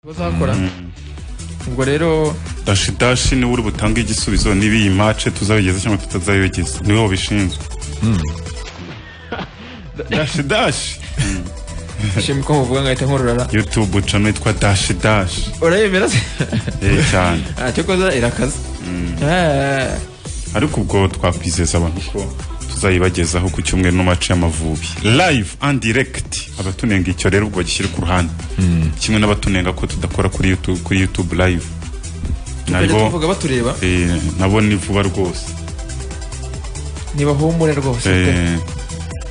bazakora ubwo rero dashi dashi niwe uri butange igisubizo niba iyi mace tuzayogeza cyangwa tutazayogeza niwe wabishinzwe dashi dashi shima ko muvuga ngahita nkururara yutubu ucamo yitwa dashi dashi urayemera se eee cyane cyokoza irakaza Eh, ariko ubwo twakwizeza abantu ko tuzayibagezaho ku cyumweru n'amace y'amavubi live and direct abatunenga icyo rero ubwo bagishyire ku ruhande kimwe n'abatunenga ko tudakora kuri YouTube- kuri youtube live bajya nabo tuvuga batureba eh, nabo ni vuba rwose ntibahumure rwose pe. Eh,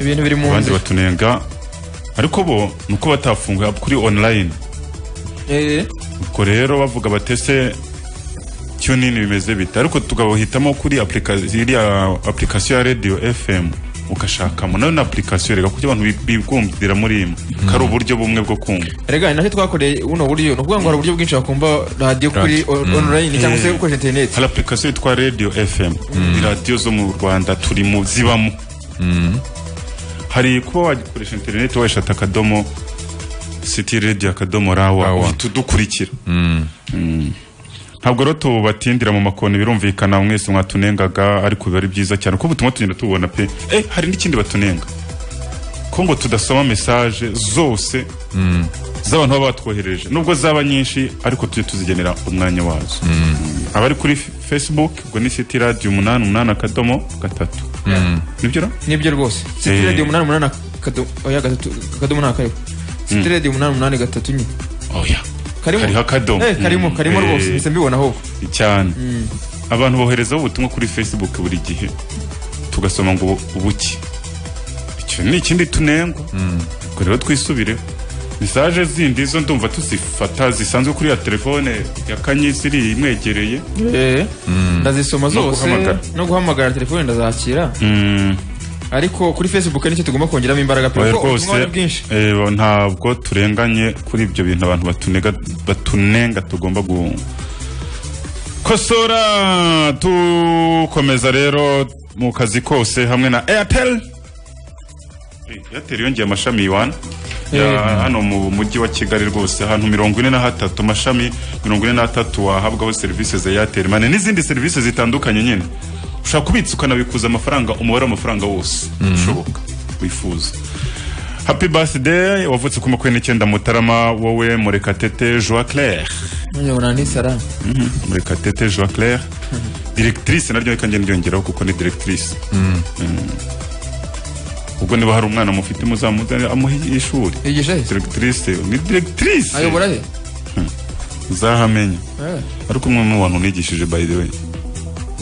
ibintu biri mu abandi nzira batunenga ariko bo ni uko batafunguye kuri online Eh, ubwo rero bavuga batese tunini bimeze bite ariko tukabahitamo kuri applica- iriya application ya radio fm ugashakamo nayo ni application reka kuko abantu bi- bibwumvira muri imwe ko ari uburyo bumwe bwo kumva rega ni nacyo twakoreye buno buryo ni ukuvuga ngo hari uburyo bwinshi wakumva radiyo kuri on- online cyangwa se ukoresha interineti hari application yitwa radio fm ni radiyo zo mu rwanda turi mu zibamo hari kuba wagikoresha interineti wayishata akadomo city radio akadomo rawa uhita udukurikira Mm. ntabwo rero tubatindira mu makoni birumvikana mwese mwatunengaga ariko biba ari byiza cyane kuko ubutumwa tugenda tububona pe eh hari n'ikindi batunenga ko ngo tudasoma mesaje zose z'abantu baba batwoherereje nubwo zaba nyinshi ariko tujye tuzigenera umwanya wazo abari kuri F- facebook ubwo ni city radio umunani umunani akadomo gatatu nibyo ra nibyo rwose Eh. siti radiyo umunani umunani akadomo oya gatatu akadomo ni akayo siti radiyo umunani umunani gatatu nyine oya karimo hariho akadomo Eh, karimo Mm. karimo Eh, rwose mpise mbibona ahubwo cyane abantu boherezaho ubutumwa kuri facebook buri gihe tugasoma ngo ubuki icyo ni ikindi tunengwa ubwo rero twisubireho mesaje zindi zo ndumva tuzifata zisanzwe kuri ya telefone ya kanyisi iri imwegereye Eh, ndazisoma zose guhamagara. no guhamagara telefone ndazakira ariko kuri facebook nicyo tugomba kongeramo imbaraga pe Oya, kuko rwose ubutumwa ni bwinshi eh, ntabwo turenganye kuri ibyo bintu abantu batunega, batunenga tugomba gukosora tukomeza rero mu kazi kose hamwe na airtel Eh, airtel yongeye amashami iwana Eh. ya hano mu mujyi wa kigali rwose ahantu mirongo ine na hatatu amashami mirongo ine na hatatu wahabwaho serivisi za airtel mane n'izindi serivisi zitandukanye nyine ushobora kubitsa ukanabikuza amafaranga umubare w'amafaranga wose ushoboka wifuza happy birthday wavutse ku makumyabiri n'icyenda mutarama wowe murekatete joa claire nyabona ni sara murekatete joa claire directrice naryo reka ngenda ryongeraho kuko ni directrice Mm. ubwo niba hari umwana mufite muzamuzane amuhe ishuri yigisha he directrice ni directrice ayobora he uzahamenya Eh, ariko umwe mu bantu unigishije by the way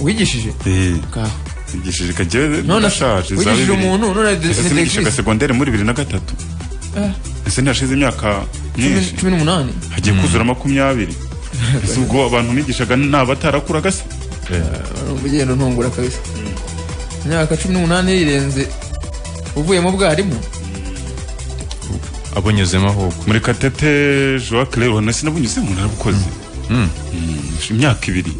wigishije Eh, Ka- nigishije kagewe none nashaje za wigishije bibiri. umuntu none ni Ese nigisha directrice. segondere muri bibiri na gatatu ese ntihashize imyaka Cumi- myinshi cumi n'umunani hagiye kuzura makumyabiri ese ubwo abantu nigishaga ni abatarakuraga se ugenda untungura kabisa imyaka cumi n'umunani yirenze uvuyemo ubwarimu abonyuzemo ahubwo muri katete joa claire ubona sinabunyuze umuntu arabukoze imyaka ibiri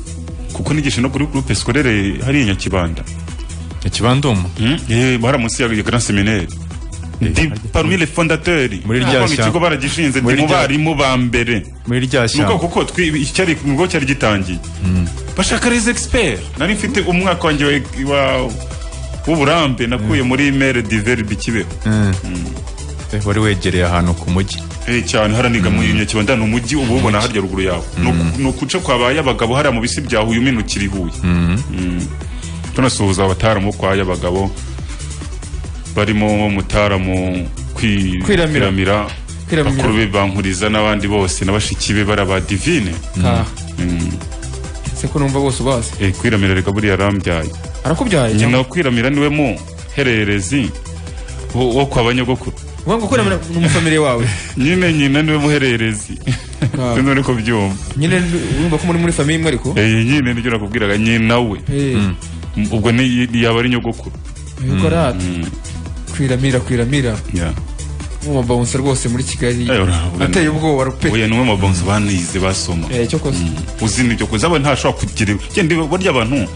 kuko nigisha no kuri groupe scolaire hariya i nyakibanda ikibanduma Mm, eh, baramunsi ya grand seminaire ndi parmi les fondateurs Muri rya Kuvuga ngo shyamba. ikigo baragishinze ndi Muri mu rya- barimu ba mbere muri rya nuko shyamba kuko twi- icyari nubwo cyari gitangiye bashaka les experts nari mfite umwaka wanjye wa- wa- w'uburambe nakuye muri maire diverbe kibeho Eh, wari wegereye ahantu ku mujyi Eh, cyane haraniga mu nyakibanda ni umujyi uba ubona harya ruguru yawe Ni uku- ni ukuca kwa ba y'abagabo hariya mu bisi bya huye uminukira i huye Mm. tunasuhuza abataramu kwa y'abagabo barimo mutaramu kwi- Kwiramira. kwiramira Kwiramira. bakuru be bankuriza n'abandi bose na bashiki be baraba divine Ka- se ko numva bose ubazi Eh, kwiramira reka buriya arambyaye arakubyaye nyina wa kwiramira niwe mu hererezi wo wo kwa banyogokuru uvuga ngo kuremera ni umufamiliye wawe nyine nyina niwe muhererezi Ah. sinzi uri kubyumva nyine wumva ko muri muri famiye imwe ariko Eh, nyine nibyo nakubwiraga nyina we Eh, ubwo ni yaba ari nyogokuru yuko ari ati kwiramira kwiramira Yeah. umubawunsa rwose muri kigali Eh, urabona. ateye ubwoba rupe oya ni umwe mu bonzi banize basoma Eh, cyo kosa uzi nibyo kuzi aba ntashobora kugira genda burya abantu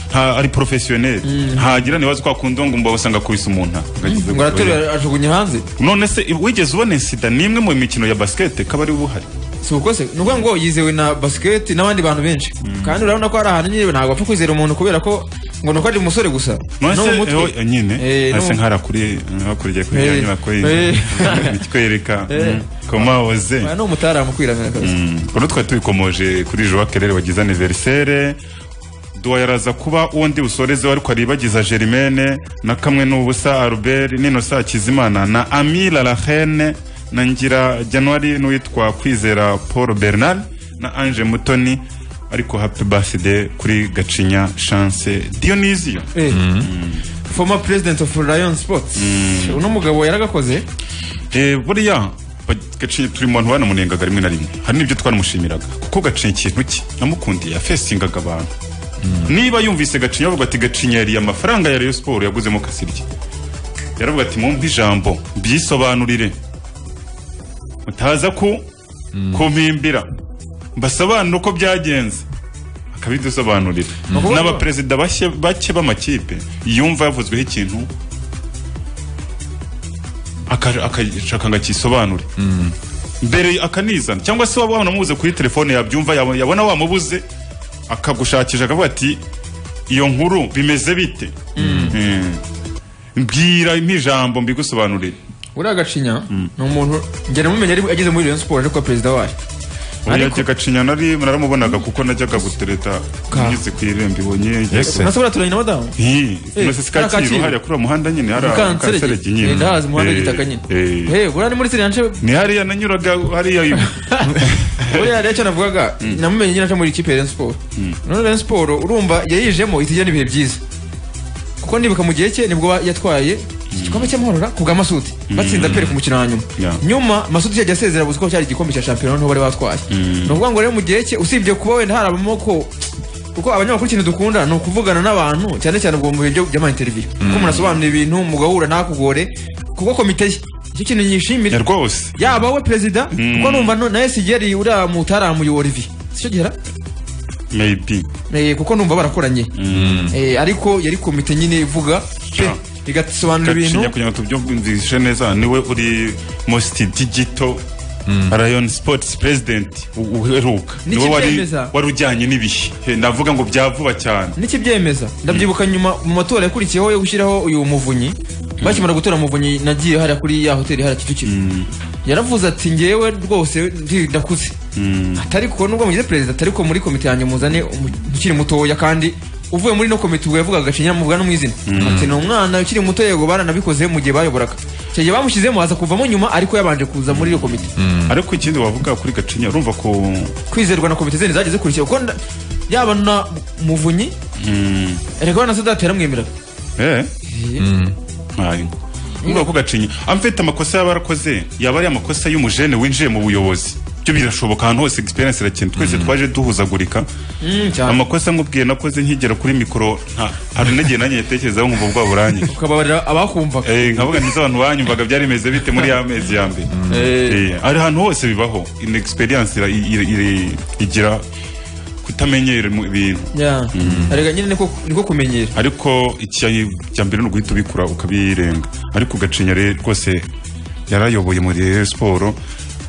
nta ari professionnel ntagira ntibazi kwa kundi ngo mba usanga kubisa umuntu Agakiza ngo oya. araterura ajugunya hanze none se wigeze ubona sida ni imwe mu mikino ya basket kaba ari buhari si ukose ni ukuvuga ngo yizewe na basiketi n'abandi bantu benshi kandi urabona ko hari ahantu nyine ntabwo apfa kwizera umuntu kubera ko ngo ni uko ari umusore gusa no mu mwese mutwe eho nyine Eh, no hasi mu- nkarakuriye hakuriye kuri iyo Eh. nyubako Eh. ikwereka Eh. koma oze Oya, ni umutaramu kwiramira kabisa uno twari tubikomoje kuri Joa Kerere wagize aniverisere duwa yaraza kuba undi usorezeho ariko aribagiza Germaine na kamwe n'ubusa Albert n'inosa Kizimana na Amila Lahene na Ngira January n'uwitwa Kwizera Paul Bernard na Ange Mutoni ariko happy birthday kuri Gacinya Chance Dionisio Eh, former president of lion sports uno mugabo yaragakoze Eh, buriya gacinya turi mu bantu banamunengaga rimwe na rimwe hari n'ibyo twamushimiraga kuko gacinya ikintu cye namukundiye yafesingaga abantu niba yumvise gacinya avuga ati gacinya yariye amafaranga ya Rayon Sport yaguzemo kasirye yaravuga ati mumpe ijambo mbisobanurire mutaza ku kumpimbira mbasobanura uko byagenze akabidusobanurira n'abaperezida bashya- bake b'amakipe yumva yavuzweho ikintu aka- akashaka ngo akisobanure mbere akanizana cyangwa se waba wanamubuze kuri telefone yabyumva yabo- yabona wamubuze akagushakisha akavuga ati iyo nkuru bimeze bite Mm. mbwira ijambo mbigusobanurire uriya gacinya ni umuntu ngera mumenya ari ageze muri Rayon Sports ariko president wayo Oya Ariko- Gacinya nari naramubonaga kuko najyaga gutereta Ka. ngeze ku irembo ibonye Ese. nasobora turanye na madamu Nti, Eh, nose sika nta Kacyiru. Kacyiru hariya kuri uwo muhanda nyine hari Mukanserege. akaserege Eh, nyine ndahazi umuhanda Eh, w'igitaka nyine eh. Eh, uriya ni muri siriyanse ni hariya nanyuraga hariya uriya rero icyo navugaga namumenye nyine aca muri ikipe ya Rayon Sports none Rayon Sports urumva yayijemo itijya n'ibihe byiza kuko nibuka mu gihe cye nibwo yatwaye igikombe cy'amahoro ku bwa Masuti batsinda pere ku mukino wa nyuma Yeah. nyuma Masuti yajya asezera gusa ko cyari igikombe cya shampiyona niho bari batwaye ni ukuvuga ngo rero mu gihe cye usibye kuba wenda harabamo ko kuko abanyamakuru ikintu dukunda ni ukuvugana n'abantu cyane cyane ubwo mu bihe byo- by'amainterview kuko munasobanura ibintu mugahura ntakugore kuko komite ye icyo kintu nyishimira rwose yaba we perezida kuko numva no- nawe sigeri uriya mutaramu ya Olivier sicyo gihera maybe Eh, kuko numva barakoranye Eh, ariko yari komite nyine ivuga pe Sure. igasobanura ibintu gacinya kugira ngo tubyumvishe neza niwe uri most digital Rayon Sports President u- uheruka Niki niwe wari byemeza? wari ujyanye n'ibihe Eh, navuga ngo bya vuba cyane n'ikibyemeza ndabyibuka nyuma mu matora yakurikiyeho yo gushyiraho uyu muvunyi bakimara gutora muvunyi nagiye hariya kuri ya hoteli hariya kicukiro yaravuze ati ngewe rwose ndi- ndakuze atari ko nubwo mugize perezida atari ko muri komite yanjye muzane umu- ukiri mutoya kandi uvuye muri no komite ubwo yavugaga gacinya muvuga no mu izina ati ni umwana ukiri muto yego baranabikoze mu gihe bayoboraga icyo gihe bamushyizemo aza kuvamo nyuma ariko yabanje kuza muri iyo komite ariko ikindi wavuga kuri gacinya urumva ko kwizerwa na komite zindi zagiye zikurikira kuko nda- yaba na muvunyi Mm. erega na sadati yaramwemeraga eh nkayo urumva ko gacinya amfite amakosa yaba yarakoze yaba ari amakosa y'umujene winjiye mu buyobozi byo birashoboka ahantu hose experience irakintu twese twaje duhuzagurika Mm, cyane amakosa nkubwiye nakoze nkigera kuri mikoro nta hari n'igihe nanjye ntekerezaho nkumva bwa buranye ukababarira abakumvaga Eh, nkavuga nizo abantu banyumvaga byari bimeze bite muri ya mezi ya mbere Eh, Eh, ari ahantu hose bibaho in experience ira- ira- ira- igira kutamenyera mu- ibintu yeah. erega nyine niko niko kumenyera ariko icya mbere ni uguhita ubikura ukabirenga ariko ugacinya rero rwose yarayoboye muri Rayon Sport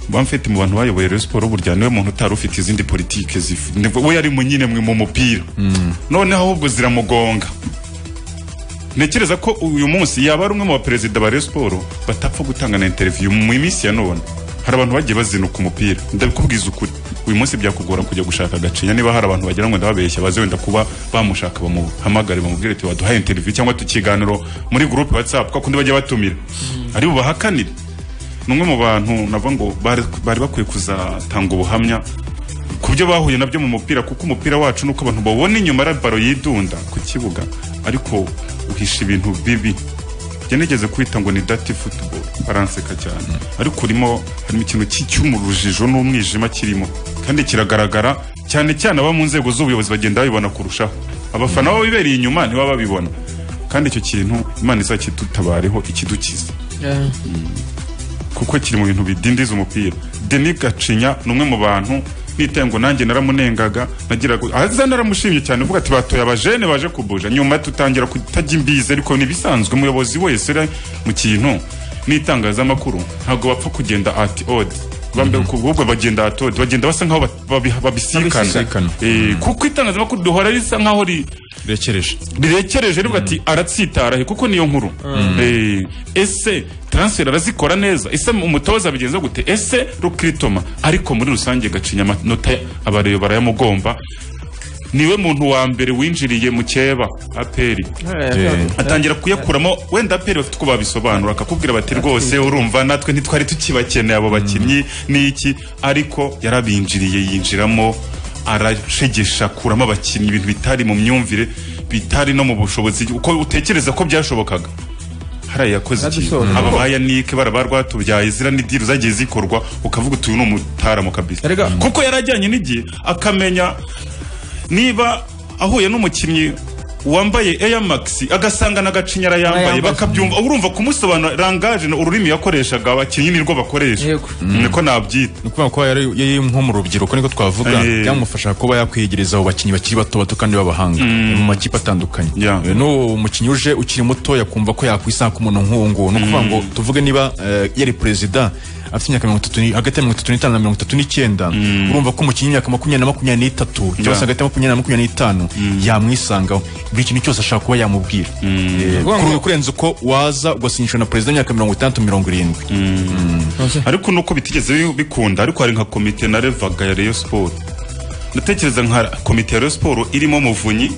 bamfite mu bantu bayoboye Rayon Sport burya niwe muntu utari ufite izindi politike zif- ni- we yari mu nyine mwe mu mupira noneho ahubwo ziramugonga ntekereza ko uyu munsi yaba ari umwe mu baperezida ba Rayon Sport batapfa gutanga na interview mu minsi ya none hari abantu bagiye bazinuka umupira ndabikubwiza ukuri uyu munsi byakugora kujya gushaka agacinya niba hari abantu bagira ngo ndababeshya baze wenda kuba bamushaka bamuhamagare bamubwire ati waduhaye interview cyangwa tukiganiro muri groupe WhatsApp kuko kundi bajya batumira ari bubahakanire ni umwe mu bantu navuga ngo bari bari bakwiye kuzatanga ubuhamya ku byo bahuye nabyo mu mupira kuko umupira wacu nuko abantu babona inyuma ari baro yidunda ku kibuga ariko uhisha ibintu bibi njye nigeze kwita ngo ni dati football baranseka cyane ariko urimo harimo ikintu cy- cy'umurujijo n'umwijima kirimo kandi kiragaragara cyane cyane aba mu nzego z'ubuyobozi bagenda babibona kurushaho abafana baba bibereye inyuma nibo babibona kandi icyo kintu imana izakidutabareho ikidukiza Yeah. kuko kiri mu bintu bidindiza umupira Denis Gacinya ni umwe mu bantu nitaye ngo nanjye naramunengaga nagiraga aza naramushimye cyane uvuga ati batoye abajene baje kubuja nyuma tutangira kutajya imbizi ariko ntibisanzwe umuyobozi wese uri mu kintu n'itangazamakuru ntabwo bapfa kugenda ati odi bambe kubwo bagenda atodi bagenda basa nkaho bat- babi- Babisikana. babisikana Eh, kuko itangazamakuru duhora risa nkaho ri rekereje rirekereje rivuga ati aratsitarahe kuko niyo nkuru Eh, ese transfer arazikora neza ese umutoza abigenza gute ese rukritoma ariko muri rusange gacinya amanota abareba barayamugomba niwe muntu wa mbere winjiriye mu cyeba aperi atangira kuyakuramo wenda aperi bafite uko babisobanura akakubwira bati rwose urumva natwe ntitwari tukibakeneye abo bakinnyi n'iki ariko yarabinjiriye yinjiramo arashegesha akuramo abakinnyi ibintu bitari mu myumvire bitari no mu bushobozi uko utekereza ko byashobokaga hariya yakoze iki Yadusohoye. aba bayanike baraba rwatubyaye zira n'idiri zagiye zikorwa ukavuga uti uyu ni umutaramo kabisa Erega- kuko yarajyanye n'igihe akamenya niba ahuye n'umukinnyi wambaye Air Max agasanga na gacinyara yambaye Ayambaye. bakabyumva urumva kumusobanura rangaje na ururimi yakoreshaga abakinnyi nirwo bakoresha Yego. niko nabyita ni ukuvuga ko yari yari nko mu rubyiruko niko twavuga Eh. byamufasha kuba yakwiyegereza abo bakinnyi bakiri bato bato kandi b'abahanga mu makipe atandukanye Yeah. Eh, n'uwo mukinnyi uje ukiri muto yakumva ko yakwisanga ku muntu nk'uwo nguwo ni ukuvuga ngo tuvuge niba eh, yari perezida afite imyaka mirongo itatu ni- hagati ya mirongo itatu n'itanu na mirongo itatu n'icyenda urumva ko umukinnyi w'imyaka makumyabiri na makumyabiri n'itatu cyangwa se Yeah. hagati ya makumyabiri na makumyabiri n'itanu yamwisangaho buri kintu cyose ashaka kuba yamubwira Eh, Ukuvuga ngo- kuru- kurenza uko waza ugasinyishwa na perezida w'imyaka mirongo itandatu mirongo irindwi ariko nuko bitigeze bi- bikunda ariko hari nka komite narevaga ya Rayon Sport ndatekereza nka komite ya Rayon Sport irimo muvunyi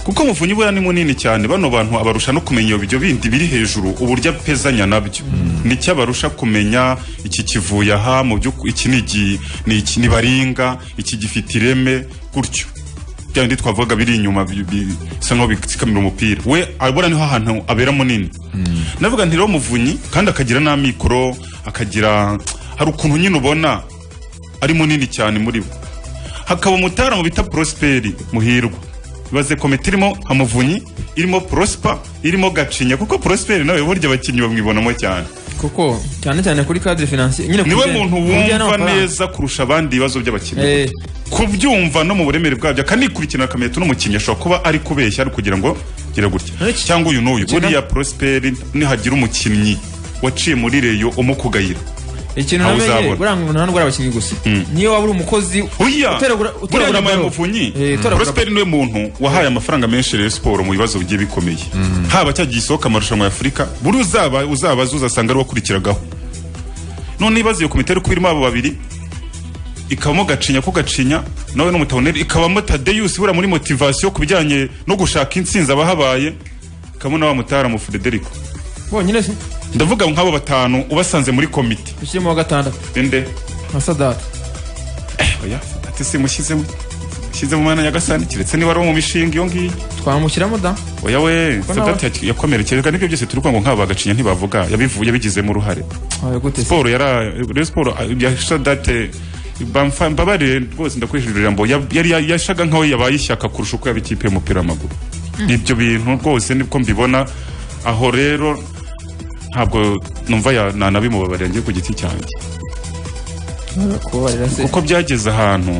kuko muvunyi buriya ni munini cyane bano bantu abarusha no kumenya ibyo bindi biri hejuru uburyo apezanya nabyo nicyo abarusha kumenya iki kivuye aha mu by'uku- iki ni igi- ni iki ni baringa iki gifite ireme gutyo bya bindi twavugaga biri inyuma bi- bi- bisa nk'aho bitsikamira umupira we abura niho ahantu abera munini navuga nti rero muvunyi kandi akagira n'amikoro akagira hari ukuntu nyine ubona ari munini cyane muri bo hakaba umutara mu bita prosperi muhirwa ibaze komite irimo nka muvunyi irimo prosper irimo gacinya kuko prosperi nawe burya abakinnyi bamwibonamo cyane kuko cyane cyane kuri cadre financier nyine niwe kubijyanye- muntu kubijyanye wumva n'amafaranga. neza kurusha abandi ibibazo by'abakinnyi Eh, kubyumva no mu buremere bwabyo akanikurikirana akamenya n'umukinnyi ashobora kuba ari kubeshya ari kugira ngo gira gutya Ariko- cyangwa uyu n'uyu Gina- buriya prosperi nihagira umukinnyi waciye muri reyo umukugayira ikintu Aho namenye uzabona. buranga umuntu ntabwo ari abakinnyi gusa niyo waba uri umukozi oya utoragura buriya utoragura nyuma ya baro. muvunyi Eh, utoragura- prosperi niwe muntu wahaye amafaranga menshi rero siporo mu bibazo bigiye bikomeye haba cyagiye isohoka amarushanwa ya afurika buri uzaba uzabaza uzasanga ari wakurikiragaho none ibibazo iyo komite kuba irimo abo babiri ikabamo gacinya ko gacinya nawe n'umutaboneri ikabamo tadeyusi buriya muri motivasiyo ku bijyanye no gushaka intsinzi abahabaye ikabamo na wa mutaramu frederico bonyine si ndavuga nk'abo batanu ubasanze muri komite ushyiremo wa gatandatu inde nka sadata oya ati simushyizemo shyize mu mwanya nyagasani keretse niba ari uwo mu mishinga iyo ngiyo twamushyiramo da oya we nawe- sadati yaki- yakomerekerezwa n'ibyo byose turi kuvuga ngo nk'aba bagacinya ntibavuga yabivu- yabigizemo uruhare wawe gute se siporo yara rero siporo ah, ya sadate bamfa- mbabarire rwose ndakoresheje iryo jambo ya- yari ya- yashaga nk'aho yabaye ishyaka kurusha uko yaba ikipe y'umupira w'amaguru ibyo bintu rwose nibwo mbibona aho rero ntabwo numva ya- nanabimubabarira njye ku giti cyanjye kubabarira se kuko byageze ahantu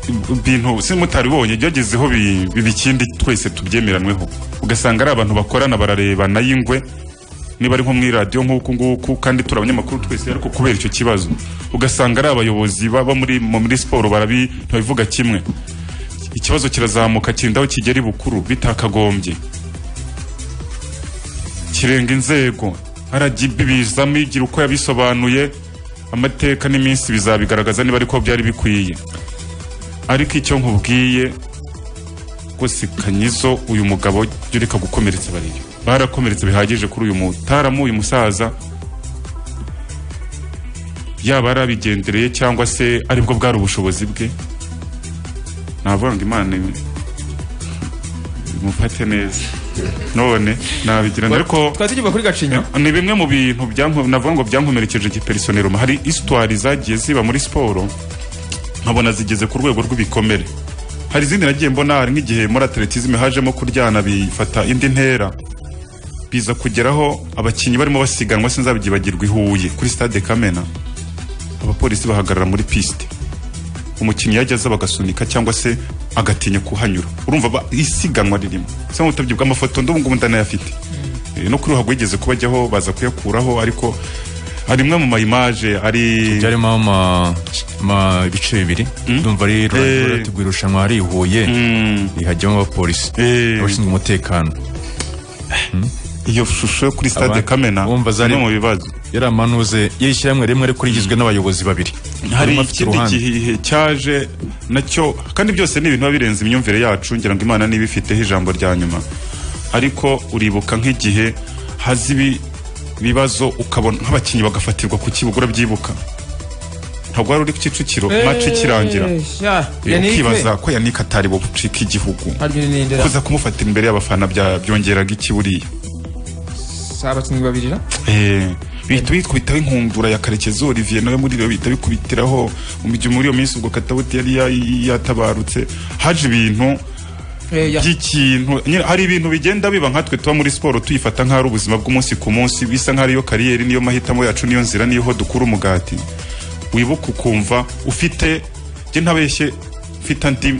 ibintu simutaribonye byagezeho bi- biba ikindi twese tubyemeranweho ugasanga ari abantu bakorana bararebana y'ingwe niba ari nko mu iradiyo nk'uku nguku kandi turi abanyamakuru twese ariko kubera icyo kibazo ugasanga ari abayobozi baba muri mu- muri siporo barabi ntibabivuga kimwe ikibazo kirazamuka kirinda aho kigera bukuru bitakagombye kirenga inzego RGB bizamo igira uko yabisobanuye amateka n'iminsi bizabigaragaza niba ariko byari bikwiye ariko icyo nkubwiye rwose kanyizo uyu mugabo jya ureka gukomeretsa bariyo barakomeretse bihagije kuri uyu mutaramu uyu musaza yaba ari abigendereye cyangwa se aribwo bwari ubushobozi bwe navuga ngo imana im- imufate neza none nabigirana ariko twari tugiye kuri gacinya ni bimwe mu bintu byanko- navuga ngo byankomerekeje giperisonero hari isitwari zagiye ziba muri siporo nkabona zigeze ku rwego rw'ibikomere hari izindi nagiye mbona hari nk'igihe muri atletisme hajemo kuryana bifata indi ntera biza kugeraho abakinnyi barimo basiganwa sinzabigibagirwa i Huye kuri stade Kamena abapolisi bahagarara muri piste umukinnyi yajya aza bagasunika cyangwa se agatinya kuhanyura urumva ba- isiganwa ririmo se nk'ubutabyi bw'amafoto ndabungubu ndanayafite Eh, no kuri ruhago yigeze kubajyaho baza kuyakuraho ariko hari imwe mu ma image ari byarimo ama ma ibice bibiri ndumva ari rurategura irushanwa hari i Huye hajyamo abapolisi Eh. abashinzwe umutekano iyo shusho yo kuri stade Abandi- Kamena Wumva zari- imwe mu bibazo yari amanuze yari ishyirahamwe rimwe ariko rigizwe n'abayobozi babiri hari Umwe afite ikindi uruhande. gihe cyaje nacyo kandi byose ni ibintu biba birenze imyumvire yacu ngira ngo imana niba ifiteho ijambo rya nyuma ariko uribuka nk'igihe haza ibi- ibibazo ukabona nk'abakinnyi bagafatirwa ku kibuga urabyibuka ntabwo wari uri ku kicukiro maci ikirangira ukibaza ko yanika atari bucika igihugu kuza kumufatira imbere y'abafana bya- byongeraga iki buriya abakinnyi babiri na Eh, bihita bikubitaho inkundura ya karekezi olivier nawe muri iyo bihita bikubitiraho mu gihe muri iyo minsi ubwo katabuti yari ya- yatabarutse haje ibintu Eh, ya- by'ikintu nyine hari ibintu bigenda biba nkatwe tuba muri siporo tuyifata nk'aho ari ubuzima bw'umunsi ku munsi bisa nk'aho ariyo kariyeri niyo mahitamo yacu niyo nzira niyo dukura umugati wibuka ukumva ufite njye ntabeshye mfite andi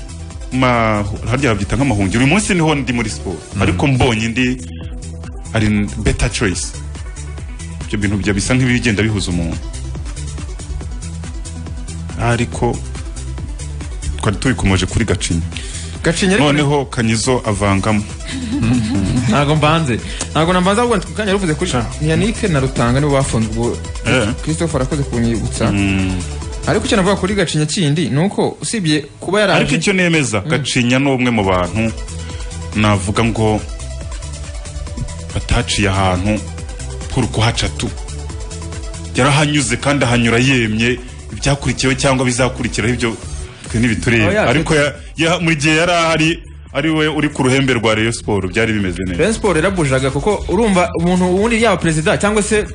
ma- harya babyita nk'amahungiro uyu munsi niho ndi muri siporo ariko mbonye indi ari beta choice ibyo bintu bijya bisa nk'ibigenda bihuza umuntu ariko twari tubikomeje kuri gacinya gacinya ariko noneho kanyizo avangamo ntabwo mbanze ntabwo nambanza ahubwo ku kanya yaruvuze kuri yannick na rutanga nibo bafunzwe ubwo Eh. christopher arakoze kunyibutsa ariko icyo navuga kuri gacinya kindi ni uko usibye kuba ariko yaraje icyo nemeza gacinya ni umwe mu bantu navuga ngo bataciye ahantu h'urukuhaca tu yarahanyuze kandi ahanyura yemye ibyakurikiyeho cyangwa bizakurikiraho ibyo twe Oh, ntibitureba yeah, ariko ya- ya- mu gihe yari ahari ari we uri ku ruhembe rwa Rayon Sport byari bimeze neza Rayon Sport yarabujaga kuko urumva umuntu ubundi yaba perezida cyangwa se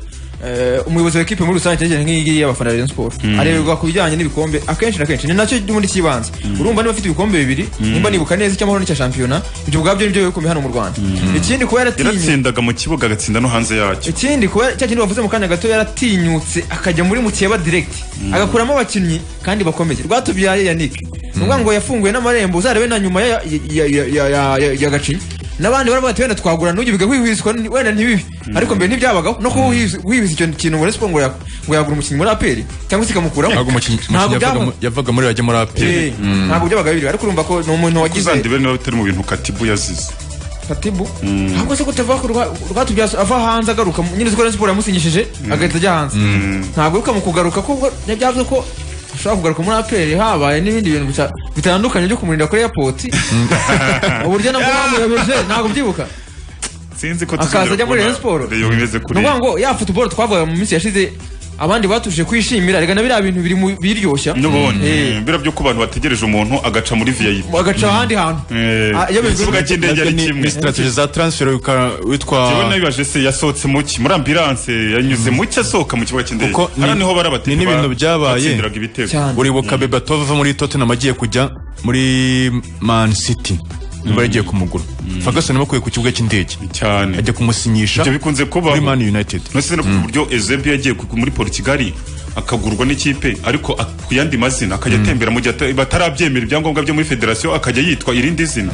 eh, umuyobozi w'ikipe muri rusange cyane cyane nk'iyi ngiyi y'abafana ba Rayon Sport areberwa ku bijyanye n'ibikombe akenshi na kenshi ni nacyo ubundi cy'ibanze urumva niba afite ibikombe bibiri nimba nibuka neza icy'amahoro n'icya shampiyona ibyo ubwabyo nibyo bikomeye hano mu Rwanda ikindi kuba yaratinye yaratsindaga mu kibuga agatsinda no hanze yacyo ikindi kuba cya kindi bavuze mu kanya gato yaratinyutse akajya muri mukeba direct agakuramo abakinnyi kandi bakomeye rwatubyaye yannick ni ukuvuga ngo yafunguye n'amarembo uzarebe na nyuma ya- ya- ya- ya- ya- ya- ya gacinya n'abandi baravuga ati wenda twagura n'ujya ubiga wihwiswa ni- wenda ntibibi ariko mbere ntibyabagaho no kuba wihwis- wihwisa icyo kintu muri siporo ngo ya- ngo yagura umukinnyi muri aperi cyangwa se ikamukuraho ntabwo umukinnyi umukinnyi yavaga mu- yavaga muri bajya muri aperi Eh, ntabwo byabaga bibiri ariko urumva ko ni umuntu wagize uzandi bene niba bitari mu bintu katibu yazize Fatibu ahubwo se kutava ku rwa- rwatubyaza ava hanze agaruka nyine uzi ko na siporo yamusinyishije agahita ajya hanze ntabwo uka mu kugaruka kuko byavuze ko ashobora kugaruka muri aperi habaye n'ibindi bintu bita- bitandukanye byo kumurinda kuri airport uburyo nabwo bamuyobeje ntabwo byibuka sinzi ko Akaza ajya muri Rayon Sport. Rayon imeze ni kuri ukuvuga ngo ya futuboro twavugaga mu minsi yashize abandi batuje kwishimira reka na biriya bintu biri mu biryoshya n'ubundi Eh. biriya byo ku bantu bategereje umuntu agaca muri vip bagaca ahandi hantu Eh, Ah, iyo bivuzwe- ikibuga cy'indege ari Ni- kimwe ni strategy za transfer wika- witwa Jyewe nabibaje se yasohotse mu ki muri ambulance yanyuze mu ki asohoka mu kibuga cy'indege Kuko ni- hano niho bari abateka ni n'ibintu byabaye. batsindiraga ibitego cyane uribuka bebatova ava muri tottenham agiye kujya muri man city niba yagiye kumugura ferguson bakuye ku kibuga cy'indege cyane ajya kumusinyisha ibyo bikunze kubaho muri man united nose no ku buryo Ezebi yagiye ku- muri Portugal akagurwa n'ikipe ariko a- ku yandi mazina akajya atembera mu gihe ata- batarabyemera ibyangombwa byo muri federasiyo akajya yitwa irindi zina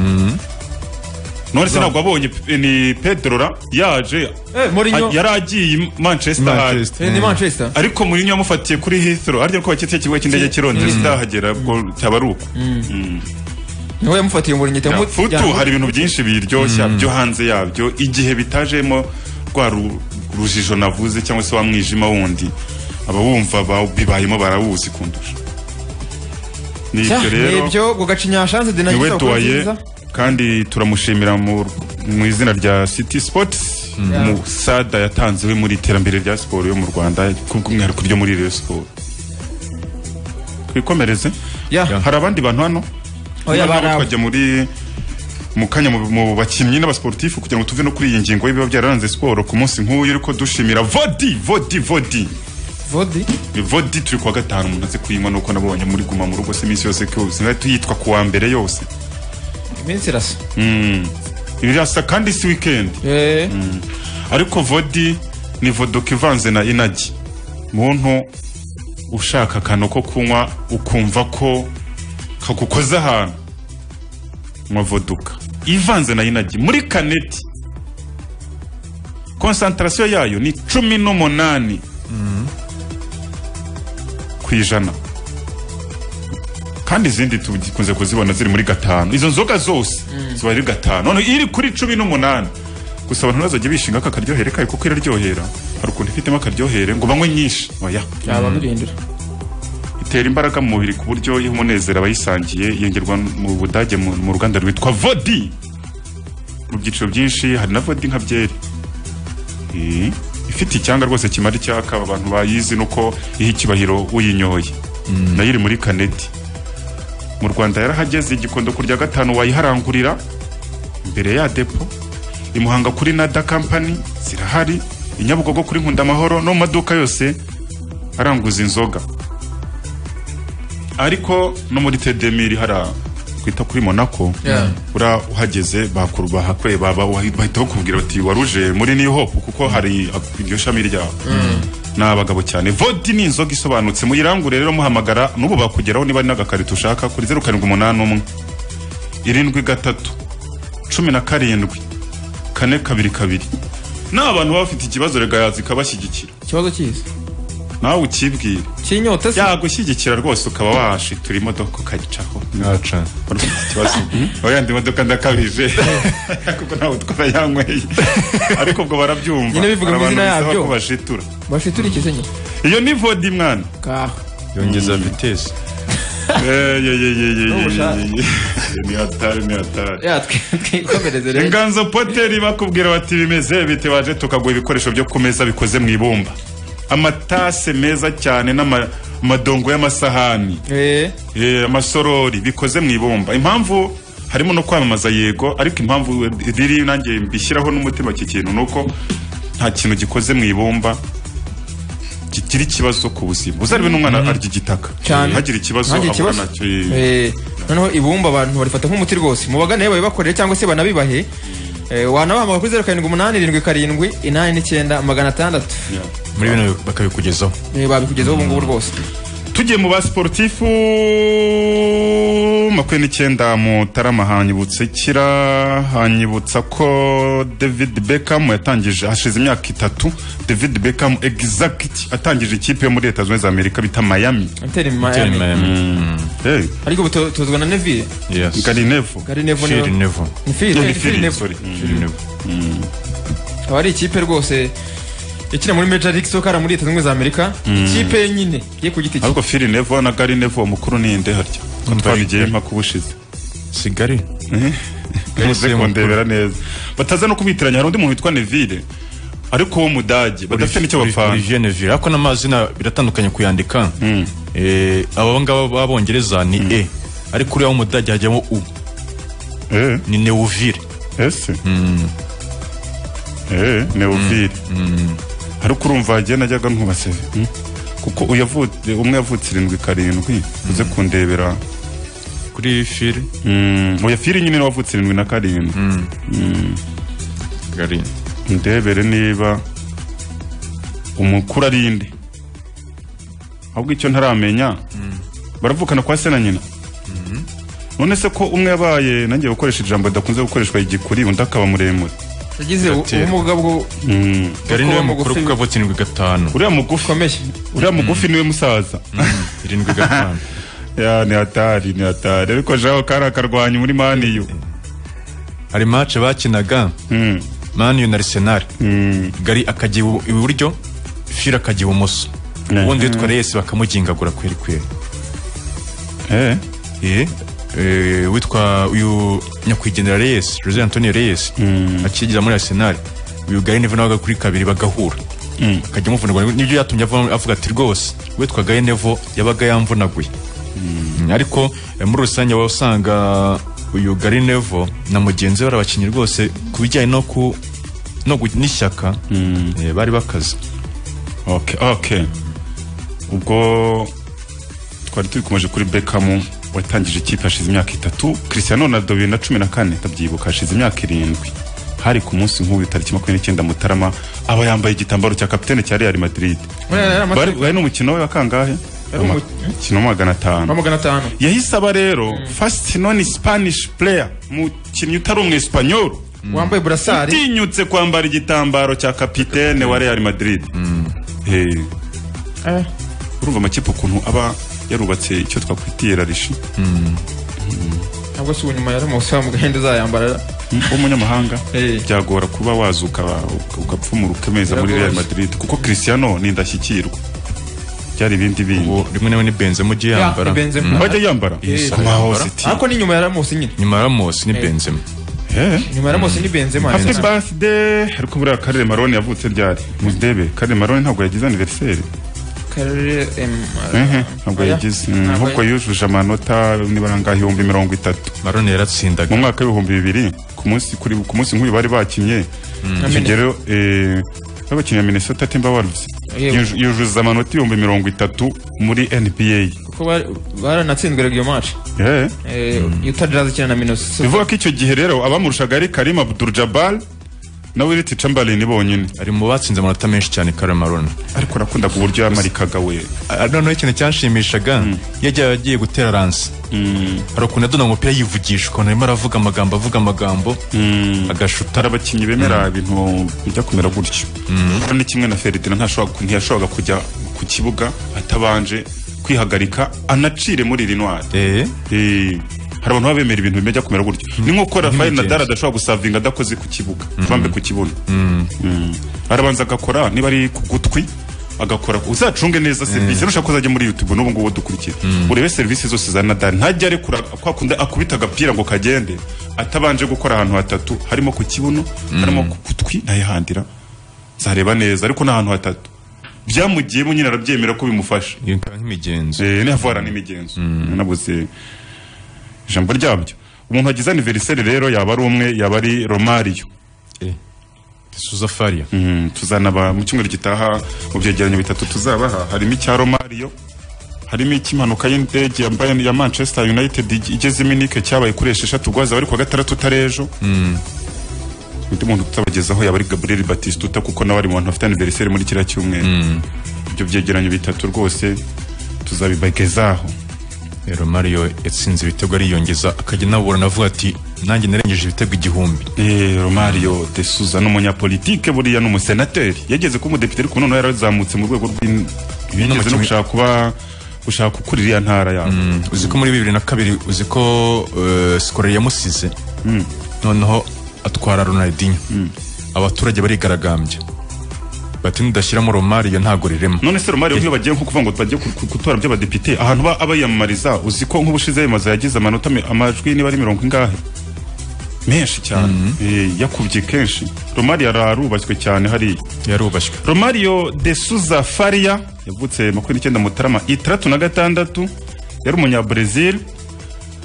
none se ntabwo abonye pe- ni Pedrora yaje Eh, Mourinho. a- yari agiye i Manchester hari. Manchester. Eh, ni manchester ariko Mourinho yamufatiye kuri Heathrow ariko baketse ikigo cy'indege cy'i Londres atahagera ubwo cyaba ari uko niho yamufatiye umurinyi Ya, itamu- futu ya- hari ibintu byinshi biryoshya byo hanze yabyo igihe bitajemo rwa ru- rujijo navuze cyangwa se wa mwijima wundi abawumva ba- bibayemo barawuzi kundusha ni Cya, ibyo ni rero ibyo ngo gacinya shanze de niwe nagisaba kuba duwaye nziza kandi turamushimira mu mu izina rya city sports mu sada yatanze we muri iterambere rya siporo yo mu rwanda kubw'umwihariko ryo muri reyo siporo twikomereze Ya. hari abandi bantu hano Oya, Noneho baraba. tukajya muri mu kanya mu- mu bakinnyi n'abasportifu kugira ngo tuve no kuri iyi ngingo y'ibiba byararanze siporo ku munsi nk'uyu ariko dushimira vodi vodi vodi vodi vodi turi kuwa gatanu umuntu aze kuyinywa nuko nabonye muri guma mu rugo se iminsi yose kose nayo tuyitwa ku wa mbere yose iminsi irasa Mm. birasa kandi si weekend Eh, ariko vodi ni vodoka ivanze na inagi muntu ushaka akantu ko kunywa ukumva ko kagukoze ahantu nywa voduka ivanze na inagi muri kaneti konsantarasiyo yayo ni cumi n'umunani ku ijana kandi izindi tukunze kuzibona ziri muri gatanu izo nzoga zose ziba ari gatanu none iri kuri cumi n'umunani gusa abantu bazajya bishinga aka karyohere kayo kuko iraryohera hari ukuntu ifitemo akaryohere ngo banywe nyinshi oya yaba birindira itera imbaraga mu mubiri ku buryo iyo umunezero abayisangiye yengerwa mu budage mu mu ruganda rwitwa vodi mu byiciro byinshi hari na vodi nka byeri Eh, ifite icyanga rwose kimara icyaka abantu bayizi nuko iha ikibahiro uyinyoye nayo iri muri kaneti mu rwanda yarahageze igikondo kurya gatanu wayiharangurira imbere ya depo i muhanga kuri nada kampani zirahari i nyabugogo kuri nkunda amahoro no mu maduka yose aranguza inzoga ariko no muri tedemiri hara twita kuri monako Yeah. ura uhageze bakuru bahakwe baba bahita bakubwira bati waruje muri new hope kuko hari iryo shami ryaho ni abagabo cyane vodi ni inzoga isobanutse muyirangure rero muhamagara n'ubu bakugeraho niba ari n'agakarito ushaka kuri zeru karindwi umunani umwe irindwi gatatu cumi na karindwi kane kabiri kabiri ni abantu baba bafite ikibazo rega zikabashyigikira ikibazo cy'isi nawe ukibwire cy'inyota se yagushyigikira rwose ukaba washitura imodoka ukayicaho Naca. ikibazo oya ndi imodoka ndakabije kuko ntawe utwara yanyweye ariko ubwo barabyumva Nyine bivuga mu Hari abantu izina bisaba yabyo. ko bashitura bashitura iki se nyine iyo ni vodi mwana kaha yongeza vitesi Eh, ye, ye, ye, ye, ye, ubushake. ye, ye. ni hatari ni hatari ya twe- twikomereze rero inganzo poteri bakubwira bati bimeze bite waje tukagura ibikoresho byo ku meza bikoze mu ibumba amatase meza cyane n'amadongo y'amasahani Eh, Eh, amasorori bikoze mu ibumba impamvu harimo no kwamamaza yego ariko impamvu riri nanjye mbishyiraho n'umutima iki kintu ni uko nta kintu gikoze mu ibumba kigira ikibazo ku buzima uzarebe n'umwana arya igitaka Cyane. ntagire ikibazo Ntagire ahura ikibazo. nacyo eh. eh, noneho ibumba abantu barifata nk'umuti rwose mubagane babibakorere cyangwa se banabibahe Eh, wanabahamagara kuri zeru karindwi umunani irindwi karindwi inani n'icyenda magana atandatu Yeah. muri bino bakabikugezaho Eh, babikugezaho ubu ngubu rwose tugiye mu basportifu makumyabiri n'icyenda mutarama hanyibutse kira hanyibutsa ko david beckham yatangije hashize imyaka itatu david beckham exact atangije ikipe yo muri leta zunze ubumwe za amerika bita miami Inter Tell Miami me. hey, ariko ubu tu- tuzwa na Neville Yes. gary neville Gary Neville Shiri niwe- Nevo. ni Phil, Yeah, ni eh, Phil Phil, Neville. sorry. Mm. Shiri Nevo. akaba ari ikipe rwose ikina muri Major League Soccer muri Leta Zunze Ubumwe za Amerika ikipe nyine ye ku giti cye ariko phil neville na gary neville umukuru ni inde harya ko twabigiye mpaka ubushize Sigari. muze kundebera neza bataza no kubitiranya hari undi muntu witwa neville ariko w'umudage badafite n'icyo bapfana Olivier Neville. Ariko n'amazina biratandukanye kuyandika. Eh, aba ngaba b'abongereza ni E. Ariko uriya w'umudage hajyamo U. Eh. Ni Neuville. ese eh neofili ariko urumva hagiye najyaga nkubasewe kuko uyavutse umwe yavutse irindwi karindwi uze kundebera Kuri Phil. Mm, oya fili nyine wavutse irindwi na karindwi Gary. ndebere niba umukuru ari inde ahubwo icyo ntaramenya baravukana kwa se na nyina none se ko umwe yabaye nanjye gukoresha ijambo ridakunze gukoreshwa igikuri undi akaba muremure yagize u- Gatera. ubumuga bwo Mm. Gary niwe Kuko mukuru mugufi- kuko avutse irindwi gatanu. uriya mugufi bukomeye uriya mugufi niwe musaza Irindwi gatanu. ya ni hatari ni hatari ariko jaho kari akarwanyi muri maniyu Hari match bakinaga. Mm. Man U na Arsenal. Mm. Gary akajya ibu- iburyo, Phil akajya ibumoso. Mhm. Ubundi yitwa Reyes bakamugingagura kweri kweri. Eh, Eh, eh, witwa uyu nyakwigendera Reyes Jose Antonio Reyes akigira muri Arsenal uyu Gary Neville nawe kuri kabiri bagahura akajya amuvunagura nibyo yatumye ava- avuga ati rwose witwa Gary Neville yabaga yamvunaguye Mm, ariko eh, muri rusange waba usanga uyu Gary Neville na mugenzi we ari abakinnyi rwose ku bijyanye no ku no gu- n'ishyaka eh, bari bakaze okay okay ubwo twari tubikomeje kuri bekamu watangije ikipe hashize imyaka itatu cristiano ronaldo bibiri na cumi na kane ndabyibuka hashize imyaka irindwi hari ku munsi nk'uyu tariki makumyabiri n'icyenda mutarama aba yambaye igitambaro cya kapitene cya real madrid Buriya yari amaze- bari bari n'umukino we wa kangahe umu- umukino wa magana atanu ba magana atanu yahise aba rero first non spanish player umukinnyi utari umu espanyol wambaye burasari utinyutse kwambara igitambaro cya kapitene wa real madrid Eh, Eh, urumva amakipe ukuntu aba yarubatse icyo twakwita iyerarishi ntabwo si unyuma yari amasaha mu gahenda uzayambara w'umunyamahanga Eh. byagora kuba wazuka ugapfumura ukemeza muri Biragoye. real madrid kuko cristiano ni indashyikirwa byari ibindi bindi ubu rimwe na rimwe ni benzema ujya yambara Ya, ni Benzema. bajya yambara Yes, Ku ma yambara. hositi. ariko ni nyuma ya ramose nyine nyuma ya ramos ni benzema Eh. nyuma ya ramose ni benzema Happy Benzema. birthday ariko buriya Karire Marone yavutse ryari mudebe Karire Marone ntabwo yagize anniversaire Karere, em, ehe ntabwo oya. yagize Mm, Ntabwo ahubwo yujuje amanota nibara ngaho ibihumbi mirongo itatu marone yaratsindaga mu mwaka w'ibihumbi bibiri ku munsi kuri ku munsi nk'uyu bari bakinnye icyo gihe rero eh, babakinnye Minnesota Timberwolves Yego. Yuj- yujuza amanota ibihumbi mirongo itatu muri NBA kuko bari- baranatsinzwe rero iyo match Eh. Eh, Utah Jazz ikina na Minnesota bivuga ko icyo gihe rero abamurushaga ari Karim Abdul-Jabbar na Wilt Chamberlain bonyine ari mu batsinze amanota menshi cyane kare marone ariko nakundaga uburyo yamarikaga we Ah, noneho ikintu cyanshimishaga yajya agiye gutera ranse hari ukuntu yadona mu mupira yivugisha ukuntu arimo aravuga amagambo avuga amagambo agashuta hari abakinnyi bemera ibintu bijya kumera gutyo Rero ni kimwe na feridina ntashobora- ntiyashoboraga kujya ku kibuga atabanje kwihagarika anacire muri rinwari Eh, hari abantu baba bemera ibintu bijya kumera gutyo ni nk'uko rafael Nk'imigenzo. nadal adashobora gusavinga adakoze ku kibuga bambe ku kibuno Mm. arabanza agakora niba ari ku gutwi agakora ku- uzacunge neza serivisi nushaka ko uzajya muri youtube n'ubu ngubu dukurikira urebe serivisi zose za nadal ntajya arekura kwa kundi akubita agapira ngo kagende atabanje gukora ahantu hatatu harimo ku kibuno harimo ku gutwi nayihandira zareba neza ariko ni ahantu hatatu byamugiyemo nyine arabyemera ko bimufasha iyo ikaba nk'imigenzo Eh, ni havara n'imigenzo nabuze ijambo ryabyo umuntu wagize aniveriseri rero yaba ari umwe yaba ari romariyo suza faria Mm, tuzanaba mu cyumweru gitaha mu byegeranyo bitatu tuzabaha harimo icya romariyo harimo icy'impanuka y'indege yambaye ya manchester united ig- igeze iminike cyabaye kuri esheshatu rwaza bari ku wa gatandatu utarejo undi muntu tutabagezaho yaba ari gabriel batistuta kuko nawe ari mu bantu bafite aniveriseri muri kiriya cyumweru ibyo byegeranyo bitatu rwose tuzabibagezaho rero mario yatsinze ibitego ariyongeza akajya anaburana avuga ati nanjye narengeje ibitego igihumbi Eh, Romario de Souza ni umunyapolitike buriya ni umusenateri yageze kuba umudepite ariko noneho yarazamutse mu rwego rw'in- yigeze no gushaka kuba gushaka gukura iriya ntara yabo uzi ko muri bibiri na kabiri uzi ko eh, sikorari yamusize noneho atwara ronaldinho abaturage barigaragambya bati nidashyiramo romariyo ntago rirema none se Romario nk'iyo bagiye nko kuvuga ngo bagiye ku- ku- gutora by'abadepite ahantu ba- aba yiyamamariza uzi ko nk'ubushize yamaze yagize amanota mi- amajwi niba ari mirongo ingahe menshi cyane Eh, yakubye kenshi Romario ararubashywe cyane hariya yarubashywe Romario de Souza Faria yavutse makumyabiri n'icyenda Mutarama itandatu na gatandatu yari umunyabrazil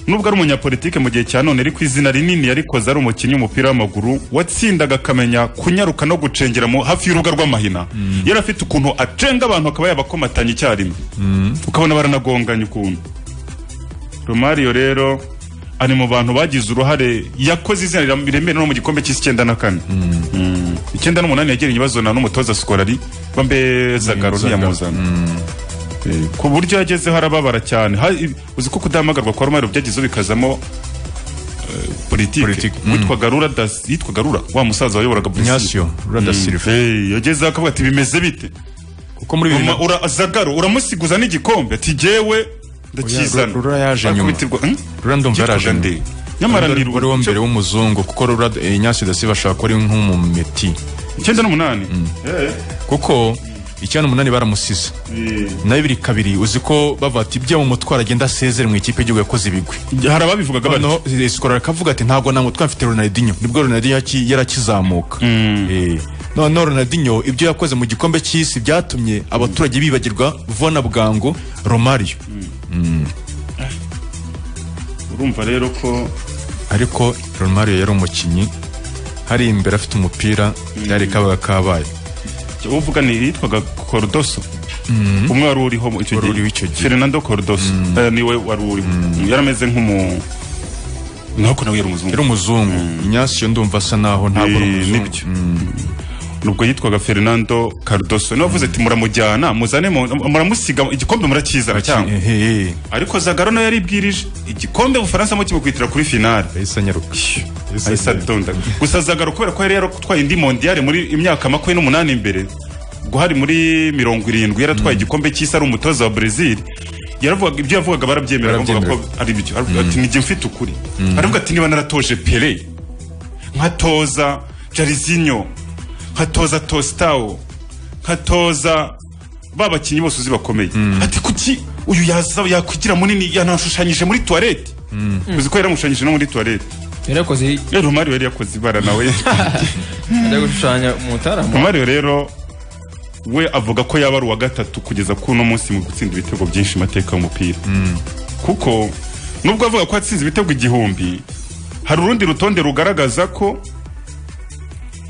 nubwo ari umunyapolitike mu gihe cya none ariko izina rinini yarikoze ari umukinnyi w'umupira w'amaguru watsindaga akamenya kunyaruka no gucengera mu- hafi y'urubuga rw'amahina yari afite ukuntu acenga abantu akaba yabakomatanya icyarimwe ukabona baranagonganye ukuntu Romario rero ari mu bantu bagize uruhare yakoze izina riremereye no mu gikombe cy'isi icyenda na kane icyenda n'umunani yagiranye ibibazo na n'umutoza sikorari bambe zagaro ntiyamuzana Eh, ku buryo yagezeho arababara cyane Ha- i- uzi ko kudahamagarwa kwa romero byagize bikazamo eh, politike Politike, witwaga rura Das- yitwaga rura wa musaza wayoboraga Brazil. ignacio rada silva Eh, yagezeho akavuga ati bimeze bite kuko muri bibiri Roma- ura- zagaro uramusiguza n'igikombe ati jyewe ndakizana Oya, Rura yaje nyuma. Akubitirwa, hmm? Rura ndumva Yitwaga yaraje nde? nyuma. nyamara ni wari wo mbere w'umuzungu kuko rura ignacio da silva ashobora kuba ari nk'umumeti icyenda n'umunani Eh, kuko icyenda umunani baramusize eh. na bibiri kabiri uzi ko bavuga ati bya mu mutwaro agenda asezere mu ikipe y'igihugu yakoze ibigwi hari ababivugaga bati noneho sikorari akavuga ati ntabwo nta mutwaro mfite ronaldinho nibwo ronaldinho yaki- yarakizamuka Eh, noneho ronaldinho ibyo yakoze mu gikombe cy'isi byatumye abaturage bibagirwa vona bwangu romario urumva rero ko ariko romario yari umukinnyi hari imbere afite umupira yari kabaga kabaye uvuga ni yitwaga Cordoso umwe wari uriho mu- icyo Wari uriho icyo gihe. Fernando Cordoso Eh, niwe wari uriho yarameze nk'umu nako nawe yari umuzungu yari umuzungu ignacio ndumva asa naho ntabwo ari Eh, umuzungu nibyo nubwo yitwaga Fernando Cardoso niwe wavuze ati muramujyana muzane mu- muramusiga igikombe murakizana cyangwa Eh, eh, eh, ariko Zagaro nawe yaribwirije igikombe Ubufaransa mu kimukubitira kuri finale yahise anyaruka Yahise ahise anyaruka. adonda gusa zagaro kubera ko yari yaratwaye indi mondiyare muri imyaka makumyabiri n'umunani imbere guhari muri mirongo irindwi yaratwaye igikombe cy'isi ari umutoza wa Brazil yaravugaga ibyo yavugaga barabyemera bavuga ko ari byo Aravuga ati nijye mfite ukuri aravuga ati niba naratoje Pele nkatoza Jairzinho nkatoza Tostao nkatoza ba bakinnyi bose uzi bakomeye ati kuki uyu yazaba yakwigira munini yanashushanyije muri toilette uzi ko yaramushushanyije no muri toilette yarakoze rero Romario yari yakoze ibara nawe ajya gushushanya umutaramu Romario rero we avuga ko yaba ari uwa gatatu kugeza kuri uno munsi mu gutsinda ibitego byinshi mateka y'umupira kuko nubwo avuga ko atsinze ibitego igihumbi hari urundi rutonde rugaragaza ko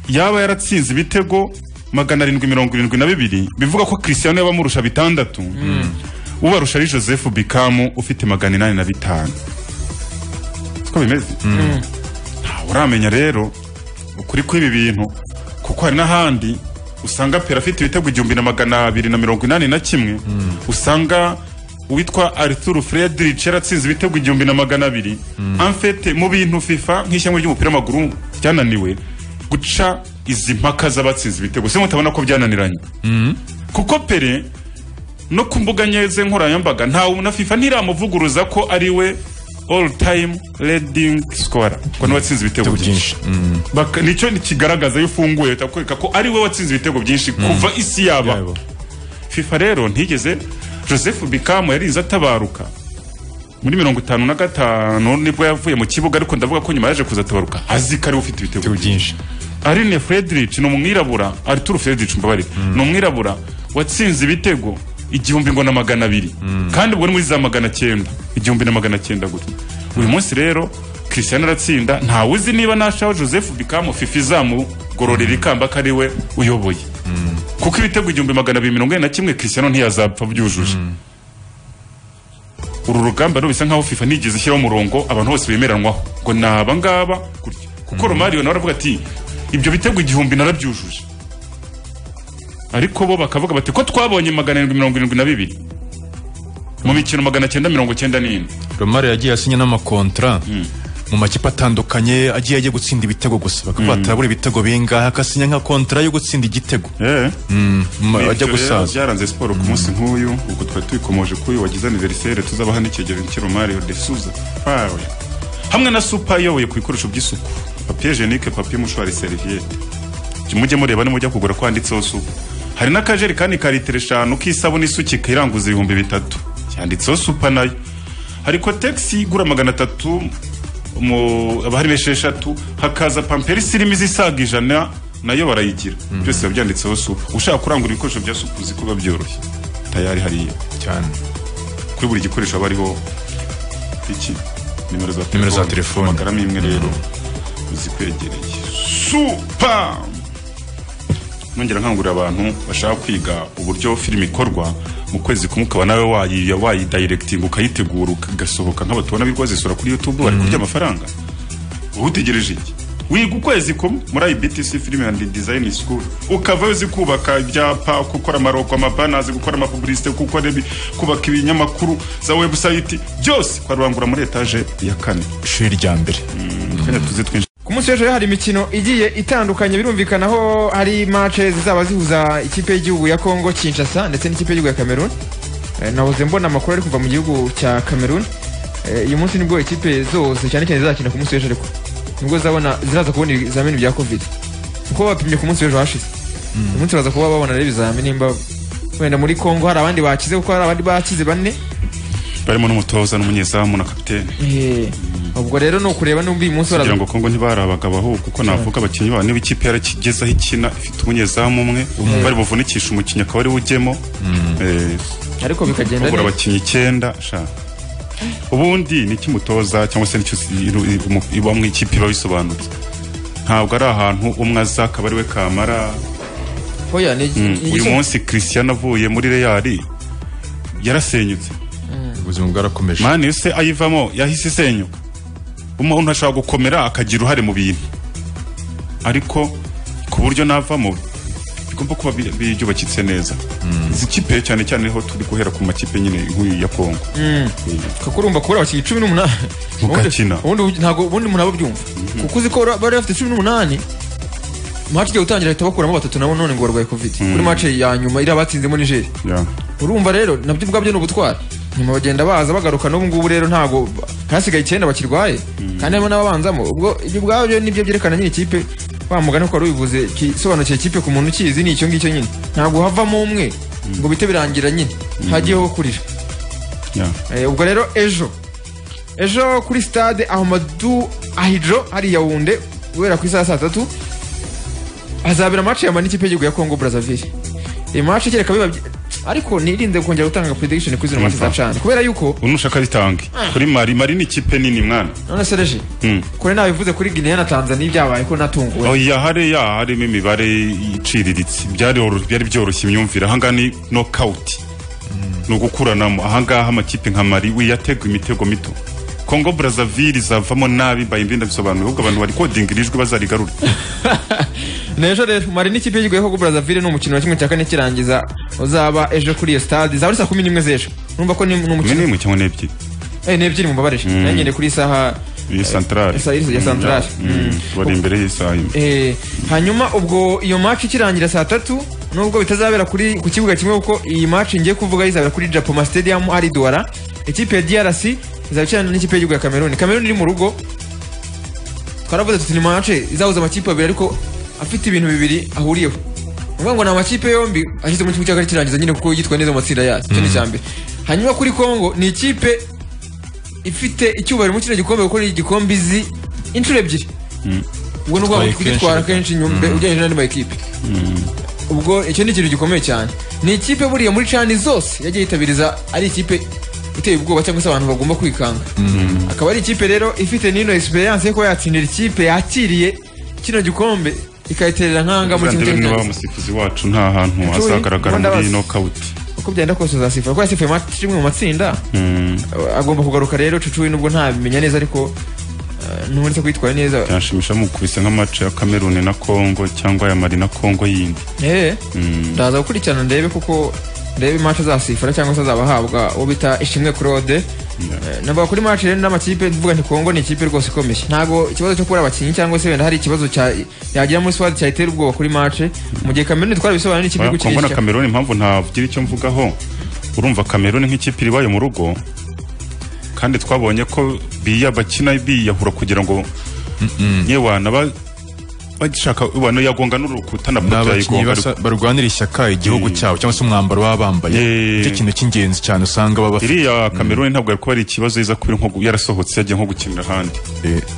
yaba yaratsinze ibitego magana arindwi mirongo irindwi na bibiri bivuga ko Cristiano yaba amurusha bitandatu ubarusha ari Joseph Bikamu ufite magana inani na bitanu siko bimeze ntawe uramenya rero ukuri kw'ibi bintu kuko hari n'ahandi usanga pera afite ibitego igihumbi na magana abiri na mirongo inani na kimwe usanga uwitwa Arthur Friedrich yaratsinze ibitego igihumbi na magana abiri amfete mu bintu FIFA nk'ishyamba ry'umupira w'amaguru ryananiwe guca izi mpaka z'abatsinze ibitego se mutabona ko byananiranye kuko pere no ku mbuga nyeze nkoranyambaga ntawe na FIFA ntiramuvuguruza ko ari we all time leading scorer ko niwe watsinze ibitego byinshi Baka- nicyo kigaragaza iyo ufunguye uhita kwereka ko ari we watsinze ibitego byinshi kuva isi yaba Yaba. FIFA rero ntigeze Joseph Bikamu yarize atabaruka muri mirongo itanu na gatanu nibwo yavuye mu kibuga ariko ndavuga ko nyuma yaje kuzatabaruka azi ko ariwe ufite ibitego byinshi byinshi Arine Friedrich ni umwirabura Arthur Friedrich mbabarira ni umwirabura watsinze ibitego igihumbi ngo na magana abiri kandi ubwo ni muri za magana cyenda igihumbi na magana cyenda gutya uyu munsi rero Cristiano aratsinda ntawe uzi niba nashaho Joseph Bikamu FIFA izamugororera ikamba ko ari we uyoboye kuko ibitego igihumbi magana abiri mirongo ine na kimwe Cristiano ntiyazapfa byujuje uru rugamba rero bisa nkaho FIFA nigeze ishyiraho umurongo abantu bose bemeranwaho ngo ni aba ngaba gutya kuko Romario nawe aravuga ati ibyo bitego igihumbi narabyujuje ariko bo bakavuga bati ko twabonye magana arindwi mirongo irindwi na bibiri mu mikino magana cyenda mirongo cyenda n'ine romari yagiye asinya n'amakontra mu makipe atandukanye agiye ajya gutsinda ibitego gusa bakavuga ati arabura ibitego bingahe akasinya nka kontra yo gutsinda igitego Ma- ajya gusaza byaranze siporo ku munsi nk'uyu ubwo twari tubikomoje kuri uyu wagize aniveriseri tuzabaha n'ikigero cy'iro mario de suza fawe hamwe na supa iyoboye ku bikoresho by'isuku papiye jenike papiye mushwari seriviyete mujye mureba nimujya kugura kwanditseho supa hari n'akajerekani ka litiro eshanu k'isabune isukika iranguza ibihumbi bitatu cyanditseho supa nayo hari kotegisi igura magana atatu mu haba harimo esheshatu hakaza pamperisi irimo izisaga ijana nayo barayigira byose biba byanditseho supa ushaka kurangura ibikoresho bya supa uzi ko biba byoroshye tayari hariya cyane kuri buri gikoresho haba hariho iki nimero za Nimero za telefone. amagaramo imwe rero uzikwegereye supa nongera nkangurira abantu bashaka kwiga uburyo filime ikorwa mu kwezi kumwe ukaba nawe wayi- wayidayiregitinga ukayitegura ugasohoka nk'aba tubona birwa zisura kuri youtube bari kurya amafaranga wowe utegereje iki wiga ukwezi kumwe muri ibtc film and design school ukavayo uzi kubaka ibyapa gukora amaroko amabanazi gukora amapubulisite gukora ibi- kubaka ibinyamakuru za webusayiti byose kwarurangura muri etaje ya kane ishuri rya mbere kanya tuzi twinshi ku munsi w'ejo hari imikino igiye itandukanye birumvikana aho hari mace zizaba zihuza ikipe y'igihugu ya Congo Kinshasa ndetse n'ikipe y'igihugu ya Cameroon Eh, nahoze mbona amakuru ari kuva mu gihugu cya Cameroon Eh, uyu munsi nibwo ikipe zose cyane cyane zizakina ku munsi w'ejo ariko nibwo zabona ziraza kubona ibizamini bya covid kuko bapimye ku munsi w'ejo hashize uyu munsi baza kuba babona rero ibizamini nimba wenda muri Congo hari abandi bakize kuko hari abandi bakize bane barimo n'umutoza n'umunyezamu na kapitene Eh, ubwo rero ni ukureba n'ubwo uyu munsi baraza kugira ngo kongo ntibari abagabo ahubwo kuko navuga abakinnyi babo niba ikipe yarageze aho ikina ifite umunyezamu umwe bari buvunikishe umukinnyi akaba ari we ujyemo eh, ariko bikagenda kugura neza abakinnyi icyenda sha ubundi ni ikimutoza cyangwa se nicyo si- iru- i- umu- iba mu ikipe iba bisobanutse ntabwo ari ahantu umwe aza akaba ari we kamara Oya, ni- ni uyu igisobanuro. munsi christian avuye muri reyali yarasenyutse ubuzima bwarakomeje mani se ayivamo yahise isenyuka umuntu ashobora gukomera akagira uruhare mu bintu ariko ku buryo navamo bigomba kuba bi- byubakitse neza izi kipe cyane cyane ho turi guhera ku makipe nyine nk'uyu ya kongo kakurumba kubura abakinnyi cumi n'umunani Mugakina. ubundi ubundi ntago ubundi umuntu aba abyumva kuko uzi ko bara- bari bafite cumi n'umunani match igiye gutangira ahita bakuramo batatu nabo none ngo barwaye covid kuri match ya nyuma iriya batsinzemo nigeria Yeah. urumva rero nabyo ubwabyo ni ubutwari nyuma bagenda baza bagaruka n'ubu ngubu rero ntago hasigaye icyenda bakirwaye kandi harimo n'ababanzamo ubwo ibyo ubwabyo nibyo byerekana nyine ikipe wa mugani ko wari ubivuze kisobanukiye ikipe ku muntu ukizi ni icyo ngicyo nyine ntabwo havamo umwe ngo bite birangira nyine hagiyeho kurira Yeah. Eh, ubwo rero ejo ejo kuri stade ahmadu ahidro hariya wunde guhera ku isaha saa tatu hazabera maci yama n'ikipe y'igihugu ya congo brazzaville iyi maci kereka biba byi- ariko nirinze kongera gutanga prediction kuri zino maci za Yumva. cana kubera yuko ubu nushaka ritange kuri mari mari ni ikipe nini mwana none sereje Mm. kure nabivuze kuri guinea na tanzania ibyabaye ko natunguwe oya hariya harimo imibare iciriritse byaroro- byari byoroshye imyumvire ahangaha ni nokawuti ni ugukuranamo ahangaha amakipe nka mari wiyategwa imitego mito kongo brazzaville izavamo nabi bayimbi ndabisobanura ahubwo abantu bari kodinga iri jwi bazarigarure n'ejo rero mari n'ikipe y'igihugu ya congo brazzaville ni umukino wa kimwe cya kane kirangiza uzaba ejo kuri iyo stade izaba ari saa kumi n'imwe z'ejo urumva ko ni ni imwe umukino n'imwe cyangwa n'ebyiri Eh, ni ebyiri mubabarije nagendeye kuri iyi saha iyi santarari Esa- ya santarari. Mm. bari imbere y'isaha imwe Eh, hanyuma ubwo iyo match ikirangira saa tatu nubwo bitazabera kuri ku kibuga kimwe kuko iyi match ngiye kuvuga izabera kuri Japoma Stadium ari Douala ikipe ya DRC izabikina n'ikipe y'igihugu ya Cameroon Cameroon iri mu rugo twaravuze tuti ni match izahuza amakipe abiri ariko afite ibintu bibiri ahuriyeho uvuga ngo ni amakipe yombi ashyize mu kibuga cy'akagari kirangiza nyine kuko yitwa neza mu matsinda yayo icyo ni icya mbere hanyuma kuri Congo ni ikipe ifite icyubahiro muri kino gikombe kuko ni igikombe izi inshuro ebyiri ubwo ni ukuvuga ngo Itwaye kugitwara kenshi. kenshi nyumbe ugereranyije n'andi makipe ubwo icyo ni ikintu gikomeye cyane ni ikipe buriya muri cani zose yagiye yitabiriza ari ikipe iteye ubwoba cyangwa se abantu bagomba kwikanga akaba ari ikipe rero ifite n'ino experience yo kuba yatsindira ikipe yakiriye kino gikombe ikayiterera nkanga muri kimwe uzandebe niba cy'irangiza. umusifuzi wacu nta hantu Nshuti, azagaragara muri ndabaza. nokawuti uko byagenda kose uzasifuza kuko yasifuye match imwe mu matsinda Mm, agomba kugaruka rero cucuwe nubwo ntabimenya neza ariko eh, nubonetse kwitwara neza byanshimisha mukubise nk'amace ya kameruni na kongo cyangwa ya mari na kongo yindi Eh, ndaza gukurikirana ndebe kuko ndebe match azasifura cyangwa se azabahabwa uwo bita ishimwe claude Eh, navuga kuri match rero n'amakipe mvuga nti kongo ni ikipe rwose ikomeye ntabwo ikibazo cyo kubura abakinnyi cyangwa se wenda hari ikibazo cya- yagira muri swad cyayitera ubwoba kuri match mu gihe kameruni twari bisobanura n'ikipe iri kongo na gukinisha kameruni impamvu ntavugira icyo mvugaho urumva kameruni nk'ikipe iri ibaye mu rugo kandi twabonye ko biya bakina biyahura kugira ngo yewe wanaba bagishaka wanayagonga n'urukuta na ni poto abakinnyi yayigonga basa- barwanira ishyaka igihugu cyabo cyangwa se umwambaro baba bambaye Eh. nicyo kintu cy'ingenzi cyane usanga baba bafite iriya kameruni ntabwo yari kuba ari ikibazo iza kuba iri nko gu- yarasohotse yagiye nko gukinira ahandi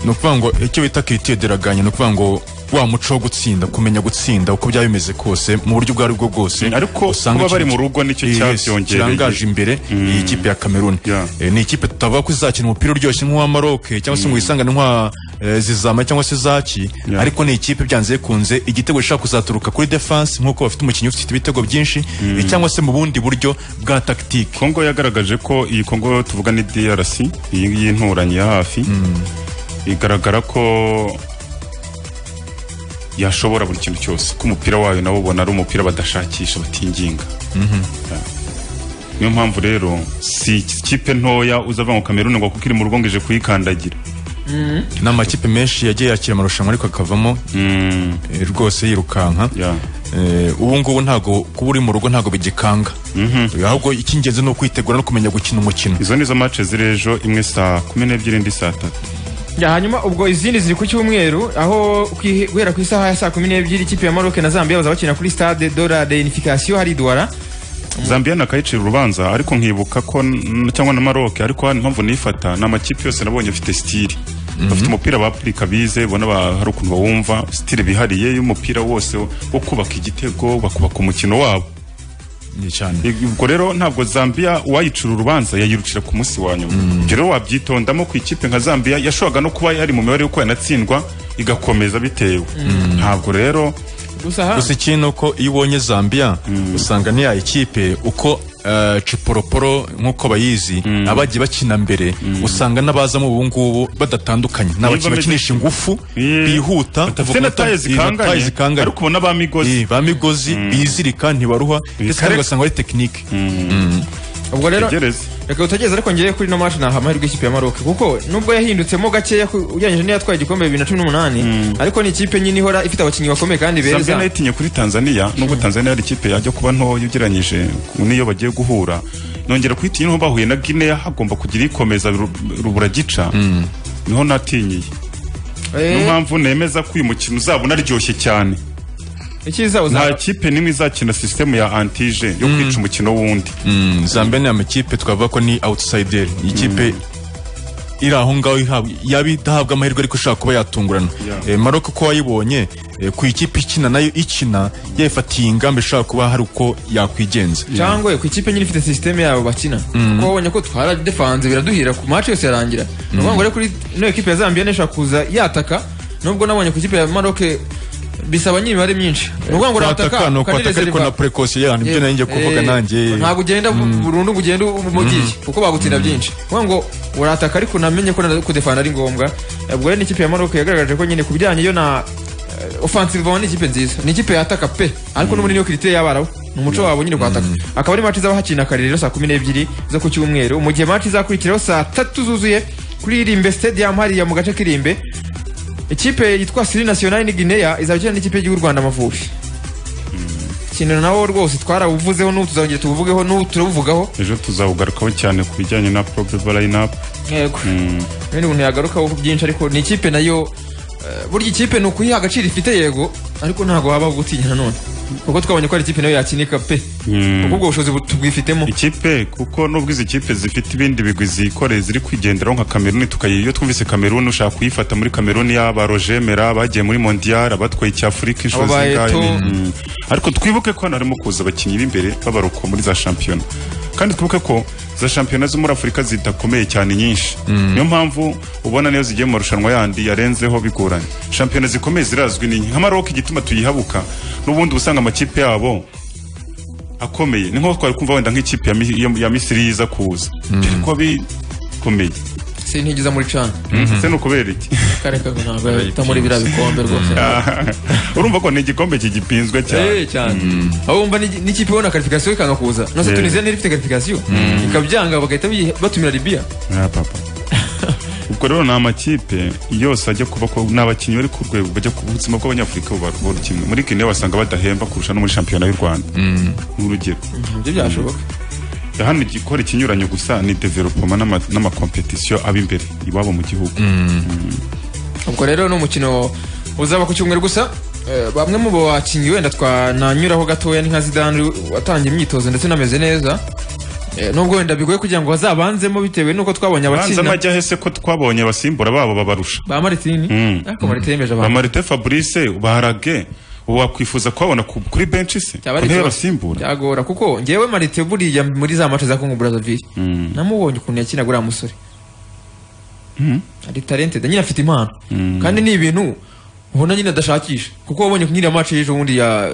ni ukuvuga ngo icyo bita kiritiyoderaganya ni ukuvuga ngo wa muco wo gutsinda kumenya gutsinda uko byaba bimeze kose mu buryo ubwo ari bwo bwose Mm, ariko usanga kuba bari mu ikintu- rugo nicyo Yes, cyabyongereye. kirangaje imbere iyi kipe ya kameruni Yeah. Eh, ni ikipe tutavuga ko izakina umupira uryoshye nk'uwa maroke cyangwa se ngo yisangane nk'uwa eh, zizama cyangwa se zaki Yeah. ariko ni ikipe byanze bikunze igitego gishobora kuzaturuka kuri defense nk'uko bafite umukinnyi ufite ibitego byinshi eh, cyangwa se mu bundi buryo bwa tactique kongo yagaragaje ko iyi kongo tuvuga ni drc iyi ngiyi inturanyi ya hafi igaragara ko yashobora buri kintu cyose ko umupira wayo nabo ubona ari umupira badashakisha batinginga Yeah. niyo mpamvu rero si ikipe ntoya uzava ngo kameruni ngo kuko iri mu rugo ngo ije kuyikandagira ni amakipe menshi yagiye yakira amarushanwa ariko akavamo Mm, eh, rwose yirukanka yeah. Eh, ubu ngubu ntabwo kuba uri mu rugo ntabwo bigikanga ahubwo icy'ingenzi ni ukwitegura no kumenya gukina umukino izo ni zo mace ziri ejo imwe saa kumi n'ebyiri indi saa tatu Ya, hanyuma ubwo izindi ziri ku cyumweru aho kwihe- guhera ku isaha ya saa kumi n'ebyiri ikipe ya maroke na zambia bazaba bakina kuri stade de la reunification hari douala zambia nakayicira urubanza ariko nkibuka ko n- cyangwa na maroc ariko hano impamvu nifata ni amakipe yose nabonye afite sitiri bafite umupira bapurika bize ubona ba- hari ukuntu bawumva sitiri bihariye y'umupira wose wo wo kubaka igitego bakubaka umukino wabo Ni cyane I- ubwo rero ntabwo zambia uwayicira urubanza yayirukira ku munsi wa nyuma ibyo rero wabyitondamo ku ikipe nka zambia yashoboraga no kuba yari mu mibare y'uko yanatsindwa igakomeza bitewe ntabwo rero gusa ha- gusa ikindi ni uko iyo ubonye zambia usanga niya ikipe uko eh, ciporoporo nk'uko bayizi abagiye bakina mbere usanga n'abazamo ubu ngubu badatandukanye ni bameze- abakinnyi bakinisha ingufu Yeah. bihuta bafite na taye zikanganye ariko ubona ba migozi bamigozi bizirika ntibaruha ndetse kandi Bikareka. ugasanga ari tekinike ubwo rero Tegereze. reka utegereze ariko ngewe kuri no match naha amahirwe y'ikipe ya Maroc kuko nubwo yahindutseho gakeya ku- ugereranyije n'iyo yatwaye igikombe bibiri na cumi n'umunani ariko ni ikipe nyine ihora ifite abakinnyi bakomeye kandi zambia beza nayo itinye kuri tanzania nubwo tanzania ari ikipe yajya kuba ntoya ugereranyije n'iyo bagiye guhura nongera kuyitinya niho bahuye na guinea hagomba kugira ikomeza ru- rubura gica niho natinyiye niyo Eh, mpamvu nemeza ko uyu mukino uzaba unaryoshye cyane icyiza nta uzaba kipe n'imwe izakina sisitemu ya antije yo kwica umukino wundi Mm, zambia ni amakipe twavuga ko ni outsider Ni ikipe iri aho ngaho ihabwa- yaba idahabwa amahirwe ariko ishobora kuba yatungurana Yeah. Eh, Maroc ko wayibonye eh, ku ikipe ikina nayo ikina yayifatiye ingamba ishobora kuba hari uko yakwigenza cyangwa ku ikipe nyine ifite sisiteme yabo bakina kuko wabonye ko twara defanze biraduhira ku match yose yarangira ni ukuvuga ngo rero kuri ino ekipe ya Zambia nishobora kuza yataka nubwo nabonye ku ikipe ya Maroc bisaba nyimibare myinshi ni ukuvuga ngo urataka ni ukwataka ariko ukanezerewa. na precaution yani ibyo nanjye kuvuga Eh, nanjye ntabwo ugenda bu- burundu ngo ugende umugiye kuko bagutsinda byinshi kuvuga ngo urataka ariko unamenye ko na- kudefana ari ngombwa ubwo rero n'ikipe ya Maroc yagaragaje ko nyine ku bijyanye yo na eh, offensive ni ikipe nziza ni ikipe yataka pe ariko n'ubundi niyo kiriteri y'abarabu ni umuco wabo nyine kwataka akaba ari match izabahakina kare rero saa kumi n'ebyiri zo ku cyumweru mu gihe match izakurikiraho saa tatu zuzuye kuri Irimbe Stadium hariya mu gace k'irimbe ikipe yitwa Siri National ni Guinea izaba ikina n'ikipe y'igihugu Rwanda Amavubi ikintu nawo rwose twarabuvuzeho n'ubu tuzongera tubuvugeho n'ubu turabuvugaho ejo tuzawugarukaho cyane ku bijyanye na probable lineup yego ibindi bintu yagarukaho byinshi ariko ni ikipe nayo eh, burya ikipe ni ukuyiha agaciro ifite yego ariko ntabwo waba gutinya nanone kuko twabonye ko ari ikipe nayo yakinika pe kuko ubwo bushobozi bu- tubwifitemo ikipe kuko nubwo izi kipe zifite ibindi bigwi zikoreye ziri kwigenderaho nka Cameroon tukayi iyo twumvise Cameroon ushaka kuyifata muri Cameroon yaba Roger Mera bagiye muri Mondial abatwaye cya Africa inshuro Aba ba zingahe Eto'o. ni- Mm. ariko twibuke ko hano harimo kuza abakinnyi b'imbere b'abaruko muri za shampiyona kandi twibuke ko za shampiyona zo muri Afurika zidakomeye cyane nyinshi niyo mpamvu ubona niyo zigiye mu marushanwa yandi yarenzeho bigoranye shampiyona zikomeye zirazwi ni nke. nka Maroc igituma tuyihabuka n'ubundi usanga amakipe yabo akomeye ni nko twari kumva wenda nk'ikipe ya, Mi- ya, ya misiri yiza kuza dore ko bikomeye sintigiza muri cana se ni ukubera iki kare kago ntabwo yita muri biriya bikombe rwose urumva ko ni igikombe kigipinzwe cyane Eh, cyane aho wumva ni- n'ikipe ibona karifikasiyo ikanga kuza nose Eh. tunisiya ntiri ifite karifikasiyo ikabyanga bagahita biyi- batumira libiya Ah, papa. ubwo rero ni amakipe yose ajya kuba ko ni abakinnyi bari ku rwego bajya ku buzima bw'abanyafurika buba buri kimwe muri guinea wasanga badahemba kurusha no muri shampiyona y'u rwanda nk'urugero nibyo byashoboka hano igikora ikinyuranyo gusa ni developoma n'ama- n'amakompetisiyo aba imbere iwabo mu gihugu ubwo rero ni umukino uzaba ku cyumweru gusa Eh, bamwe mu bakinnyi wenda twananyuraho gatoya ni nka zidane watangiye imyitozo ndetse unameze neza Eh, nubwo wenda bigoye kugira ngo bazabanzemo bitewe nuko twabonye banza abakina amajya hese ko twabonye abasimbura babo babarusha ba maritini Mm. ariko maritini yemeje ba abantu marite fabrice baharage ubu wakwifuza kubabona ku- kuri benshi se Byaba ari ku ntebe ikibazo. basimbura byagora kuko ngewe marite buriya muri za mace za kongo brazzaville namubonye ukuntu yakina guriya musore ari talented nyine afite impano kandi ni ibintu ubona nyine adashakisha kuko wabonye nyine ya mace y'ejo bundi ya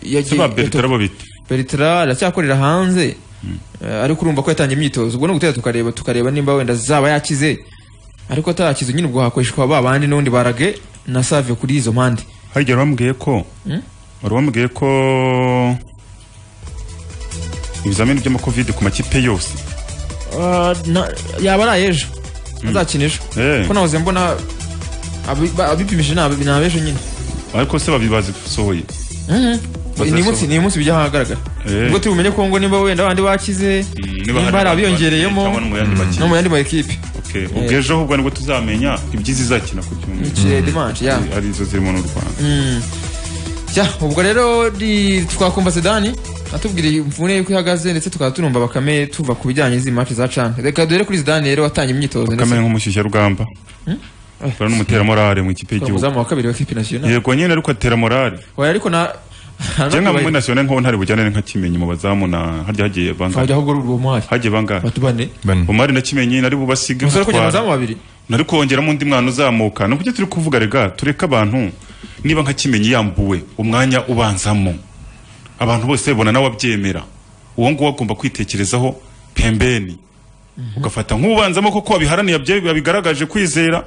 ya- se ba ya- bertara bo bita Bertrand aracyakorera hanze eh, ariko urumva ko yatangiye imyitozo ubwo ni ugutera tukareba tukareba nimba wenda zaba yakize ariko atarakize nyine ubwo hakoreshwa ba bandi n'ubundi barage na save kuri izo mpande harya wambwiye ko wari wambwiye ko ibizamini by'amakovide ku makipe yose Ah, na- yaba ari ayejo azakina ejo Eh. kuko nahoze mbona abi- ba- abipimije ni abi- ni abejo nyine ariko se babibazisohoye ni umunsi ni umunsi bijya ahagaragara Eh. ubwo turi bumenye ko ngo nimba wenda abandi bakize nimba hari abiyongereyemo no mu yandi ma ekipe ubwo ejo ahubwo nibwo tuzamenya ibyiza izakina ku cyumweru ikire dimanche ya arizo zirimo n'u rwanda Tya, ubwo rero ni- twakumva sedani atubwiriye imvune yuko ihagaze ndetse tukaba tunumva bakame tuva ku bijyanye n'izi match za cana reka duhere kuri zidane rero watangiye imyitozo ndetse kamere nk'umushyushyarugamba bara n'umuteramorare mu akora ikipe y'igihugu umuzamu wa kabiri wa kipe nasiyonali yego nyine ariko atera morale oya ariko na je nka muri national nkaho ntari bujyane nka kimenyi mu bazamu na harya hagiye bangahe twajya aho gorora uwo mwari hagiye bangahe batu bane Bane. umari na kimenyi nari bubasige umusore kugira batwara. abazamu babiri nari kongeramo undi mwana uzamuka ni ukujya turi kuvuga rega tureke abantu niba nka kimenyi yambuwe umwanya ubanzamo abantu bose bona nawe abyemera uwo nguwo agomba kwitekerezaho pembeni ugafata nk'ubanzamo koko wabiharaniye abye- wabigaragaje kwizera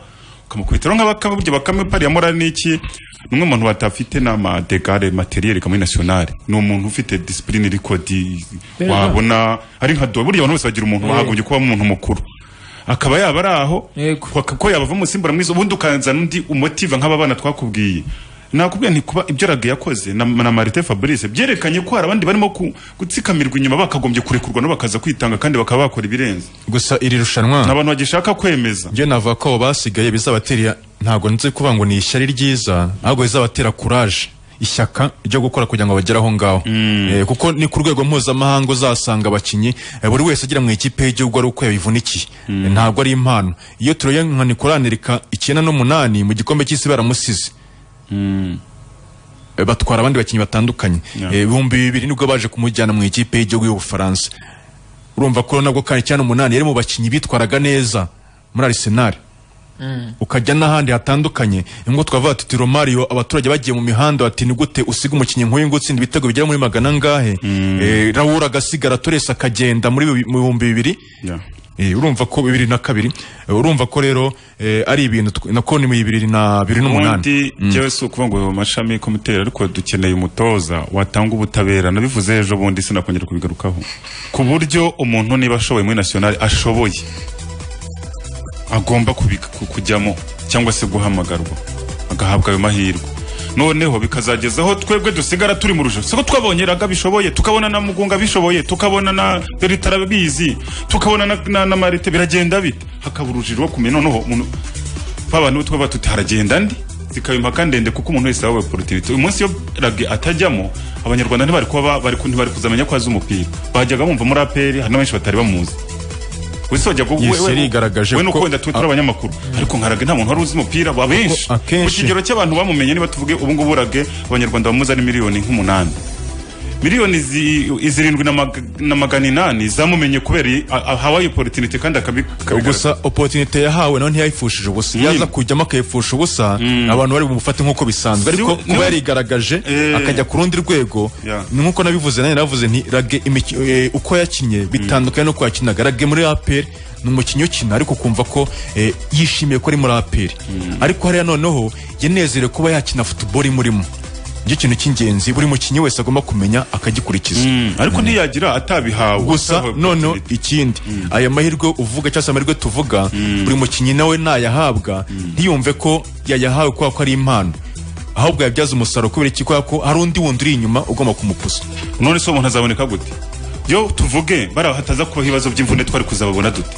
akamukubita rero nk'abakame burya bakame pari ya morali ni iki ni umwe mu bantu badafite n'amadegare materiyeri kamwe nasiyonari ni umuntu ufite disipurine rikodi wabona ari nka duwa burya abantu bose bagira umuntu bagombye kuba umuntu mukuru akaba yaba ari aho Yego. ko- ko yabava umusimbura mwiza ubundi ukanzana undi umutiva nk'ababana twakubwiye nakubwiye nti kuba ibyo ragi yakoze na, na marite fabrice byerekanye ko hari abandi barimo ku- gutsikamirwa inyuma bakagombye kurekurwa no bakaza kwitanga kandi bakaba bakora ibirenze gusa iri rushanwa ni abantu bagishaka kwemeza njye navuga ko abo basigaye bizabatera ntabwo nzi kuvuga ngo ni ishyari ryiza ahubwo bizabatera kuraje ishyaka ryo gukora kugira ngo bagere aho ngaho Eh, kuko ni ku rwego mpuzamahanga uzasanga abakinnyi eh, buri wese agira mu ikipe y'igihugu ari uko yabivunikiye Eh, ntabwo ari impano iyo turebye nka nikoranirika icyenda n'umunani mu gikombe cy'isi baramusize Eh, batwara abandi bakinnyi batandukanye Yeah. Eh, ibihumbi bibiri nibwo baje kumujyana mu ikipe y'igihugu y'ubufaransa urumva ko nabwo kandi cyane umunani yari mu bakinnyi bitwaraga neza muri arisenali ukajya n'ahandi hatandukanye ngo twavuga tuti romario abaturage bagiye mu mihanda bati ni gute usiga umukinnyi nk'uyu ngo utsinda ibitego bigera muri magana angahe Eh, rawura agasigara toresi akagenda muri bibi- mu bihumbi bibiri Yeah. Eh, urumva ko bibiri na kabiri Eh, urumva ko rero eh, ari ibintu tw- nako ni mu bibiri na bibiri n'umunani ubundi njyewe si ukuvuga ngo amashami y'ikomiteri ariko dukeneye umutoza watanga ubutabera nabivuze ejo bundi sinakongera kubigarukaho ku buryo umuntu niba ashoboye muri nasiyonari ashoboye agomba kubi- ku- kujyamo cyangwa se guhamagarwa agahabwa ayo mahirwe noneho bikazageza aho twebwe dusigara turi mu rujo siko twabonye raga bishoboye tukabona na mugunga bishoboye tukabona na beritara bizi tukabona na, na, na marite biragenda bite hakaba urujiro rwo kumenya noneho umuntu babana utwo batuti haragenda ndi zikaba impaka ndende kuko umuntu wese yabawe porotivite uyu munsi iyo ragi atajyamo abanyarwanda ntibari kuba ba- bari ku- ntibari kuzamenya ko azi umupira bajyaga bumva muri aperi hari n'abenshi batari bamuzi wisojya ko Yes, yarigaragaje we nuko ko- wenda tuba turi abanyamakuru ariko nka rage nta muntu wari uzi umupira wa benshi akenshi- ku kigero cy'abantu bamumenye niba tuvuge ubu ngubu rage abanyarwanda bamuzi ari miliyoni nk'umunani miliyoni zi- zirindwi na mag- na magana inani zamumenye kubera iyi- a- ahawaye opportunity kandi akabi akabigaragaza. gusa opotinite yahawe nawe ntiyayifushije ubusa Mm. yaza kujyamo akayipfusha ubusa abantu bari bumufate nk'uko bisanzwe Si- ariko niwe- kuba yarigaragaje Eh. akajya ku rundi rwego Yeah. ni nk'uko nabivuze nanjye navuze nti rage imiki- eh, uko yakinnye bitandukanye n'uko yakinaga rage muri aperi ni umukinnyi ukina ariko ukumva ko eh, yishimiye ko ari muri aperi ariko hariya noneho yanezerewe kuba yakina futuboro imurimo nicyo kintu cy'ingenzi buri mukinnyi wese agomba kumenya akagikurikiza Mm, ariko ntiyagira atabihawe gusa Atahawe noneho opportunity. ikindi aya mahirwe uvuga cyangwa se amahirwe tuvuga buri mukinnyi nawe nayahabwa ntiyumve ko yayahawe kubera ko ari impano ahubwo yabyaza umusaruro kubera iki kubera ko hari undi wundi uri inyuma ugomba kumukuza none se uwo muntu azaboneka gute yo tuvuge bari hataza kubaho ibibazo by'imvune twari kuzababona dute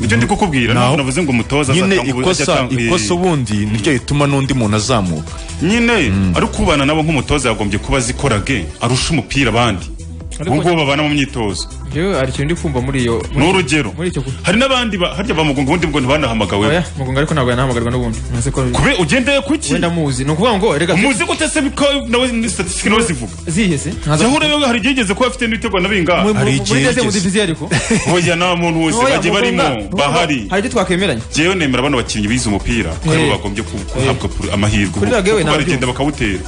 ibyo ndi kukubwira Naho- ntabwo navuze ngo umutoza nyine azatanga ubu- ajya ikosa atanga- ikosa ubundi niryo rituma n'undi muntu azamuka nyine ariko ubana nabo nk'umutoza yagombye kuba azikorage arusha umupira abandi Ariko- ubu ngubu babana mu myitozo njyewe hari ikintu ndi kumva muri iyo ni urugero muri icyo ku- hari n'abandi ba- harya bamugunga ubundi bwo ntibanahamagawe oya mugunga ariko ntabwo yanahamagarwa n'ubundi ntuzi ko kube ugendeye kuki wenda muzi ni ukuvuga ngo reka muzi gute se biko nawe ni statisitike nawe zivuga zihese ntaza yahura yewe hari igihe yigeze kuba afite n'ibitego na bingahe muri- muri- hari igihe muri deuxième yigeze. division ariko oya nta muntu wese Oya, bagiye Mugunga, barimo Mugunga, bahari hari ibyo twakwemeranya jewe nemera bano bakinnyi bize umupira ko aribo Eh. bagombye ku- guhabwa pur- amahirwe Kuri Rage we kuko nabyumva. baragenda bakawutera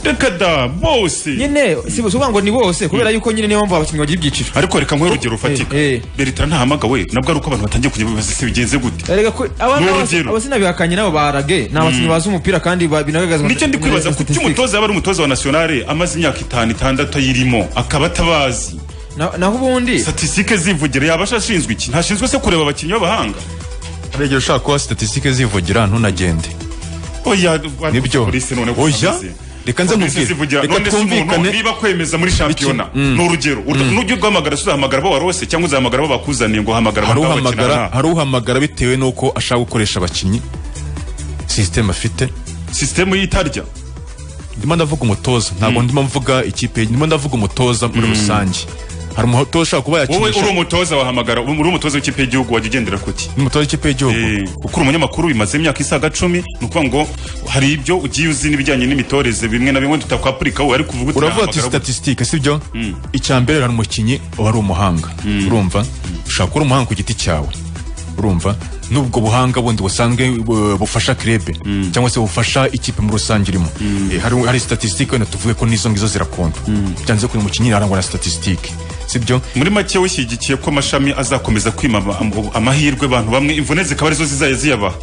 reka da bose nyine si si ukuvuga ngo ni bose kubera yuko nyine niyo mpamvu abakinnyi bagira ibyiciro ariko reka nkwe urugero rufatika eh. beritara ntahamagawe nabwo ari uko abantu batangiye kujya bibaza se bigenze gute Erega ko- aba- Ni aba- urugero. abasinabihakanye nabo barage ni abakinnyi bazi umupira kandi ba- binagaragazwa nicyo ndi muri- muri kwibaza kuki statistics. umutoza yaba ari umutoza wa nasiyonari amaze imyaka itanu itandatu ayirimo akaba atabazi Na- naho ubundi statisitike zivugira yaba ashinzwe iki ntashinzwe se kureba abakinnyi b'abahanga aregera ushaka kuba statisitike zivugira ntunagende oya nibyo polisi none oya reka nze polisi nkubwire zivugira reka none se umuntu twumvikane niba kwemeza muri shampiyona ni urugero Ur- nujya uguhamagara se uzahamagara abo warose cyangwa uzahamagara abo bakuzaniye ngo uhamagara hari abagabo bakina uhamagara nta- hari uhamagara bitewe n'uko ashaka gukoresha abakinnyi sisiteme afite sisitemu y'itarya ndimo ndavuga umutoza ntabwo ndimo mvuga ikipe ndimo ndavuga umutoza muri rusange hari umutoza ushobora kuba wowe uri yakinisha umutoza wahamagara uri umutoza w'ikipe y'igihugu wajya ugendera kuki n'umutoza w'ikipe y'igihugu Eh, kuko uri umunyamakuru bimaze imyaka isaga cumi ni ukuvuga ngo hari ibyo ugiye uzi n'ibijyanye n'imitoreze bimwe na bimwe tutakwapurikaho ariko uvuga uti uravuga ati nahamagara abo- statisitike sibyo icyambere hari umukinnyi wari umuhanga urumva ushaka kuba umuhanga ku giti cyawe urumva n'ubwo buhanga bundi busanzwe bu- bufasha kirebe cyangwa se bufasha ikipe muri rusange irimo Eh, hari hari statisitike wenda tuvuge ko n'izo ngizo zirakonda byanze kuri umukinnyi arangwa na statisitike sibyo muri make wishyigikiye ko amashami azakomeza kwima ama- amahirwe abantu bamwe imvune zikaba arizo zizajya ziyabaha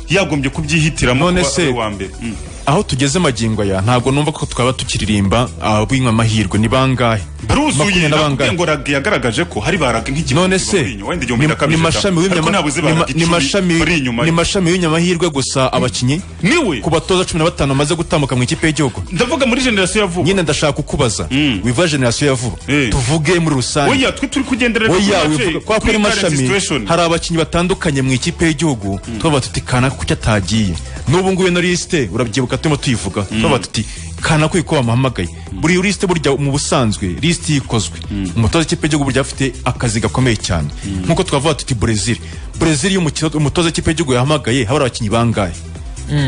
yagombye kubyihitiramo None kuba se- ari uwa mbere Mm. aho tugeze magingo aya ntabwo numva ko twaba tukiririmba abw'inywa amahirwe ni bangahe baruzuye Makumyabiri na bangahe. nakubwiye ngo rag yagaragaje ko hari baraga nk'igihumbi none se Mourinho, wenda igihumbi ni na ni kabiri mashami ariko w'inyama- ntabuze ni ma- baraga ni icumi mashami- bari inyuma ni ye. mashami w'inyamahirwe gusa abakinnyi niwe ku batoza cumi na batanu bamaze gutambuka mu ikipe y'igihugu ndavuga muri generasiyo ya vuba nyine ndashaka kukubaza wiva generasiyo ya vuba Eh. tuvuge muri rusange oya twe turi kugendera oya wivuga kwa kuri mashami hari abakinnyi batandukanye mu ikipe y'igihugu tubavuga tuti kanaka kuki atagiye n'ubu ngubu ino lisite urabyibuka turimo tuyivuga tubavuga tuti kanaka uko bamuhamagaye buri lisite burya mu busanzwe lisite iyo ikozwe umutoza w'ikipe y'igihugu burya afite akazi gakomeye cyane nk'uko twavuga tuti brezil brezil iyo umukino- umutoza w'ikipe y'igihugu yahamagaye haba hari abakinnyi bangahe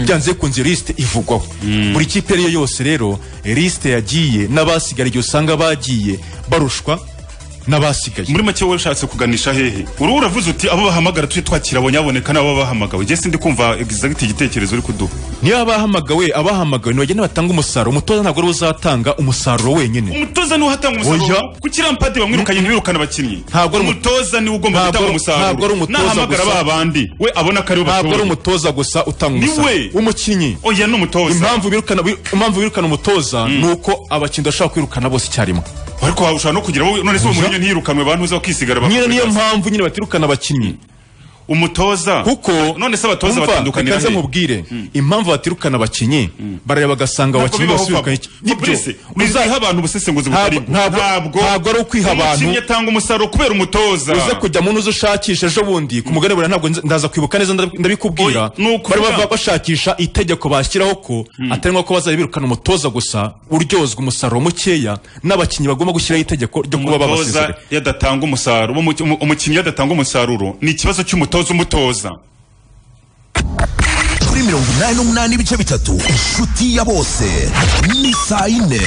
byanze kunze lisite ivugwaho buri kipe iyo ari yo yose rero lisite yagiye n'abasigara igihe usanga bagiye barushwa n'abasigaye muri make wowe ushatse kuganisha hehe uruhu uravuze uti abo bahamagara tujye twakira abanyaboneka n'abo bahamagawe njye sindi kumva exact igitekerezo uri kuduha niba abahamagawe abahamagawe ntibagenda batanga umusaruro umutoza ntabwo ariwe uzatanga umusaruro wenyine umutoza niwe uhatanga umusaruro Oya. ku kirampade bamwirukanye ntibirukane abakinnyi Ntabwo ari umu- umutoza niwe ugomba Ntabwo gutanga ari- ntabwo ari umusaruro umutoza nahamagara gusa. ba bandi we abona ko aribo ntabwo ari bashoboye umutoza gusa utanga Ni umusaruro we. umukinnyi oya ni umutoza impamvu birukana impamvu birukana umutoza ni uko abakinnyi bashobora kwirukana bose icyarimwe ariko ha- ushobora no kugira wowe none se uwo Mourinho ntiyirukanwe abantu uza bakisigara nyine niyo bakora mpamvu nyine batirukana abakinnyi umutoza kuko none se abatoza Umva, batandukanira reka nze nkubwire impamvu batirukana abakinnyi barareba bagasanga abakinnyi bose birukanye uzaha abantu ubusesenguzi butari bwo. ntabwo- ntabwo ari ukwiha abantu. umukinnyi atanga umusaruro kubera umutoza uze kujya mu ntuzi ushakisha ejo bundi ku mugani buriya ntabwo nzi- ndaza kwibuka neza ndab- ndabikubwira Oya, ni ukuvuga- bari bava bashakisha itegeko bashyiraho ko atari ngombwa ko bazajya birukana umutoza gusa uryozwa umusaruro mukeya n'abakinnyi bagomba gushyiraho itegeko ryo kuba umutoza babasezerera yadatanga umusaruro umu- umu- umukinnyi yadatanga umusaruro ni ikibazo cy'umutoza umutoza kuri mirongo inani n'umunani ibice bitatu inshuti ya bose ni saa yine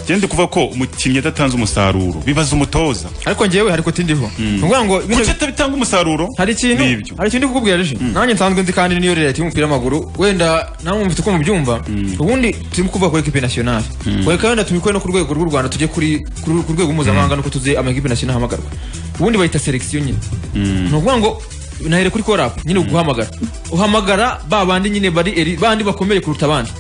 gende kuvuga ko umukinnyi adatanze umusaruro bibaza umutoza ariko njyewe hari kote ndiho ni ukuvuga ngo bino- kuki atabitanga umusaruro hari ikintu ni ibyo hari ikintu ndi kukubwira rije nanjye nsanzwe nzi kandi niyo leta y'umupira w'amaguru wenda nawe mufite uko mubyumva ubundi turimo kuvuga kuri ekipe nasiyonari reka wenda tubikore no ku rwego rw'u rwanda tujye kuri kuri- ku rwego mpuzamahanga nuko tuzi amakipe nasiyonari ahamagarwa ubundi bayita selekisiyo nyine ni ukuvuga ngo nahere kuri korapu nyine uguhamagara uhamagara ba bandi nyine bari eri bandi bakomeye kuruta abandi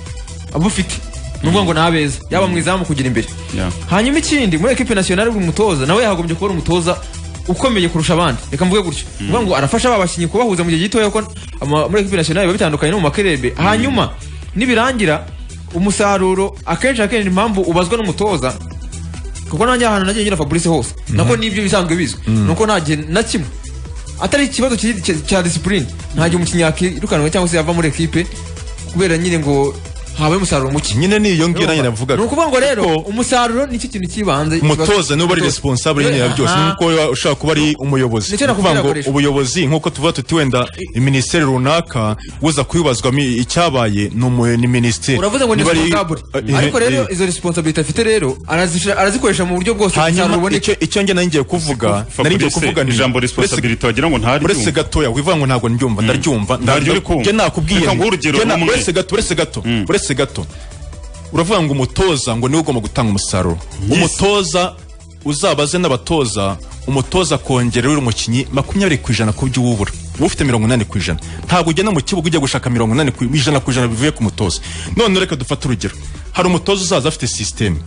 abo ufite ni ukuvuga ngo ni abeza yaba mu izamu kugira imbere Yeah. hanyuma ikindi muri ekipe nasiyonari buri mutoza nawe yagombye kuba ari umutoza ukomeye kurusha abandi reka mvuge gutyo uvuga ngo arafasha ba bakinnyi kubahuza mu gihe gitoya kuko ama- muri ekipe nasiyonari biba bitandukanye no mu makerebe hanyuma nibirangira umusaruro akenshi akenshi ni impamvu ubazwa n'umutoza kuko nanjye ahantu nagiye ngira fabrice hose nako nibyo bisanzwe bizwi nuko nta gihe na kimwe atari ikibazo ki- ki- cya disipurine nta gihe umukinnyi yakirukanwe cyangwa se yava muri ekipe kubera nyine ngo habaye umusaruro muke nyine niyo ngiyo nanjye navugaga ni ukuvuga ngo rero Kuko umusaruro nicyo kintu cy'ibanze umutoza niwe bari Umutoza. responsable nyine ya byose Aha. nk'uko wa- ushobora kuba ari umuyobozi Nicyo Ni nakubwira ukuvuga ngo akoresha. ubuyobozi nk'uko tuvuga tuti wenda minisiteri runaka uza kubibazwamo icyabaye ni umu- ni minisiteri uravuze ngo ni Niba ari- responsable Eh, ariko rero eh, izo responsability afite rero arazishira- arazikoresha mu buryo bwose umusaruro hanyuma uboneka icyo icyo njye nari ngiye kuvuga nari ngiye kuvuga Fabrice nti- ijambo responsibility wagira ngo ntaryo uretse gatoya wivuga ngo ntabwo ndyumva ndaryumva Ntaryo uri kumva. njye nakubwiye Reka nti- nguhe urugero njye na- rumwe. uretse gato uretse gato uretse gato uravuga ngo umutoza ngo niwe ugomba gutanga umusaruro umutoza uzaba aze n'abatoza umutoza akongera uri umukinnyi makumyabiri ku ijana ku byo uba ubura uba ufite mirongo inani ku ijana ntabwo ugenda mu kibuga ujya gushaka mirongo inani ku ijana ku ijana bivuye ku mutoza none reka dufate urugero hari umutoza uzaza afite sisiteme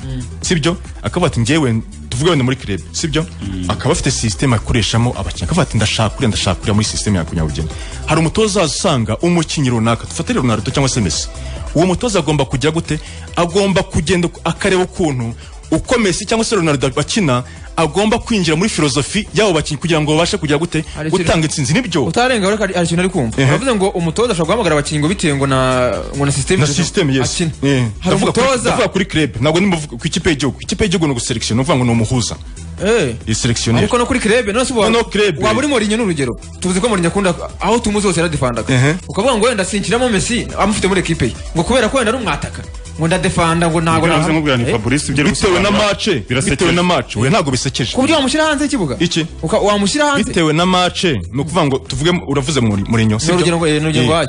sibyo akavuga ati ngewe tuvuge wenda muri kirebe sibyo akaba afite sisiteme akoreshamo abakinnyi akavuga ati ndashaka uriya ndashaka uriya muri sisiteme ya kunyabugeni hari umutoza uzaza usanga umukinnyi runaka dufatire runarito cyangwa se mesi uwo mutoza agomba kujya gute agomba kugenda akareba ukuntu uko Messi cyangwa se Ronaldo bakina agomba kwinjira muri filozofi y'abo bakinnyi kugira ngo babashe kugira gute Hari ikintu- gutanga intsinzi nibyo utarenga ariko hari hari ikintu ari kumva uravuze ngo umutoza ashobora guhamagara abakinnyi ngo bitewe ngo na ngo na sisiteme na system yes akina Eh. hari Ndavuga kuri- umutoza ndavuga kuri club ntabwo nimuvuga ku ikipe y'igihugu ikipe y'igihugu ni uguselekisiyo ni ukuvuga ngo ni umuhuza Eh. iyi selekisiyoneri ariko no kuri kirebe none se ubu No, no, Krebe. waba uri Mourinho ni urugero tuvuze ko Mourinho akunda aho tumuzi hose yaradefendaga Ehe. ukavuga ngo wenda sinshyiramo Messi amufite muri ekipe ye ngo kubera ko wenda ari umwataka ngo ndadefanda ngo ntabwo navuze nkubwira Eh. nti Fabrice ibyo ari bitewe na gusobanura mace bitewe birasekeje na mace oya ntabwo bisekeje ku buryo wamushyira hanze y'ikibuga Iki? Uka- wamushyira hanze bitewe na mace ni ukuvuga ngo tuvuge uravuze muri Mourinho ni sibyo? urugero ngo eh, ni urugero Eh. rwayo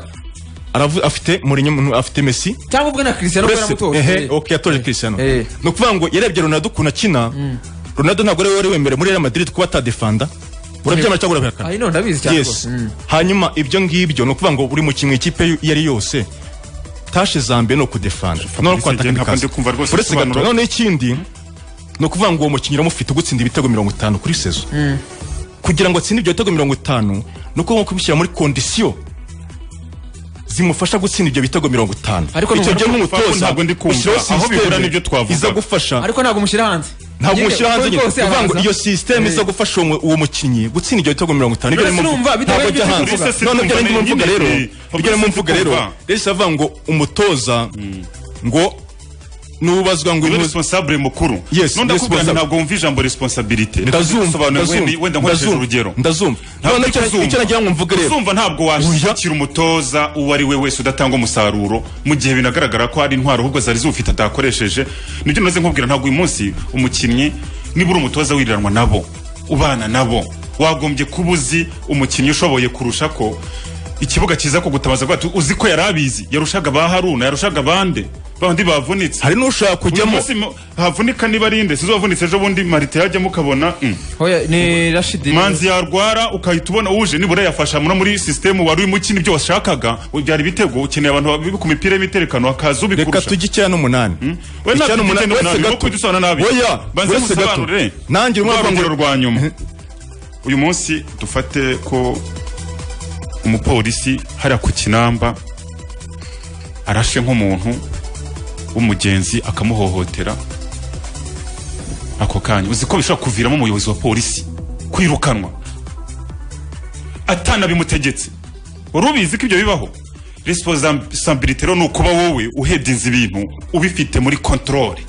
Aravu- afite Mourinho afite Messi cyangwa ubwe na Cristiano kubera Uretse- mutoza ehe ok yatoje Cristiano Eh. ni ukuvuga ngo yarebye Ronaldo ukuntu akina Ronaldo ntabwo ari we wari wemerewe muri Real Madrid kuba atadefanda urabyemera cyangwa urabihakana ayi none ndabizi cyane yes hanyuma ibyo ngibyo ni ukuvuga ngo buri mu kimwe ikipe iyo ari yose tashe za mbere ni ukudefanda no Fabrice, njye ntabwo ndi kumva rwose uretse gato ibisobanuro. noneho ikindi ni ukuvuga ngo uwo mukinnyi uramufite ugutsinda ibitego mirongo itanu kuri sezo kugira ngo atsinde ibyo bitego mirongo itanu ni uko nko kumushyira muri kondisiyo zimufasha gutsinda ibyo bitego mirongo itanu Ariko icyo nubwo- gihe nk'umutoza ntabwo ndi kumva. ushyiraho Aho bihura system n'ibyo twavuga. iza gufasha ariko ntabwo mushyira hanze ntabwo Nyine, umushyira hanze uko nyine rwose kuvuga ngo araza. iyo sisiteme Eh, iza gufasha uwo uwo mukinnyi gutsinda ibyo bitego mirongo itanu nibyo None ndimo sinumva, mvuga. bitewe ntabwo n'ibyo ajya hanze tuvuga. Fabrice, none ibyo sinumva, ndimo mvuga nyine, rero eh, ibyo Fabrice, ndimo mvuga rero sinumva. rero sinavuga ngo umutoza ngo nubazwa ngo Uri intuzi- responsable mukuru Yes, none ndakubwira nti responsa- ntabwo wumva ijambo responsibility Reka ndazumva nsobanure ndazumva, wenda- wenda nkoresheje ndazumva, urugero ndazumva Ntabwo none icyo icyo uzumva. icyo nagira ngo mvuge rero uzumva ntabwo washyikira umutoza uwo ari we wese udatanga umusaruro mu gihe binagaragara ko hari intwaro ahubwo zari ziwufite atakoresheje nibyo naze nkubwira ntabwo uyu munsi umukinnyi niba uri umutoza wiranwa nabo ubana nabo wagombye kuba uzi umukinnyi ushoboye kurusha ko ikibuga kiza kugutabaza rwose uzi ko yari abizi yarushaga ba haruna yarushaga abande babandi bavunitse hari n'ushaka uyu kujyamo munsi mu- havunika niba ari nde sinzi wavunitse ejo bundi marite yajyamo ukabona mm. Oya, ni rashidi manzi yarwara ukahita ubona uje nibura yafasha no muri sisitemu wari urimo ukina ibyo washakaga byari ibitego ukeneye abantu babi- ku mipira y'imiterekano hakaza reka ubikurusha tujye icyenda n'umunani we ntabwo Icyenda ufite n'umunani, icyenda uretse n'umunani, gato. urimo kudusana nabi. Oya, banze uretse gato. musobanurire. Nanjye urimo Rwa uravuga ngo- rugero rwa nyuma uyu munsi dufate ko umupolisi hariya ku kinamba arashe nk'umuntu w'umugenzi akamuhohotera ako kanya uzi ko bishobora kuviramo umuyobozi wa polisi kwirukanwa atanabimutegetse wari ubizi ko ibyo bibaho resposabilite rero ni ukuba wowe uhebye inzu ibintu ubifite muri kontorore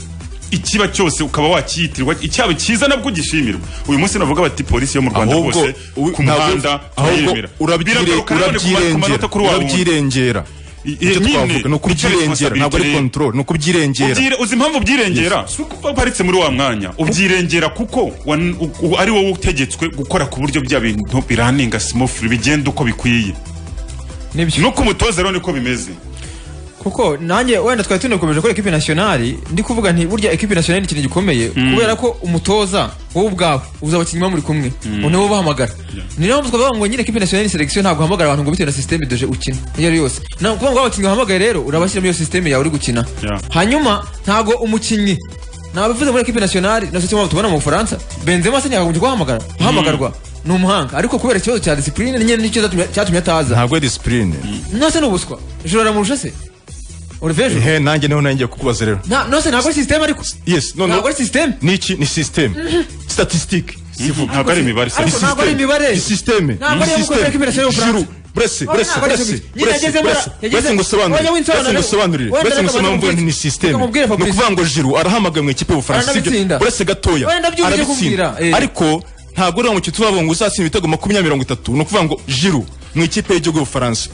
ikiba cyose ukaba wakiyitirwa icyaba cyiza nabwo ugishimirwa uyu munsi navuga bati polisi yo mu rwanda Ahubwo, rwose u- ku ntabwo- muhanda ahubwo turayemera. urabyire- Biragaruka nanone ku ma- ku manota kuri wa wundi. urabyirengera I- icyo nyine, twavuga ni ukubyirengera ntabwo ari responsibility. control ni ukubyirengera Ubyire- uzi impamvu ubyirengera si uko waparitse muri wa mwanya ubyirengera kuko wan- u- u- ari wowe utegetswe gukora ku buryo bya bintu biraninga simofiri bigenda uko bikwiye nibyo nuko umutoza rero niko bimeze kuko nanjye wenda twari tunakomeje kuri ekipi nasiyonari ndi kuvuga nti burya ekipi nasiyonari ni ikintu gikomeye kubera ko umutoza wowe ubwawe uzi abakinnyi muba muri kumwe niwe ubahamagara ni nayo mpamvu twavuga ngo nyine ekipi nasiyonari ni selekisiyo ntabwo uhamagara abantu ngo bitewe na sisiteme doje ukina iyo ari yose ni ukuvuga ngo abakinnyi uhamagaye rero urabashyira muri iyo sisiteme yawe uri gukina Yeah. hanyuma ntabwo umukinnyi nabivuze muri ekipi nasiyonari na sosiyete mpamvu tubona mu bufaransa benzema se ntiyakagombye kubahamagara guhamagarwa ni umuhanga ariko kubera ikibazo cya disipurine nyine nicyo zatumye- cyatumye ataza ntabwo ari disipurine nase ni ubuswa joro aramurusha se Olivier Giroud? he nanjye niho nanjye kukubaza rero nta nose ntabwo ari sisiteme ariko yes no no ntabwo ari sisiteme niki ni system statistique ntabwo ari imibare se. Ariko ntabwo ari imibare. ni system Ntabwo ari iyo gukorera ko imirasire y'ubufaransa. Brese, Ntabwo brese, ntabwo ari brese, ibyo. Nyine brese, yagezemo ara- brese, yageze- brese ngusobanurire, Wajya winsobanura brese rero. ngusobanurire, Wenda brese reka ngusobanurire bamubwire. ni system. Reka mubwire Ni Fabrice. ukuvuga ngo Giroud arahamagara mu ikipe y'Ubufaransa, sibyo? Aranabitsinda. Uretse gatoya, Wenda byubuze arabitsinda. kumbwira, eh. Ariko ntabwo uriya mukino tuzavuga ngo uzatsinda ibitego makumyabiri mirongo itatu. Ni ukuvuga ngo Giroud mu ikipe y'igihugu y'Ubufaransa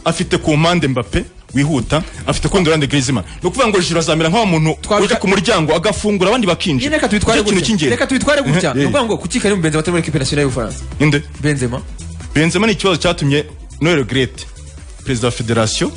afite ku mpande Mbappe wihuta afite kundi ruhande Griezmann ni ukuvuga ngo Giroud azamera nk'aho umuntu Twabika- uje ku muryango agafungura abandi bakinjira nyine reka tubitware Nicyo kintu gutya cy'ingenzi. reka tubitware gutya Eh, eh. ni ukuvuga ngo kuki kari mu benzema atari muri ekipi nasiyonari y'ubufaransa Ninde? benzema benzema ni ikibazo cyatumye noel grete perezida wa federasiyo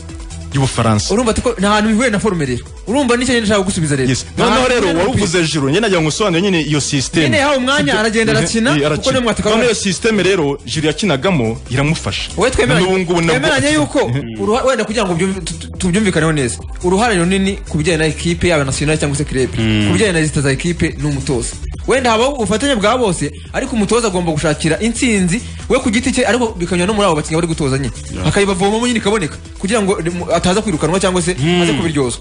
y'ubufaransa urumva ati ko nta hantu bihuye na forume rero urumva nicyo nyine nshaka gusubiza rero Yes. Nta noneho hantu rero bihuye wari n'umupira. uvuze jiro nyine nagira ngo usobanure nyine iyo sisiteme Nyine yahawe umwanya, aragenda arakina, kuko niwe mwataka noneho iyo wabaye. sisiteme rero jiro yakinagamo iramufasha wowe twemeranye N'ubu ngubu nabwo- twemeranye yuko uruha- wenda kugira ngo byumvi- tu- tu- tubyumvikaneho neza uruhare runini ku bijyanye na ekipe yaba nasiyonari cyangwa se krebe ku bijyanye na leta za ekipe ni umutoza wenda habaho ubufatanye bwa bose ariko umutoza agomba gushakira intsinzi we ku giti cye ariko bikanyura no muri abo bakinnyi bari gutoza nyine akayibavomamo nyine ikaboneka kugira ngo rimu- ataza kwirukanwa cyangwa se aze kubiryozwa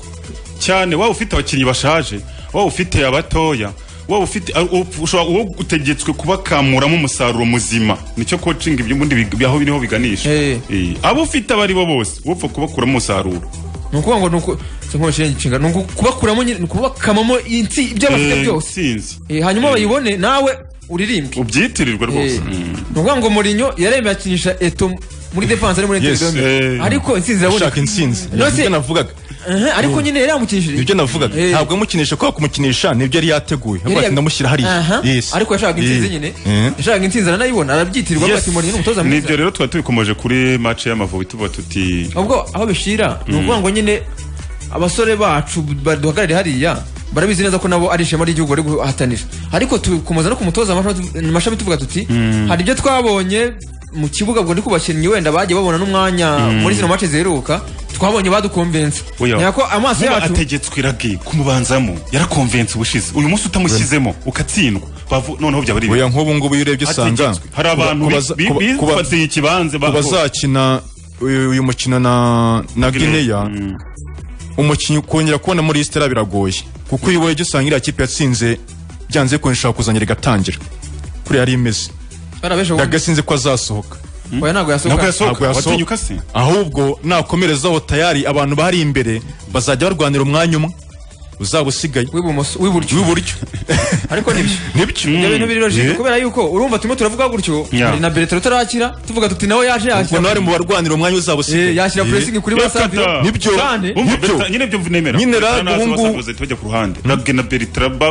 cyane waba ufite abakinnyi bashaje waba ufite abatoya waba ufite a- u- ushobora uwo utegetswe kubakamuramo umusaruro muzima nicyo coaching ibyo ubundi big- aho biriho biganisha Eh. Eh, abo ufite abo ari bo bose upfa kubakuramo umusaruro ni ukuvuga ngo ni uku- si nk'ubashirenge inshinga ni ukubakuramo nyine ni ukubakamamo intsi ibyo bafite Eh, byose sinzi Eh, hanyuma bayibone nawe uririmbwe ubyitirirwe rwose Mm. ni ukuvuga ngo Mourinho yaremeye akinisha eto muri defanse ari muri Yes, interinete eh. ariko intsinzi ushaka iraboneka intsinzi No, se- nibyo navugaga Aha, ariko nyine yari yamukinishije nibyo navugaga Eh. ntabwo yamukinisha kubera kumukinisha nibyo yari yateguye Yari ahubwo ati yag- ndamushyira hariya Aha, Yes. ariko yashakaga intsinzi Eh. nyine Eh. yashakaga intsinzi aranayibona arabyitirwa avuga Yes. ati Mourinho ni umutoza nibyo mwiza rero tuba tubikomeje kuri match y'amavubi tuba tuti ubwo aho bishira ni ukuvuga ngo nyine abasore bacu baduhagarariye hariya barabizi neza ko nabo ari ishema ry'igihugu bari guhatanira ariko tukomeza no kumutoza amashami amashami tuvuga tuti hari ibyo twabonye mu kibuga ubwo ndi ku bakinnyi wenda bagiye babona n'umwanya muri zino mace ziheruka twabonye badukomvense Oya. ntiyako amaso Vuba yacu ategetswe iragi kumubanzamo yarakonvense ubushize uyu munsi utamushyizemo ukatsindwa bavu noneho byaba ari oya ibibi. nk'ubu ngubu iyo urebye usanga Ategetswe. hari abantu ku baza- ku ba- ku ba- bifatiye ikibanza ku bazakina uyu uyu mukino na na gineya umukinnyi kongera kubona muri isitera biragoye kuko iyo urebye usanga iriya kipe yatsinze byanze bikunze ishobora kuzangira igatangira kuriya yari imeze barabesha ubundi. yagasinze ko azasohoka oya ntabwo yasohoka ntabwo yasohoka ntabwo yasohoka. watinyuka se ahubwo nakomerezaho tayari abantu bari imbere bazajya barwanira umwanya umwe uzaba usigaye w'ibumoso w'iburyo w'iburyo ariko nibyo nibyo ibyo bintu biri Yeah. logique kubera yuko urumva turimo turavuga gutyo Yeah. hari na Bertrand utarakira tuvuga tuti nawe yaje ubwo nawe yakira ari mu barwanira umwanya uzaba Eh, usigaye yakira pressing kuri Basaviro Nibyo. kandi Bumva Nibyo. Bertrand, nyine byo nemera Nyine Bertrand Rag naza ubungubu- basakuza bahita bajya ku ruhande rage na beritraba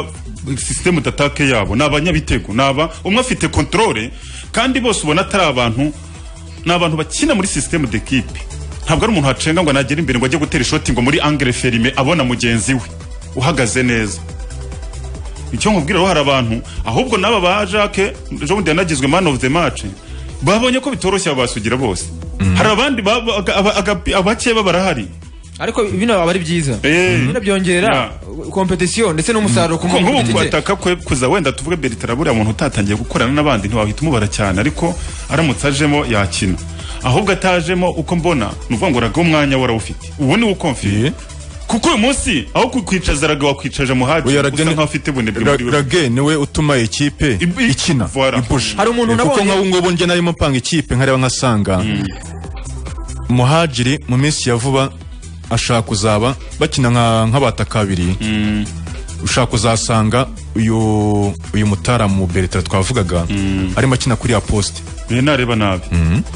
sisitemu datake yabo ni abanyabitego ni aba umwe afite kontorore kandi bose ubona atari abantu ni abantu bakina muri sisitemu dekipe ntabwo ari umuntu wacenga ngo nagere imbere ngo ajye gutera ishoti ngo muri angere ferime abona mugenzi we uhagaze neza icyo nkubwira rero hari abantu ahubwo n'aba ba jacques ejo bundi yanagizwe man of the match babonye ko bitoroshye abasugira bose hari abandi baba- aga- aba- aga- abake baba barahari ariko bino aba ari byiza Eh. bino byongera competition ndetse n'umusaruro ku ko muntu nk'ubu ku giti cye. kwataka kwe kuza wenda tuvuge Bertrand buriya muntu utatangiye gukorana n'abandi ntiwahita umubara cyane ariko aramutse ajemo yakina ahubwo atajemo uko mbona ni ukuvuga ngo uragaho umwanya warawufite ubu ni ukomfiye Yeah. kuko uyu munsi aho kukwicaza araga wakwicaje muhaji Oya, usa Rage ni- nkaho afite bunebwe Ra- muri we Rage niwe utuma ikipe Ibu- ikina Voilà. ipusha Hari umuntu kuko nabonye- nk'abu ngubu njye narimo mpanga ikipe nkareba nkasanga muhajiri mu minsi ya vuba ashaka kuzaba bakina nka- nk'abatakabiri ushaka kuzasanga uyu uyu mutaramu beretara twavugaga arimo akina kuri ya posite Niyo nareba nabi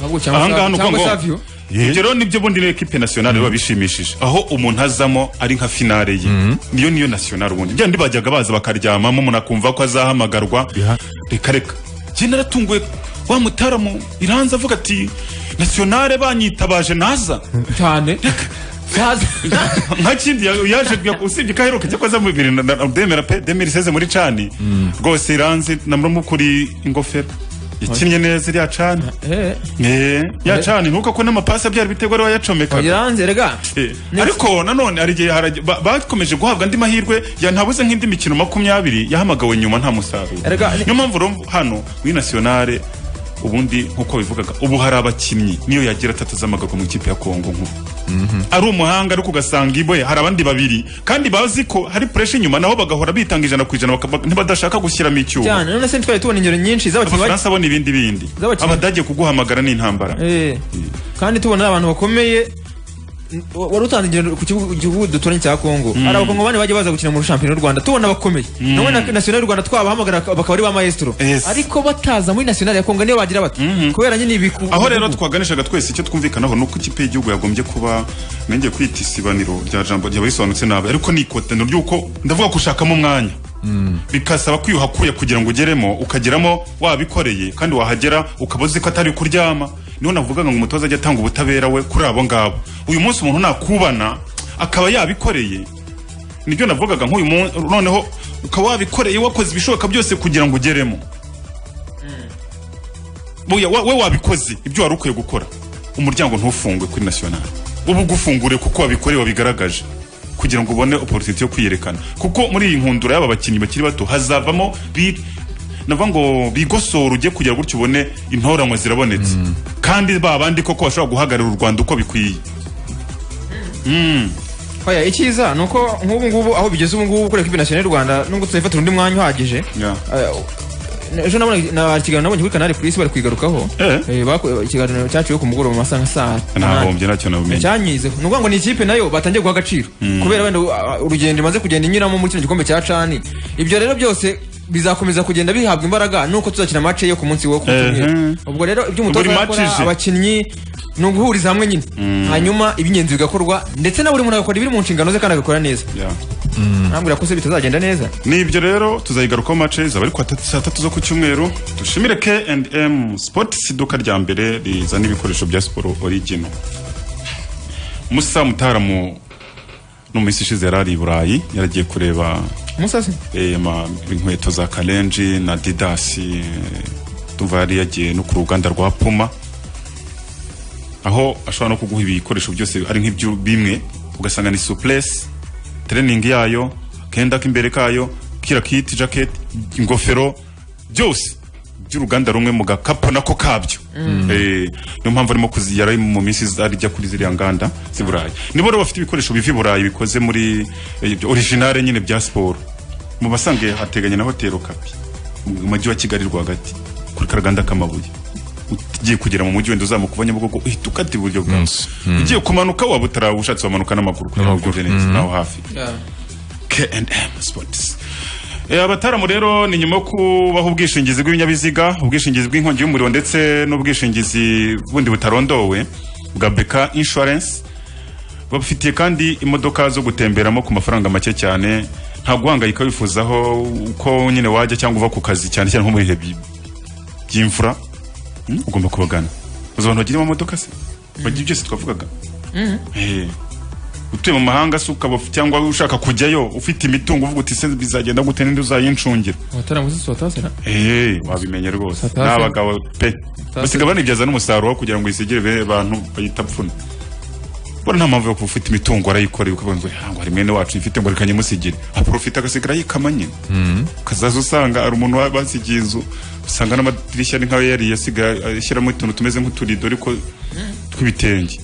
ahubwo cyangwa ahangaha ni Savio- uko cyangwa ngo Savio ibyo rero nibyo bundi n'ekipe nasiyonari biba bishimishije aho umuntu azamo ari nka finale ye niyo niyo nasiyonari ubundi byandi bajyaga baza bakaryamamo umuntu akumva ko azahamagarwa reka reka njye naratunguwe wa mutaramu iranza avuga ati nasiyonari banyitabaje naza cyane Yaza- nka kindi ya- yaje ya- usibye ko aheruka cyangwa aza mu bibiri na- na- demera pe demiri seze muri cani rwose iranzi namurumukuri ingofero yakinnye neza iriya cani Eh, Eh, yacana ntuko ko n'amapasi abyara ibitego ariwe yacomekaga yaranze erega ariko nanone hari igihe harajya- ba- bakomeje guhabwa andi mahirwe ya ntabuze nk'indi mikino makumyabiri yahamagawe nyuma nta musaruro Erega- niyo mpamvu rero hano muri nasiyonare ubundi nk'uko bivugaga ubu hari abakinnyi niyo yagira atatu z'amagaruka mu ikipe ya kongo nkuru ari umuhanga ariko ugasanga iboye hari abandi babiri kandi bazi ko hari puresha inyuma nabo bagahora bitanga ijana ku ijana bakaba- ntibadashaka gushyiramo icyuma cyane none se ntitwari tubona ingero nyinshi z'abakinnyi bake- abafaransa bo ni ibindi bindi Z'abakinnyi- abadage kuguhamagara ni intambara Eh, kandi tubona ari abantu bakomeye N- wa- wari utanze ingendo ku kibuga- gihugu duturanye cya kongo hari abakongo bane bajya baza gukina muri shampiyona y'u rwanda tubona bakomeye nawe na nasiyonari y'u rwanda twabahamagara baka- bakaba ari ba maestro Yes. ariko bataza muri nasiyonari ya kongo niyo bagira bati kubera nyine ibiku aho rero twaganishaga twese icyo twumvikanaho ni uko ikipe y'igihugu yagombye kuba nenge kwita isibaniro rya jambo ryaba risobanutse nabi ariko ni ikotaniro ry'uko ndavuga ko ushakamo umwanya bikasaba kwiyuhakuye kugira ngo ugeremo ukageramo wabikoreye kandi wahagera ukaba uzi ko atari kuryama niho navugaga ngo umutoza ajye atanga ubutabera we kuri abo ngabo uyu munsi umuntu nakubana akaba yabikoreye nibyo navugaga nk'uyu munsi noneho ukaba wabikoreye wakoze ibishoboka byose kugira ngo ugeremo Buya, wa- we wabikoze ibyo wari ukwiye gukora umuryango ntufungwe kuri nasiyonari uba ugufungure kuko wabikoreye wabigaragaje kugira ngo ubone oporutinite yo kwiyerekana kuko muri iyi nkundura y'aba bakinnyi bakiri bato hazavamo bi- navuga ngo bigosora ujye kugira gutyo ubone intoranwa zirabonetse kandi ba bandi koko bashobora guhagararira u rwanda uko bikwiye Oya, icyiza ni uko nk'ubu ngubu aho bigeze ubu ngubu kureka ibi nasiyonari y'u rwanda nubwo tutayifatira undi mwanya uhagije Yeah. Eh, ejo nabona na- ikiganiro nabonye kuri kanari purisi bari kwigarukaho Eh. Eh, bako- ikiganiro cyaciwe ku mugoroba mu masaha nka saa umunani. ntahombye ntacyo nabumenye cyanyizeho ni ukuvuga ngo ni ikipe nayo batangiye guha agaciro kubera wenda uh, urugendo imaze kugenda inyuramo muri kino gikombe cya cani ibyo rero byose bizakomeza kugenda bihabwa imbaraga nuko tuzakina mace yo ku munsi wo ku cyumweru Ehe. ubwo rero ibyo umutoza Buri yakora, match ije. abakinnyi ni uguhuriza hamwe nyine hanyuma iby'ingenzi bigakorwa ndetse na buri muntu agakora ibiri mu nshingano ze kandi agakora neza Yeah. ntabwira ko se bitazagenda neza nibyo rero tuzayigarukaho mace zaba ari ku wa saa tatu zo ku cyumweru dushimire K&M Sports iduka rya mbere rizana ibikoresho bya siporo origino musa mutaramu no mu minsi ishize yari ari i burayi yaragiye kureba umusasi eh, ma- inkweto za karenji na didasi eh, ndumva yari yagiye no ku ruganda rwa puma aho ashobora no kuguha ibikoresho byose ari nk'ibyo bimwe ugasanga ni suplesi tereningi yayo akenda k'imbere kayo kira kiti jaketi ingofero byose by'uruganda rumwe mu gakapu nako kabyo Eh, niyo mpamvu arimo kuzi- yari mu minsi ajya kuri ziriya nganda z'i burayi nibo rero bafite ibikoresho biva i burayi bikoze muri eh, byo- originale nyine bya siporo mu basange hateganye na hoteli okapi mu mujyi wa kigali rwagati kuri karaganda k'amabuye ugiye kugera mu mujyi wenda uzamuka uva nyabugogo uhita ukata iburyo bwawe ugiye kumanuka waba utarawushatse wamanuka n'amaguru kugira ngo ugere neza aho hafi K&M Sports. Eh, abataramu rero ni nyuma yo kubaho ubwishingizi bw'ibinyabiziga ubwishingizi bw'inkongi y'umuriro ndetse n'ubwishingizi bundi butarondowe bwa beka insurance babafitiye kandi imodoka zo gutemberamo ku mafaranga make cyane nta guhangayika wifuzaho uko nyine wajya cyangwa uva ku kazi cyane cyane nko mu bihe bi- by'imvura hmm? ugomba kubagana uzi abantu bagira amamodoka se bagira byose twavugaga Eh utuye mu mahanga se ukaba uf- cyangwa ushaka kujyayo ufite imitungo uvuga uti se bizagenda gute ninde uzayincungira abataramuzi suwatase hey, wabimenya rwose Satasi. n'abagabo pe basiga banibyaza n'umusaruro kugira ngo isigire be- abantu bayita pfuna bona nta mpamvu yo kuba ufite imitungo arayikoreye ukavuga ngo "Ah, ngo hari mwene wacu ifite ngo reka nyimusigire aprofita agasigara yikama nyine ukazaza usanga hari umuntu wa- basigiye inzu usanga n'amadirishya ni nk'ayo yari yasigaye ashyiramo utuntu tumeze nk'uturido ariko tw'ibitenge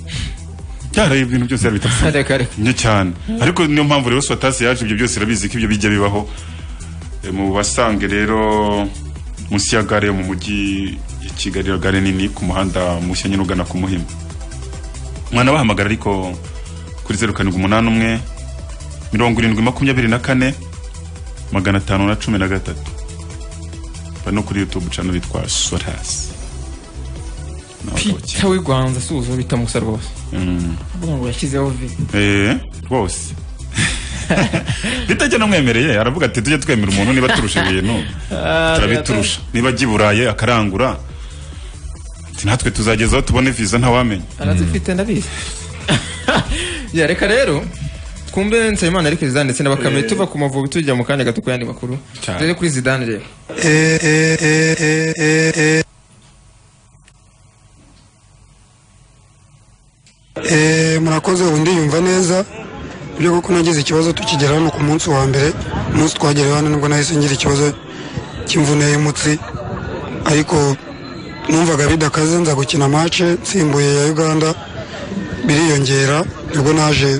byaraye ibintu byose yarabita pfuna kare ni cyane ariko niyo mpamvu rero swatasi yaje ibyo byose irabizi ko ibyo bijya bibaho E, mu basange rero munsi ya gare yo mu mujyi ya kigali ya gare nini ku muhanda mushya nyine ugana ku muhima mwana bahamagara ariko kuri zeru karindwi umunani umwe mirongo irindwi makumyabiri na kane magana atanu na cumi na gatatu bari no kuri youtube channel yitwa swatasi pita wigwanza suzo bitamusa rwose mvuga ngo yashyizeho vi Eh, rwose bitajya namwemereye aravuga ati tujye twemera umuntu niba turusha ibintu turabiturusha niba ajya i burayi akarangura ati natwe tuzagezaho tubone viza ntawamenya arazifite ndabizi ya reka rero twumve nsabimana ari kuri zidane ndetse na bakame tuva ku mavubi tujya mu kanya gato ku yandi makuru Cyane. rero kuri zidane rero Eh, murakoze ubu ndiyumva neza byo kuko nagize ikibazo tukigera hano ku munsi wa mbere umunsi twagera hano nibwo nahise ngira ikibazo cy'imvune y'umutsi ariko numvaga bidakaze nza gukina mace nsimbuye ya uganda biriyongera nibwo naje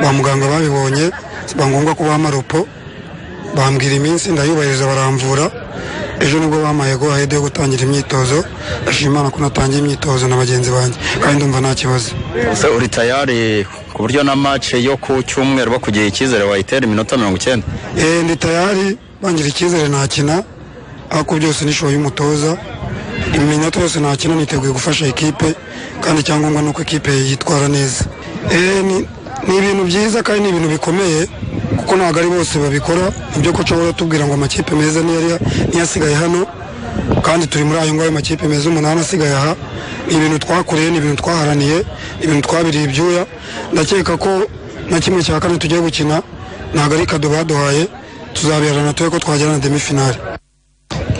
ba muganga babibonye biba ngombwa ko baha amaropo bambwira iminsi ndayubahiriza baramvura ejo nibwo bampaye go ahede yo gutangira imyitozo ndashima Imana ko natangiye imyitozo na bagenzi banjye kandi ndumva nta kibazo ese uri tayari ku buryo na mace yo ku cyumweru bakugiriye icyizere wayitera iminota mirongo icyenda Eh, ndi tayari bangira icyizere nakina ariko byose n'ishoboye y'umutoza iminota yose nakina niteguye gufasha ikipe kandi icyangombwa ni uko ikipe yitwara neza Eh, ni- ni ibintu byiza kandi ni ibintu bikomeye kuko ntabwo ari bose babikora nibyo ko ushobora tubwira ngo amakipe meza niyo ari- niyo asigaye hano kandi turi muri ayo ngayo makipe meza umunani asigaye aha ni ibintu twakoreye ni ibintu twaharaniye ni ibintu twabiriye ibyuya ndakeka ko na kimwe cya kane tugiye gukina ntabwo ari kado baduhaye tuzabiharana tube ko twagera na demifinali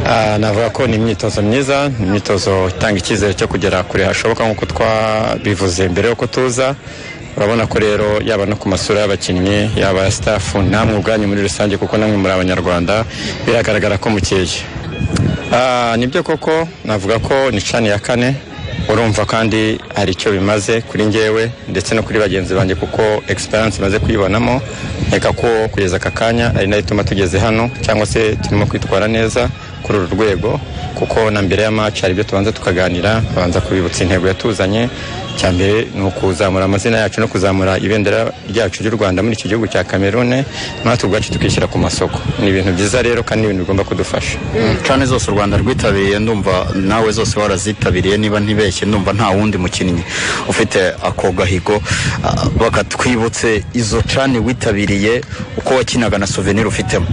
Ah, navuga ko ni imyitozo myiza ni imyitozo itanga icyizere cyo kugera kure hashoboka nk'uko twabivuze mbere y'uko tuza urabona ko rero yaba no ku masura y'abakinnyi yaba ya sitafu namwe ubwanyu muri rusange kuko namwe muri abanyarwanda biragaragara ko mukeye Ah, nibyo koko navuga ko ni cani ya kane urumva kandi hari icyo bimaze kuri njyewe ndetse no kuri bagenzi banjye kuko experience imaze kuyibonamo nkeka ko kugeza aka kanya ari nayo ituma tugeze hano cyangwa se turimo kwitwara neza kuri uru rwego kuko na mbere ya match hari ibyo tubanza tukaganira babanza kubibutsa intego yatuzanye cya mbere ni ukuzamura amazina yacu no kuzamura ibendera ryacu ry'u rwanda muri iki gihugu cya kamerune natwe ubwacu tukishyira ku masoko ni ibintu byiza rero kandi ni ibintu bigomba kudufasha cane zose u rwanda rwitabiriye ndumva nawe zose warazitabiriye niba ntibeshye ndumva nta wundi mukinnyi ufite ako gahigo Ah, bakatwibutse izo cane witabiriye uko wakinaga na souvenir ufitemo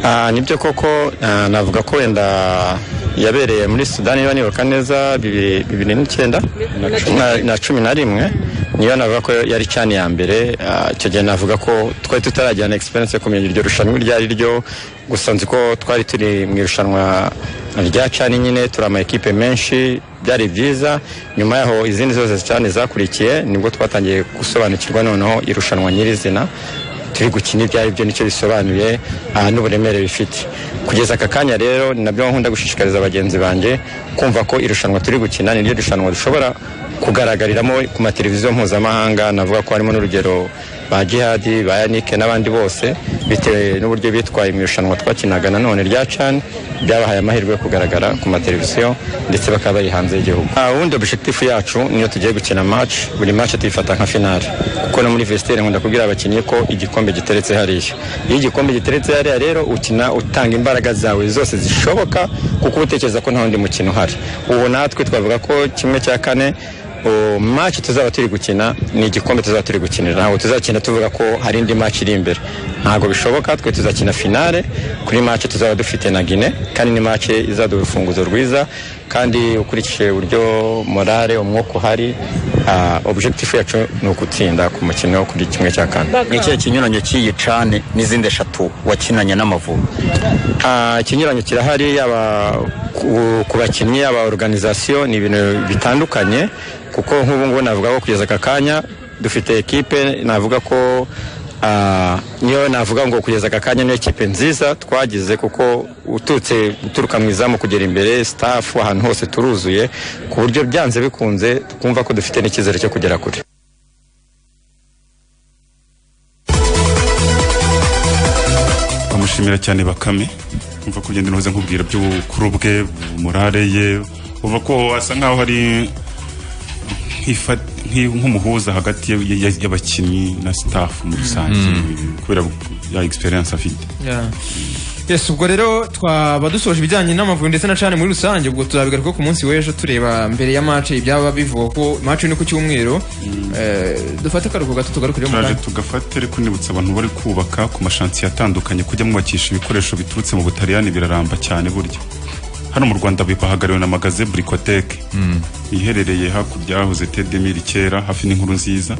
Ah, nibyo koko ah, navuga ko wenda yabereye muri sudani niba nibuka neza bibiri bibiri n'icyenda na cumi na- na cumi na rimwe niyo navuga ko yari cyane iya mbere ah, icyo gihe navuga ko twari tutaragirana experience yo kumenya iryo rushanwa iryo ari ryo gusa nzi ko twari turi mu irushanwa rya cani nyine turi ama ekipe menshi byari byiza nyuma yaho izindi zose cyane zakurikiye nibwo twatangiye gusobanukirwa noneho irushanwa nyirizina turi gukina ibyo ari byo nicyo bisobanuye aha n'uburemere bifite kugeza aka kanya rero ni nabyo nkunda gushishikariza bagenzi banjye kumva ko irushanwa turi gukina niryo rushanwa dushobora kugaragariramo ku mateleviziyo mpuzamahanga navuga ko harimo n'urugero ba jihadi ba yanike n'abandi bose bitewe n'uburyo bitwaye mu irushanwa twakinaga nanone rya cani byabahaye amahirwe yo kugaragara ku mateleviziyo ndetse bakaba bari hanze y'igihugu Ah, ubundi objectif yacu niyo tugiye gukina match buri match tuyifata nka finale kuko no muri vestiaire nkunda kubwira abakinnyi ko igikombe giteretse hariya iyo igikombe giteretse hariya rero ukina utanga imbaraga zawe zose zishoboka kuko uba utekereza ko nta wundi mukino uhari ubu natwe twavuga ko kimwe cya kane o match tuzaba turi gukina ni igikombe tuzaba turi gukinira ntabwo tuzakina tuvuga ko hari indi match iri imbere ntabwo bishoboka twe tuzakina finale kuri match tuzaba dufite na Guinea kandi ni match izaduha urufunguzo rwiza kandi ukurikije uburyo morale umwuka uhari ah, objective yacu ni ugutsinda ku mukino kuri kimwe cya kane n'ikihe kinyuranyo cy'iyi cani n'izindi eshatu wakinanye n'amavubi Ah, ikinyuranyo kirahari yaba ku- ku bakinnyi yaba organization ni ibintu bitandukanye kuko nk'ubu ngubu navuga ko kugeza aka kanya dufite ekipe navuga ko ah, niyo navuga ngo kugeza aka kanya niyo ekipe nziza twagize kuko uturutse uturuka mu izamu kugera imbere staff ahantu hose turuzuye ku buryo byanze bikunze twumva ko dufite n'icyizere cyo kugera kure bamushimira cyane bakame umva ko ugenda unoze nkubwira by'ubukuru bwe morale ye uva ko asa nkaho hari nk'ifa- nk'i- nk'umuhuza hagati ya- ya- y'abakinnyi na staff muri rusange kubera ya experience afite Yeah. Yes, ubwo rero twaba dusoje ibijyanye n'amavubi ndetse na cane muri rusange ubwo tuzabigaruka ku munsi w'ejo tureba mbere ya match ibyaba bivuga ko match ni ku cyumweru eh, dufate akaruhuko gato tugarukire mu turaje kanya tugafate ariko nibutsa abantu bari kubaka ku mashansiye atandukanye kujya mwubakisha ibikoresho biturutse mu butaliyani biraramba cyane burya hano mu rwanda bahagariwe na magaze burikoteke iherereye hakurya yahoze tedemiri kera hafi n'inkuru nziza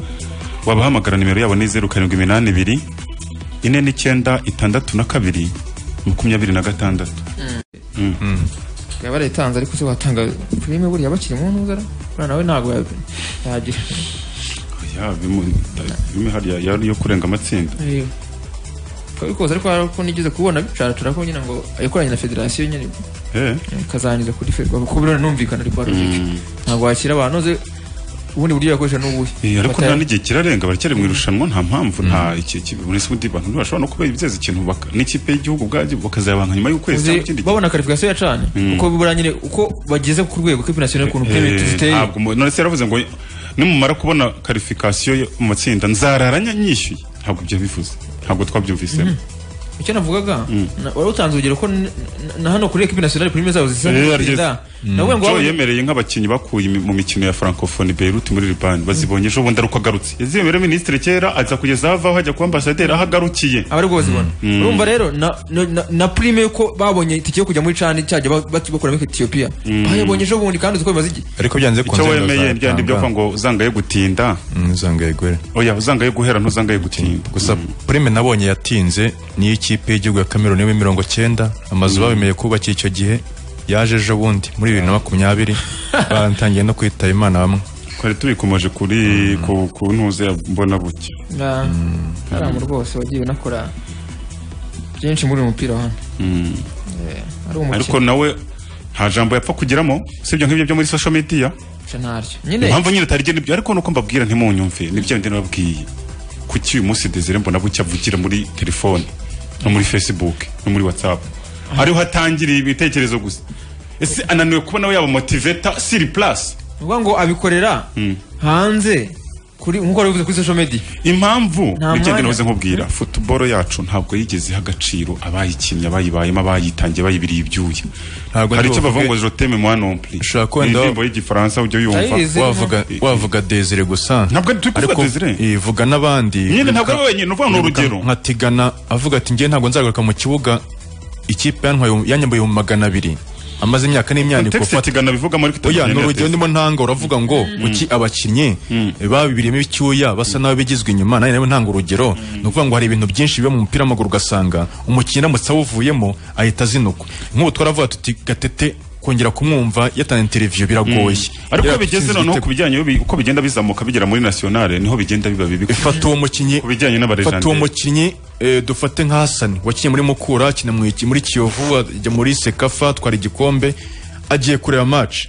wabahamagara nimero yabo ni zeru karindwi iminani ibiri ine n'icyenda itandatu na kabiri makumyabiri na gatandatu yaba yarayitanze ariko se watanga filime buriya bakiri mu ntuzara buriya nawe ntabwo ya- yagira Ya, bimu- ta- bimwe hariya yari yo kurenga amatsinda Eh, ariko ariko hari ko nigeze kubona bicaratura ko nyina ngo yakoranye na federasiyo nyine Eh, kazanyuza kuri ferwa kuko biriya numvikana ariko mm. ntabwo wakira abantu uzi ubundi buryo yakoresha n'ubuhe Eh, ariko Bata- nta n'igihe kirarenga baracyari mu irushanwa nta mpamvu nta iki iki- buri isi undi bantu bashobora no kuba bizeza ikintu baka- n'ikipe y'igihugu ubwabyo bakazayabanka nyuma y'ukwezi cyangwa uzi ikindi gihe. babona karifikasiyo ya cane kuko buriya nyine uko bageze ku rwego rw'ikipe nasiyonari ukuntu Eh, peme ziteye ntabwo mu- none se yaravuze ngo nimumara kubona karifikasiyo yo mu matsinda nzarara nya- nyishyuye ntabwo ibyo bivuze ntabwo twabyumvisemo icyo navugaga na- wari utanze urugero ko n- na hano kuri ekipe nasiyonari prime zabo zisa Eh, nk'izitsinda. yarigeze. navuga ngo joe waba- yemereye nk'abakinnyi bakuye imi- mu mikino ya francophonie beirut muri libani bazibonye ejo bundi aruko agarutse yaziyemereye minisitiri kera aza kugeza aho avaho ajya kuba ambasaderi aho agarukiye aba ari bwo bazibona urumva rero na- na- na- na prime yuko babonye itike yo kujya muri cani cyajya ba- ba- bakuramo etiyopiya bayabonye ejo bundi kandi uzi ko bimaze igihe ariko byanze icyo wemeye byandi byo kuvuga ngo uzangaye gutinda uzangaye gore oya uzangaye guhera ntuzangaye gutinda gusa prime nabonye yatinze niyo ikipe y'igihugu ya cameroon yo mirongo cyenda amazu babemeye kubakira icyo gihe yaje ejo bundi muri bibiri na makumyabiri batangiye no kwitaba imana bamwe twari tubikomeje kuri ku- ku ntuze ya mbona buke Na- hariya mu rwose wagiye unakora byinshi muri uyu mupira wa hano Eh, ari umukino ariko nawe nta jambo yapfa kugiramo usibye nk'ibyo byo muri social media nca naryo nyine impamvu nyine utari nibyo ariko nuko mbabwira ntimunyumve nibyo ndi nababwiye kuki uyu munsi desire mbona buke avugira muri telefone no muri facebook no muri whatsapp ariho hatangiriye ibitekerezo gusa ese ananiwe kuba nawe yaba motiveta siri plus uvuga ngo abikorera hanze kuri nk'uko wabivuze kuri social media impamvu Nta nibyo mwanya. ndinoze nkubwira futuboro yacu ntabwo yigeze iha agaciro abayikinnye abayibayemo abayitangiye bayibiriye ibyuya Ntabwo hari ndi icyo bavuga buvuge- ngo joteme moi non plus Ushobora kuba Ni ndaba- indirimbo y'igifaransa ujya yumva Ndayizi. Desire wavuga ntabwo- wavuga desire gusa Ntabwo turi kuvuga Ariko, Desire. eh, vuga n'abandi Nyine ntabwo Nka- ari wowe nyine, uvuga ni urugero. nka Tigana avuga ati njye ntabwo nzagaruka mu kibuga ikipe yantwaye yanyambuye mu magana abiri amaze imyaka n'imyandiko Context itigana bivuga muri oya Tanzania ni urugero test. ndimo ntanga uravuga ngo kuki abakinnyi babiberiyemo icyuya basa nabi bigizwe inyuma nanjye nawe ntanga urugero ni ukuvuga ngo hari ibintu byinshi biba mu mupira w'amaguru ugasanga umukinnyi aramutse awuvuyemo ahita azinukwa nk'ubu twaravuga tuti gatete kongera kumwumva yatanze interiviyo biragoye ariko Yari iyo bigeze atsinze noneho igitego. ku bijyanye no bi- uko bigenda bizamuka bigera muri nationale niho bigenda biba bibi fata uwo mukinnyi Ku bijyanye n'abarejanderi. fata uwo mukinnyi eh, dufate nka Hassan wakinnye muri Mukura akina mu iki- muri Kiyovu ajya muri Sekafa atwara igikombe agiye kureba match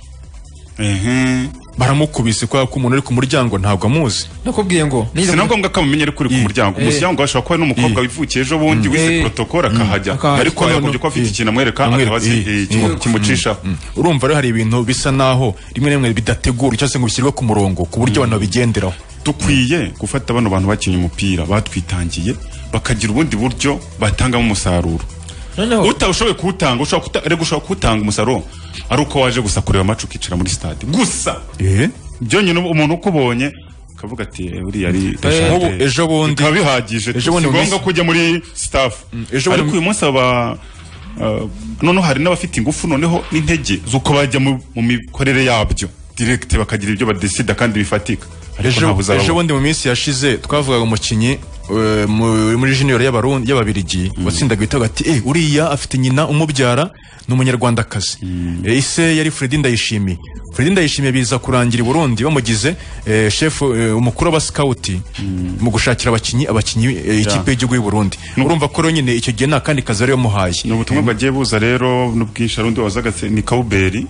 Mhm. baramukubise kubera ko umuntu uri ku muryango ntabwo amuzi nakubwiye ngo si nize na ngombwa ko amumenyera ko uri ku Eh. muryango umusyango ashobora kuba ari n'umukobwa wivukiye ejo bundi wize Eh. protokole akahajya Akahajya. ariko yakubye ko afite Eh. ikintu amwereka Amwereka, akaba azi eh, eh, ikintu eh. kimucisha urumva rero hari ibintu bisa naho rimwe na rimwe bidategura cyangwa se ngo bishyirwe ku murongo ku buryo abantu babigenderaho dukwiye gufata bano bantu bakinnye umupira batwitangiye bakagira ubundi buryo batangamo umusaruro noneho utabushoboye kuwutanga ushobora kuta- erega ushobora kuwutanga umusaruro ari uko waje gusa kureba amacu ukicara muri stade gusa eh byonyine umuntu ukubonye akavuga ati "Eh, uriya ari nk'ubu ejo bundi bikaba bihagije Ejo si bundi mu ngombwa minsi- kujya muri staff ejo bundi ariko mu- uyu munsi aba uh, noneho hari n'abafite ingufu noneho n'intege z'uko bajya mu mu mikorere yabyo direct bakagira ibyo badesida kandi bifatika ariko ejo ntaho uzababona. ejo bundi mu minsi yashize twavugaga umukinnyi eh, mu- muri junior y'abarundi y'ababirigi watsindaga ibitego ati eh uriya afite nyina umubyara ni umunyarwandakazi Eh, ise yari Fredy Ndayishimiye Fredy Ndayishimiye biza kurangira i Burundi bamugize eh, chef eh, umukuru wa scout mu gushakira abakinnyi abakinnyi eh, ikipe y'igihugu y'u Burundi urumva ko rero nyine icyo gihe nta kandi kazi yari yamuhaye ni ubutumwa bwagiye buza rero n'ubwinshi hari undi wazaga se ni kawuberi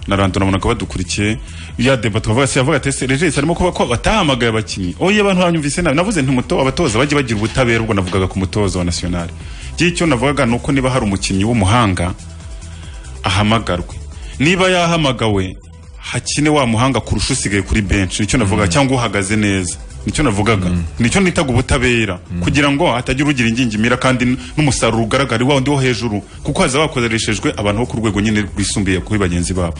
na rando nabonaga badukurikiye ya deba tukavuga se yavuga ati "Ese regis arimo kuba ko batahamagaye abakinnyi oye abantu banyumvise nabi navuze nti umuto abatoza bajye bagira ubutabera ubwo navugaga ku mutoza wa nationale gihe icyo navugaga ni uko niba hari umukinnyi w'umuhanga ahamagarwe niba yahamagawe hakine wa muhanga kurusha usigaye kuri benshi nicyo navuga cyangwa uhagaze neza nicyo navugaga nicyo nitaga ubutabera kugira ngo hatagira ugira ingingimira kandi n- n'umusaruro ugaragara wa wundi wo hejuru kuko haza bakoreshejwe abantu bo ku rwego nyine rwisumbuye kuri bagenzi babo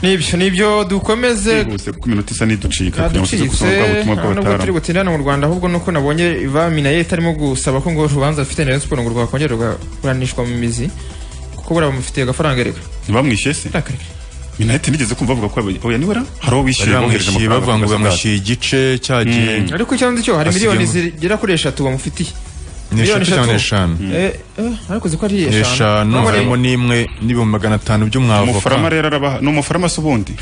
nibyo nibyo dukomeze bose kuko iminota isa n'iducika kugira ngo tuze ducitse gusoma bwa nta butumwa nubwo turi bw'abataramu butindana mu rwanda ahubwo nuko nabonye vaminayeti arimo gusaba ko ngo urubanza rufite na Rayon siporo ngo rwakongera rugaburanishwa mu mizi kuko buriya bamufitiye agafaranga reka ntibamwishyuye se Reka, reka. minaheti nigeze kumva bavuga ko yaba- oya niwe ra hari uwo Bari wishyuye bohereje bamwishyuye amafaranga bavuga ngo bakazigata. bamwishyuye igice cyagiye ariko icyanzu cyo hari Asigaye miliyoni mu- zigera kuri eshatu bamufitiye Ni eshatu cyangwa ni eshanu? Eh, eh, ariko uzi ko ari eshanu eshanu Ntabwo ari- harimo n'imwe n'ibihumbi magana atanu by'umwavoka umufarama rero arabaha ni umufarama se ubundi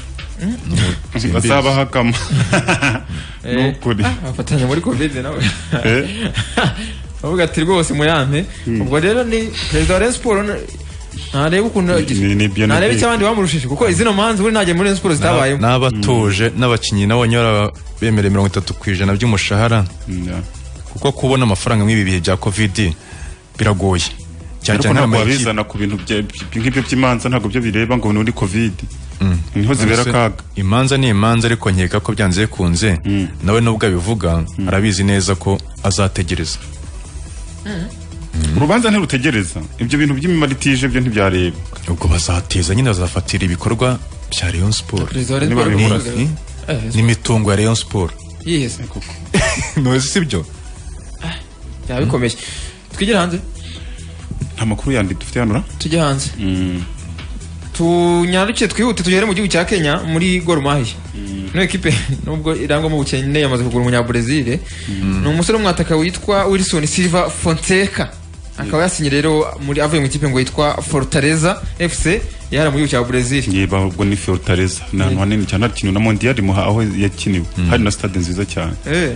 azabahagamo ni Eh, ukuri ah, afatanya muri covid nawe Eh. bavuga ati rwose muyampe ubwo rero ni perezida wa Rayon siporo n- ntareba ukuntu Ni- ni byo ntareba ni- icyo abandi bamurushije kuko izino manza ubundi ntagiye muri Rayon siporo zitabayemo n'abatuje n'abakinnyi nabo nyora bemere mirongo itatu ku ijana by'umushahara Yeah. kuko kubona amafaranga mw'ibi bihe bya covid biragoye cyane ariko cyane ntabwo nk'amakipe- wabizana ku bintu bya- by- nk'ibyo by'imanza ntabwo byo bireba ngo ni muri covid niho zibera Se- akaga imanza ni imanza ariko nkeka ko byanze bikunze nawe nubwo abivuga arabizi neza ko azategereza urubanza ntirutegereza ibyo bintu by'imimaro itije byo ntibyareba ubwo bazateza nyine bazafatira ibikorwa bya Rayon Sport perezida wa Rayon Niba siporo bimura, ni- Eh, n'imitungo ya Rayon Sport yihese ntuzi sibyo byaba bikomeye twigire hanze nta makuru yandi dufite hano ra? tujye hanze tunyaruke twihute tugere mu gihugu cya Kenya muri Gor Mahia ino ekipe nubwo irangwamo ubukene yamaze kugura umunyabrezil ni umusore w'umwataka witwa Wilson Silva Fonseca akaba yasinye rero muri avuye mu ikipe ngo yitwa Fortaleza FC yari mu gihugu cya Brazil yeba ubwo ni Fortaleza ni ahantu hanini cyane hakiniwe na Mondial muha aho yakiniwe hari na stade nziza cyane Eh,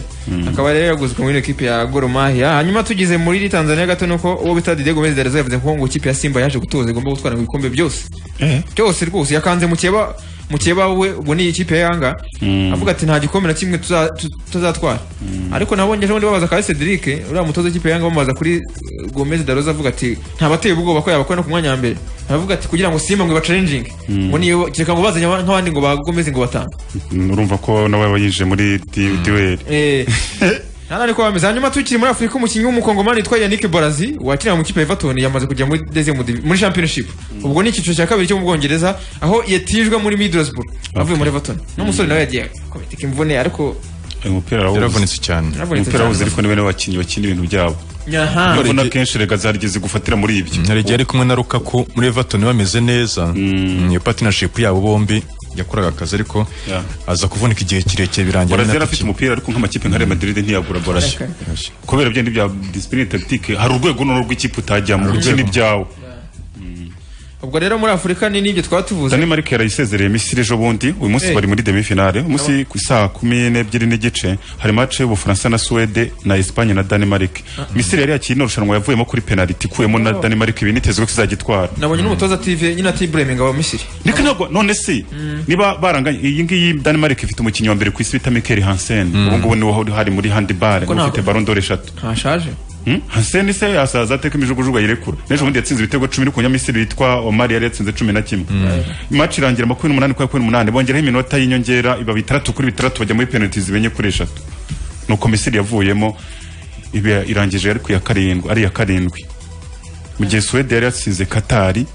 akaba rero yaguzwe muri ino kipe ya Gor Mahia hanyuma tugeze muri Tanzania gato nuko uwo bita Didier Gomez Dalezo yavuze ko ngo ikipe ya Simba yaje gutoza igomba gutwara mu bikombe byose byose rwose yakanze mukeba mukeba we ubu ni ikipe yanga avuga ati nta gikombe na kimwe tuza- tu- tuzatwara ariko nabonye ejo bundi babaza Kabe Cedric uriya mutoza w'ikipe ya yanga bamubaza kuri eh, Gomez Dalezo avuga ati ntabateye ubwoba ko yabakora no ku mwanya wa mbere aravuga ati kugira ngo Simba ngo iba challenging ngo niyo kereka ngo bazanye aba- nk'abandi ngo ba Gomez ngo batange Mm, urumva ko nawe aba yinjiye muri di- duel Eh, hano ariko bameze hanyuma tukiri muri afurika umukinnyi w'umukongomani witwa yannick borazi wakiriye mu kipe ya everton yamaze kujya muri dezimu muri championship ubwo ni icyiciro cya kabiri cyo mu bwongereza aho yatijwe muri middlesbrough avuye muri everton n'umusore nawe yagiye kometika imvune ariko uyu mupira arawuzi yaravunitse cyane yaravunitse umupira cyane. awuzi ariko niwe niwe bakinnyi bakina ibintu byabo Aha. niyo mbona kenshi rega zarigeze gufatira muri ibyo Ntarigi yari kumwe na Lukaku muri Everton bameze neza Mm, iyo partnership yabo bombi yakoraga akazi ariko Yeah. aza kuvunika igihe kirekire birangira Brazil na- afite umupira ariko nk'amakipe nka Real Madrid ntiyagura Brazil Yashe. kubera byenda bya discipline tactique hari urwego n'uru rw'ikipe utajyamo ukina ibyawe ubwo rero muri afurika ni n'ibyo twaba tuvuze Danemark yarayisezereye Misiri ejo bundi uyu munsi Hey. bari muri demi finale umunsi ku isaha kumi n'ebyiri n'igice hari match y'Ubufaransa na Suwede na Espagne na Danemark Misiri yari yakiriye irushanwa yavuyemo kuri penalty ikuyemo na Danemark ibi nitezwe ko izagitwara nabonye n'umutoza tive nyine atibureminga wa misiri Niko ntabwo none se niba baranganye iyi ngiyi Danemark ifite umukinnyi wa mbere ku isi bita Mikkel Hansen ubu ngubu niwe wari hari muri handball Kuko ntabwo- ufite Ballon d'Or eshatu ntashaje Hmm? Hansen se yasaza ateka imijugujugu ayirekura n'ejo bundi yatsinze ibitego cumi n'umunyamisiri witwa Omar yari yatsinze cumi na kimwe imaci irangira makumyabiri n'umunani kuri makumyabiri n'umunani bongeraho iminota y'inyongera iba bitandatu kuri bitandatu bajya muri penaliti zibenye kuri eshatu nuko misiri yavuyemo iba irangije ariko iya karindwi ari iya karindwi mu gihe suwede yari yatsinze katari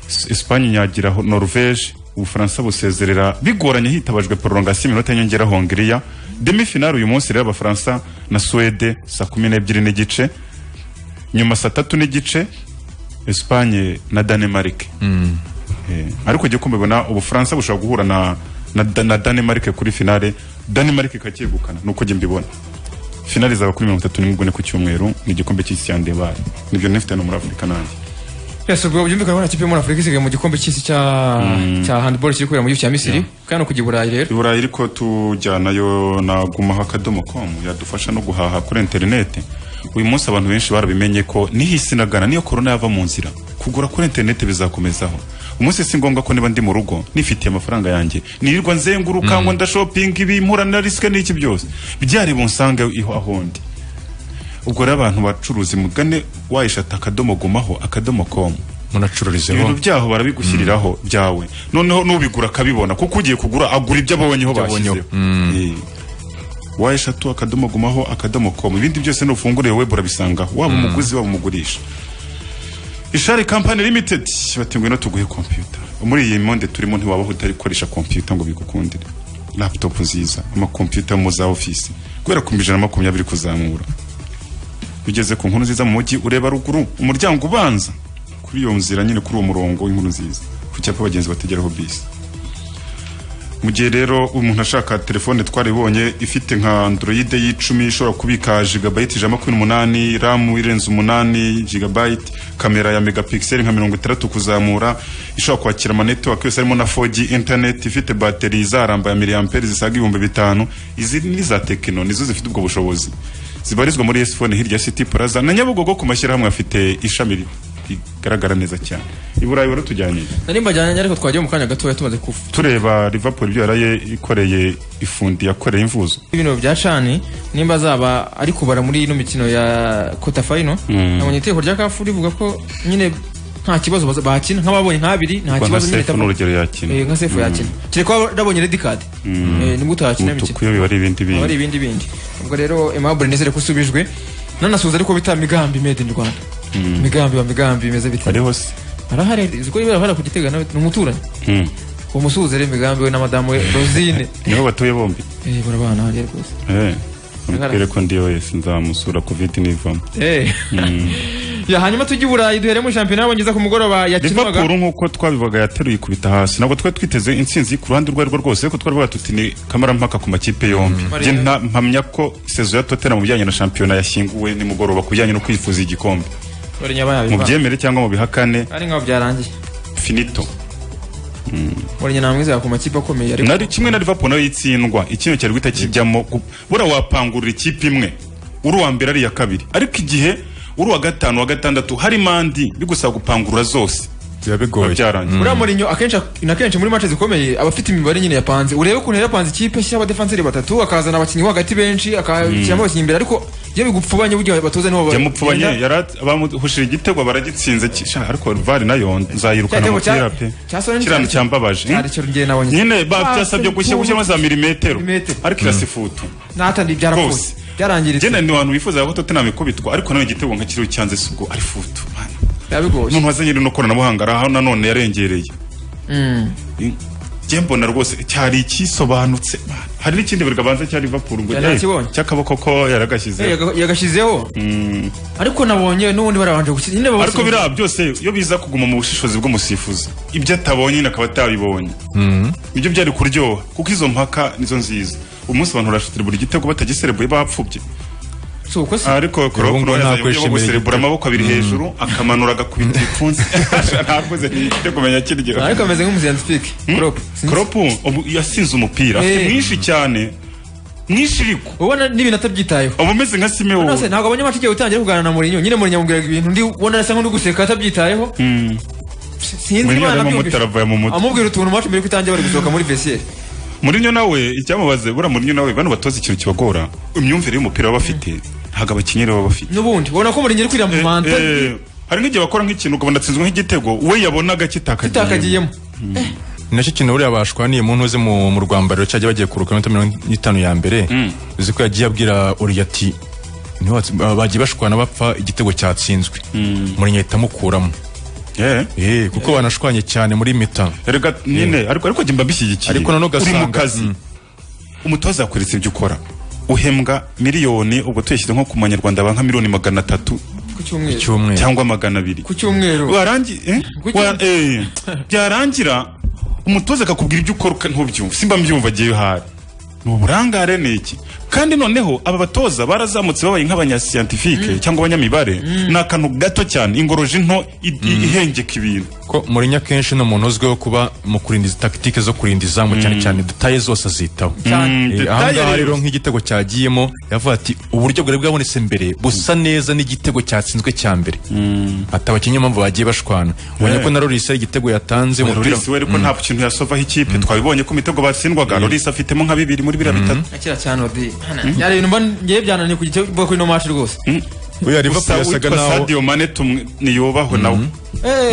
S- esipanye inyagira ho- norvege ubufaransa busezerera bigoranye hitabajwe porongasiyo iminota y'inyongera hongiriya demi finale uyu munsi rero abafaransa na suwede saa kumi n'ebyiri n'igice nyuma saa tatu n'igice esipanye na danemarike Eh, ariko igihe uko mbibona ubufaransa bushobora guhura na, na, Da- na danemarike kuri finale danemarike ikacyegukana ni uko njye mbibona finale zaba kuri mirongo itatu n'imwe ku cyumweru ni igikombe cy'isi cya ndebare nibyo nifite no muri afurika nanjye twese ubwo byumvikana ko nta kipe yo muri afurika isigaye mu gikombe cy'isi cya cya handball kiri kubera mu gihugu cya misiri kandi no kujya i burayi rero i burayi ariko tujyanayo na gumaho akadomo komu yadufasha no guhaha kuri interineti uyu munsi abantu benshi barabimenye ko nihisinagana niyo korona yava mu nzira kugura kuri interineti bizakomezaho umunsi si ngombwa ko niba ndi mu rugo nifitiye amafaranga yanjye nirirwa nzenguruka ngo ndashopinga ibi mpura na risike n'iki byose byari bunsange iho ahondi ubwo rero abantu bacuruzi mugane wayishata akadomo gumaho akadomo komu munacururizeho ibintu byaho barabigushyiriraho byawe noneho n'ubigura akabibona kuko ugiye kugura agura ibyo abonyeho bashyizeho Eh. wa eshatu akadomo gumaho akadomo komu ibindi byose nufungure web urabisangaho waba umuguzi waba umugurisha ishari kampani limitedi batenguye no tuguhe kompiyuta muri iyi monde turimo ntiwabaho utarikoresha kompiyuta ngo bigukundire laputopu nziza amakompiyuta mu za ofisi guhera ku ijana na makumyabiri kuzamura ugeze ku nkuru nziza mu mujyi ureba ruguru umuryango ubanza kuri iyo nzira nyine kuri uwo murongo w'inkuru nziza ku cyapa abagenzi bategeraho bisi mu gihe rero umuntu ashaka telefone twaribonye ifite nka android y'icumi ishobora kubika jigabayiti ijana na makumyabiri n'umunani ramu irenze umunani jigabayiti kamera ya megapikiseli nka mirongo itandatu kuzamura ishobora kwakira amanetiwake yose harimo na 4G internet ifite bateri izaramba ya miliyamperi zisaga ibihumbi bitanu izi ni za tekino nizo zifite ubwo bushobozi zibarizwa muri esifone hirya ya city plaza na nyabugogo ku mashyirahamwe afite ishami rigaragara neza cyane i burayi baratujyaniye nari mbajyanye ariko twagiye mu kanya gatoya tumaze kuva tureba Liverpool ibyo yaraye ikoreye ifundi yakoreye imvuzo ibintu bya cani nimba azaba ari kubara muri ino mikino ya kota fayino nabonye iteko rya kafu rivuga ko nyine nta kibazo baza- bakina nk'ababonye nk'abiri nta Kuba nka kibazo nyine Sefu itapfa- n'urugero yakina. Eh, nka sefu yakina kereka ko nabonye redi kadi nibwo utakina imikino umutuku iyo biba ari ibindi aba ari bintu ibindi bindi ubwo rero aimable nizere ko usubijwe nanasuhuza ariko bita migambi made in rwanda migambi wa migambi bimeze bite ariho se arahari ziko barahara ku gitega nawe ni umuturanyi Mm. uwo musuhuze rero migambi we na madamu we rosine niho batuye bombi Eh, barabana hariya rwose Eh, mubwire ko ndiyo wese nzamusura covid nivamo Eh. ya hanyuma tujye i burayi duhere mu shampiyona y'abongereza ku mugoroba yakinwaga Liverpool nk'uko twabivaga yateruye ikubita hasi ntabwo twari twiteze intsinzi ku ruhande urwo arirwo rwose ariko twari tuti ni kamarampaka ku makipe yombi njye nta- mpamya ko sezo ya Tottenham mu bijyanye na shampiyona yashyinguwe nimugoroba ku bijyanye no kwifuza igikombe bari nyabayabe mu byemere cyangwa mu bihakane ari nkaho byarangiye finito bari namwiza ku makipe akomeye ariko nari kimwe na Liverpool nayo itsindwa ikintu cyari guhita kijyamo gu- bura wapangurira ikipe imwe uri uwa mbere ari iya kabiri ariko igihe uri uwa gatanu wa gatandatu hari mandi bigusaba gupangurura zose biba biba bigoye byarangiye uriya Mourinho akenshi na kenshi muri match zikomeye aba afite imibare nyine yapanze urebe ukuntu yari yapanze ikipe shyira abadefanseri batatu akazana abakinnyi bo hagati benshi akashyiramo abakinnyi imbere ariko iyo bigupfubanye burya batoza niho bagenda. yamupfubanye yarat- bamuhushije igitego baragitsinze ki- sha, ariko var nayo nzayirukana Igitego cya- umupira pe cya Solanke kirano cyari- cyambabaje cyari cyo njye nabonye. nyine Ah, babyasabye Liverpool. gushyiramo za milimetero Milimetero. ariko irasifutu natandi byarapfutse Rwose. byarangiritse genda ni abantu bifuza ko Tottenham ikubitwa ariko nawe igitego nka kiriho cyanze si ubwo ari futu man. biba bigoye umuntu wazanye rino koranabuhanga ari aho nanone yarengereye njye mbona rwose cyari ikisobanutse hari n'ikindi buryo abanza cya Liverpool ngo Yari eh, akibonye. cy'akaboko ko yaragashyizeho yagashyizeho ariko nabonye n'ubundi barabanje gushyira nyine baba ariko basigaye- biriya byose iyo biza kuguma mu bushishozi bw'umusifuzi ibyo atabonye nyine akaba atabibonye ibyo byari kuryoha kuko izo mpaka nizo nziza umunsi abantu barashutira buri gitego batagiserebuye bapfubye si uko se ariko Ubu Klopp ngubu nawe nta yazanye uburyo bwo kwishimira guserebura igitego. amaboko abiri hejuru akamanura agakubita ibipfunsi ntakoze ntiyite kumenya kiryo ariko ameze nk'umuziranzi pike crop Klopp ubu yasinze umupira Eh. afite mwinshi cyane mwinshi ariko ubona n'ibintu atabyitayeho uba umeze nka Simeone nose ntabwo abanyamacu igihe utangiye kuganira na Mourinho nyine Mourinho yamubwiraga ibintu ndi ubona asa nk'uri guseka atabyitayeho sinzi Mourinho imana yarimo nabyumvise. mutara avuye mu mutwe amubwira utuntu macu mbere ko utangiye bari gusohoka muri vestiaire Mourinho nawe icyamubaze bura Mourinho nawe bano batoza ikintu kibagora imyumvire y'umupira baba bafite ntabwo abakinnyi baba bafite n'ubundi ubona ko Mourinho ari kwira mu manta Eh, eh, hari nk'igihe bakora nk'ikintu ukabona atsinzwe nk'igitego we yabonaga kitakagiye itakagiyemo nacyo kintu buriya bashwaniye mu ntuze mu mu rwambariro cyajya bagiye kuruka iminota mirongo itanu ya mbere uzi ko yagiye abwira uri ati "Niho watsi- ba- bagiye bashwana bapfa igitego cyatsinzwe Mourinho ahita amukuramo Eh, Eh, kuko banashwanye cyane muri mita erega nyine ariko ariko jye mbishyigikiye Ariko nanone uri mu ugasanga- kazi Mm. umutoza yakweretse ibyo ukora uhembwa miliyoni ubwo tuyashyize nko ku manyarwanda aba nka miliyoni magana atatu ku cyumweru cy'umweru cyangwa magana abiri ku cyumweru warangi eh? Kuki- Wa- eh, byarangira umutoza akakubwira ibyo ukora uka- ntubyumva simba mbyumva agiye hari ni uburangare ni iki kandi noneho aba batoza barazamutse babaye nk'abanyasiyantifike cyangwa abanyamibare ni akantu gato cyane ingoroje nto i- i- ihengeka ibintu ko Mourinho akenshi ni umuntu uzwiho kuba mu kurinda izi takitike zo kurinda izamu cyane cyane detaye zose azitaho cyane Eh, aha Detaye ngaha rero. rero nk'igitego cyagiyemo yavuga ati uburyo bwari bwabonetse mbere busa neza n'igitego cyatsinzwe cya mbere ati abakinnyi mpamvu bagiye bashwana ubonye ko na Loris ari igitego yatanze umupira Loris we ariko nta kintu yasovaho ikipe twabibonye ko imitego batsindwaga Loris afitemo nka bibiri muri biriya bitatu akira cyane odi yari ibintu mba ngiye byananiye ku gitego kuri no match rwose uyu gusa Liverpool yasaga witwa naho Sadio Mane tumwe- niyubahwe nawe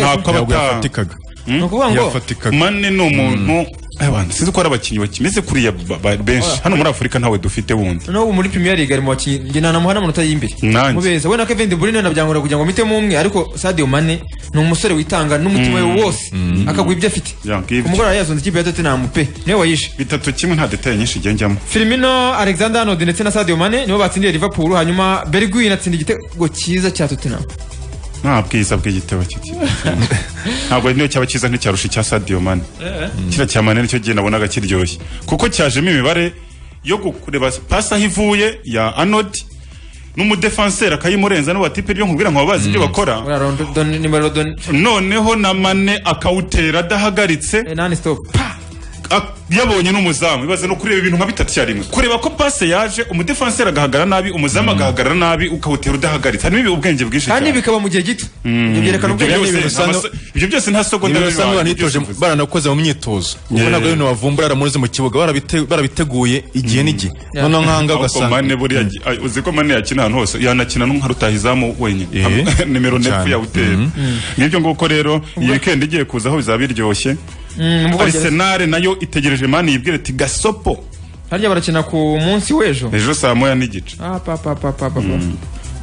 ntabwo ntabwo abata yafatikaga ni ukuvuga ngo yafatikaga mane ni umuntu abantu sinzi ko ari abakinnyi bakimeze kuriya ba- ba- benshi hano muri afurika ntawe dufite wundi n'ubu muri Premier League ari mu bakinnyi njye nanamuha n'amanota y'imbere Nanjye. mubeza we na Kevin De Bruyne nabyangura kugira ngo mitemo umwe ariko Sadio Mane ni umusore witanga n'umutima we wose akaguha ibyo afite Yeah, give ku mugoroba yazonze ikipe ya Tottenham pe niwe wayishe bitatu kimwe nta detaye nyinshi igihe njyamo Firmino Alexander Arnold ndetse na Sadio Mane nibo batsindiye Liverpool hanyuma Bergwijn atsinda igitego cyiza cya Tottenham nta bwiza bw'igitebo kigira ntabwo niyo cyaba cyiza nk'icyarusha icya sadio mane kiriya cya mane nicyo gihe nabonaga kiryoshye kuko cyajemo imibare yo kureba pasi aho ivuye ya anodi n'umudefanseri akayimurenza n'ubu ati pe ryo nkubwira ngo bazi ibyo bakora buriya London nimero London noneho na mane akawutera adahagaritse eh, non stop Ak- yabonye n'umuzamu ibaze no kureba ibintu nka bitatu icyarimwe kureba ko pase yaje umudefanseri agahagarara nabi umuzamu agahagarara nabi ukawutera udahagaritse harimo ibi ubwenge bwinshi kandi cyane bikaba mu gihe gito ibyo byerekana ibyo ubwenge byose bwe. nta maso- ibyo byose nta sogonda niba bibaye, basanga banitoje ibyo simvuze. baranakoze mu myitozo kuko Yeah. ntabwo ari ibintu bavumbura baramunyuze mu kibuga barabite- barabiteguye igihe n'igihe noneho nk'ahangaha Ariko ugasanga Mane buriya gi- ay, uzi ko mane yakina ahantu hose yanakina n'umwe arutaha izamu wenyine Eh, Am- nimero nefu cyane. yawutera n'ibyo nguko rero iyi weekend igiye kuza aho bizaba biryoshye Mm, mu Bwongereza. arisenal nayo itegereje mani yibwira ati gasopo harya barakina ku munsi w'ejo ejo saa moya n'igice Ah, pa, pa, pa, pa, pa, pa.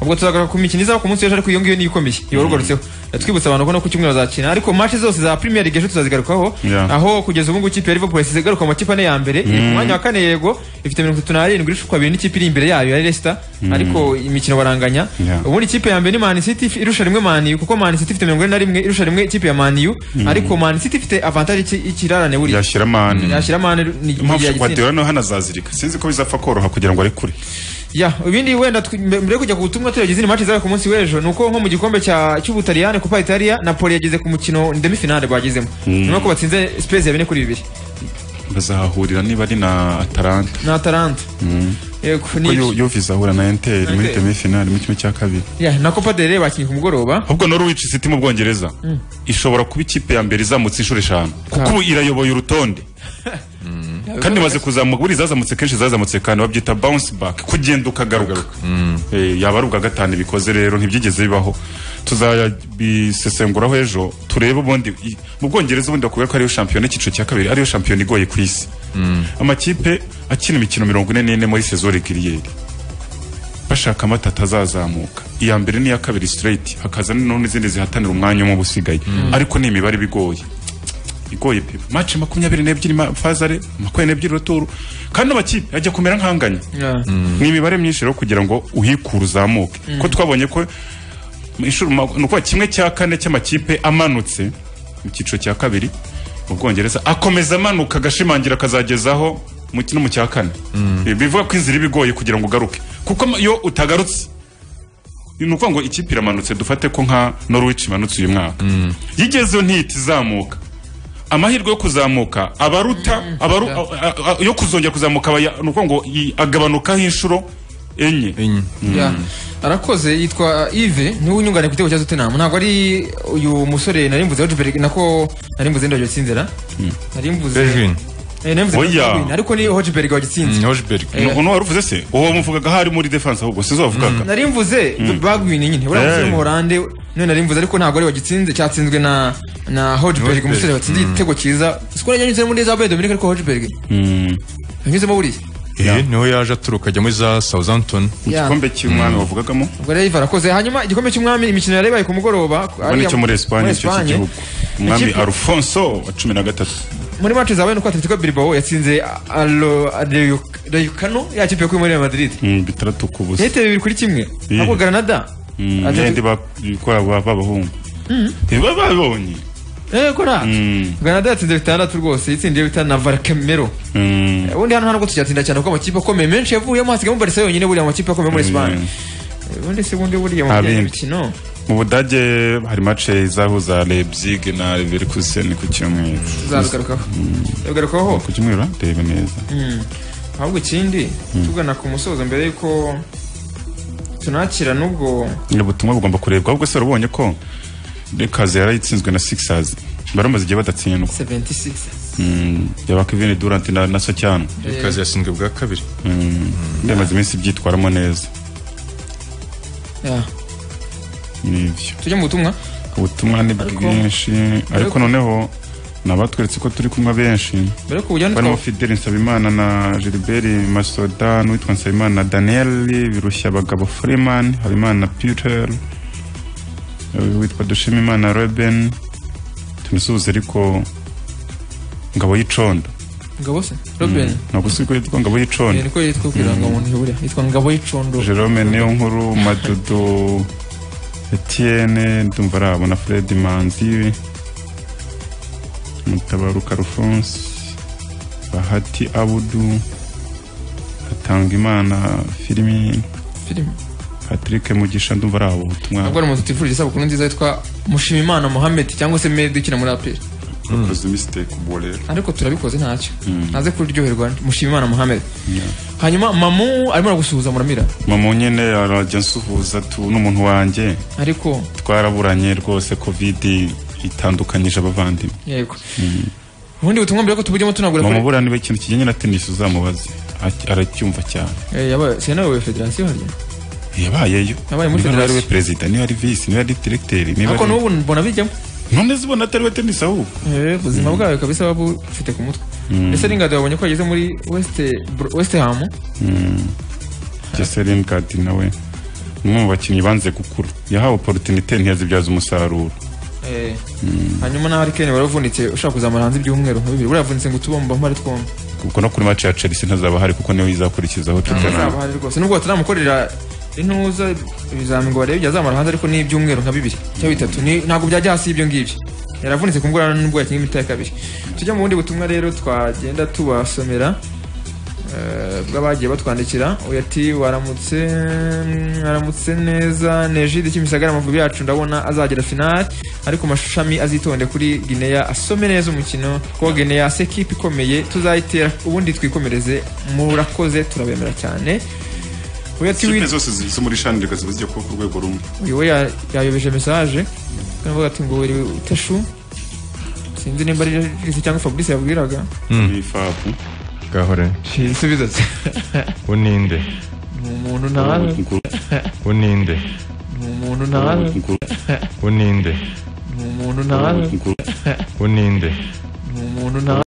ubwo tuzagaruka ku mikino izaba ku munsi w'ejo ariko iyo ngiyo niyo ikomeye iba rugarutseho twibutsa abantu ko no ku cyumweru bazakina ariko match zose za Premier League ejo tuzazigarukaho Yeah. aho kugeza ubu ngubu ikipe ya Liverpool yasize igaruka mu makipe ane ya mbere iri ku mwanya wa kane yego ifite mirongo itatu n'arindwi irusha ukwa abiri n'ikipe iri imbere yayo ya Leicester ariko imikino baranganya Yeah. ubundi ikipe ya mbere ni Man City irusha rimwe Man U kuko Man City ifite mirongo ine na rimwe irusha rimwe ikipe ya Man U ariko Man City ifite avantage y'iki- y'ikirarane buriya yashyira mane yashyira Man ni- ni impamvu yagitsinda. shakwadera nawe hano azazirika sinzi ko bizapfa koroha kugira ngo arekure ya ibindi wenda tw- mbe- mbere yo kujya ku butumwa tureba izindi match zaba ku munsi w'ejo ni uko nko mu gikombe cya- cy'ubutaliyani kupa italia napoli yageze ku mukino demi finale bagezemo nyuma ko batsinze spezi ya bine kuri bibiri bazahahurira niba ari na ataranta na atalanta yego ni ko ibyo. Yu- yuve izahura na enteri muri Inter. demifinali mu kimwe cya kabiri Ya, na copa del rey bakinnye ku mugoroba ahubwo norwich city mu bwongereza ishobora kuba ikipe ya mbere izamutse inshuro eshanu kuko ubu irayoboye urutonde kandi imaze kuzamuka buri zazamutse kenshi zazamutse kandi babyita bounce back kugenda ukagaruka Eh, yaba ari ubwa gatanu bikoze rero ntibyigeze bibaho tuzayabisesenguraho ejo turebe ubundi i- mu bwongereza ubundi bakubwira ko ariyo shampiyona icyiciro cya kabiri ariyo shampiyona igoye ku isi amakipe akina imikino mirongo ine n'ine muri sezo regiriyeri bashaka amata atazazamuka iya mbere n'iya kabiri straight hakaza noneho n'izindi zihatanira umwanya umwe uba usigaye ariko ni imibare iba igoye igoye pe match makumyabiri n'ebyiri mafazare makumyabiri n'ebyiri ruturu kandi amakipe ajya kumera nk'anganya Yeah. ni imibare myinshi rero kugira ngo uhikure uzamuke ko twabonye ko inshuro ma- ni ukuvuga kimwe cya kane cy'amakipe amanutse mu cyiciro cya kabiri mu bwongereza akomeza amanuka agashimangira akazagezaho mu ki- no mu cya kane Ibi bivuga ko inzira iba igoye kugira ngo ugaruke kuko ama- iyo utagarutse ni ukuvuga ngo ikipe iramanutse dufate ko nka norwich imanutse uyu mwaka iyo igezeho ntihita izamuka amahirwe yo kuzamuka abaruta abaru, a, a, a, yo kuzongera kuzamuka aba ya- ni ukuvuga ngo i- agabanukaho inshuro enye Yeah. arakoze yitwa ive niwe unyungane ku gitego cya tottenham ntabwo ari uyu musore nari mvuze wajuberi nako nari mvuze ndabyo sinzera nari mvuze Bergwijn. Eh, nari mvuze Oya. Bergwijn, ariko ni hojiberg wagitsinze Hojberg ni ukuntu wari uvuze se uwo muvugaga ahari muri defense ahubwo sizo wavugaga nari mvuze bagwine nyine uriya musore w'umuholande none nari mvuze ariko ntabwo ari wagitsinze cyatsinzwe na na hojiberg umusore watsinze igitego cyiza siko najya nyuzemo muri za bede dominike ariko hojiberg yanyuzemo buriya eh, niho yaje aturuka ajya muri za Southampton Yeah. igikombe cy'umwami wavugagamo ubwo rero iva arakoze hanyuma igikombe cy'umwami imikino yari ibaye ku mugoroba ubona icyo muri esipanye icyo Espanye. cy'igihugu umwami Ikipe- arufonso wa cumi na gatatu muri match zabaye nuko Atletico Bilbao yatsinze Rayoyukano yakipe yo kuri Real Madrid Mm, bitandatu ku busa yahiteye bibiri kuri kimwe Yeah. ahubwo Granada Mm, Atletico- yandi bakora b'abahungu ntiba babonye eh kora Mm. Granada yatsinze bitandatu rwose yatsindiye bitanu na Valcamero Mm. ubundi hano ntabwo tujyatsinda cyane kuko amakipe akomeye menshi yavuyemo hasigamo Barca yonyine buriya amakipe akomeye muri Espagne ubundi se ubundi buriya mu Nta bijyanye bindi. n'imikino mu budage hari mace izahuza leipzig na leverkusen ku cyumweru zarugarukaho zarugarukaho ku cyumweru ah? ndebe neza ahubwo ikindi tugana ku musozo mbere y'uko tunakira n'ubwo ni ubutumwa bugomba kurebwa ahubwo se urabonye ko rekazi yarayitsinzwe na sixers baramaze igihe badatsindwa 76 Mm, yaba kevin durant na, na socyano kazi yashinzwe bwa kabiri ndemaze iminsi byitwaramo neza Yeah. nibyo tujya mu butumwa ubutumwa ni bwinshi ariko noneho nabatweretse ko turi kumwe benshi mbere yo kujya barimo Fidel Nsabimana na Gilbert Masoda n'uwitwa Nsabimana na Daniel Birushya Bagabo Freeman Habimana Peter witwa Dushimimana Reuben tumusuhuze ariko Ngabo y'icondo ngabo se robin ntabwo si ko yitwa Ngabo Eh, y'icondo niko yitwa ku irangamuntu yaburiya yitwa ngabo y'icondo Jerome Niyonkuru Madudu Etienne ndumva arabo na Fred Manzi Mutabaruka Alphonse Bahati Abudu Hatangimana Filimi filime Patrick Mugisha ndumva arabo ntabwo ubutumwa ari umuntu tutifuza isabukuru nziza yitwa mushimimana mohamed cyangwa se medi ukina muri aperi bakoze mistake ubwo rero ariko turabikoze ntacyo ntaze kuryoherwa mushimimana mohamed hanyuma mamu arimo aragusuhuza muramira mama nyine arajya nsuhuza tu n'umuntu wanjye ariko twaraburanye rwose covid itandukanyije abavandimwe yego ubundi butumwa mbere ko tubujyemo tunagura mama kuri burana niba ikintu kijyanye na tennis uzamubaze Aki- aracyumva cyane Eh, yabaye senawe federasiyo harya yabayeyo Yabaye muri niba ari we federasiyo. perezida niba ari visi niba ari direkiteri niba ariko ari n'ubu mbona bijyamo none zibona atari we tenisi ahubwo Eh, ubuzima bwawe kabisa baba bufite ku mutwe ese n'ingado babonye ko yageze muri west Bro- west ham Jocelyn Gadi nawe ni umwe mu bakinnyi banze gukura yahawe opportunité ntiyazibyaza umusaruro Eh, hanyuma na harikeni waravunitse ushaka kuzamara hanze ibyumweru nka bibiri buravunitse ngo tubomba mpare twombi kuko no kuri match ya Chelsea ntazaba hari kuko niwe izakurikizaho Tottenham azaba hari rwose nubwo batanamukorera intuza ibizamini ngo barebe igihe azamara hanze ariko ni ibyumweru nka bibiri cyangwa bitatu Ni- ntabwo byajya hasi y'ibyo ngibyo yaravunitse ku mbwa nubwo yakinnye imiti ya kabiri tujya mu bundi butumwa rero twagenda tubasomera eh, bw'abagiye batwandikira uyu ati waramutse waramutse neza nejide kimisagara amavubi yacu ndabona azagera finali ariko amashami azitonde kuri gineya asome neza umukino kuko gineya se kipe ikomeye tuzayitera ubundi twikomereze murakoze turabemera cyane uyu ati Ikipe "Win- zose zi- zo muri shandika ziba zigiye kuba ku rwego rumwe uyu we ya- yayobeje mesaje aravuga ati ngo weri utashu sinzi nimba ari Regis cyangwa fabrice yabwiraga ni fabu gahore ibisubizo se uninde ni umuntu ntawe uninde ni umuntu ntawe uninde ni umuntu ntawe uninde ni umuntu ntawe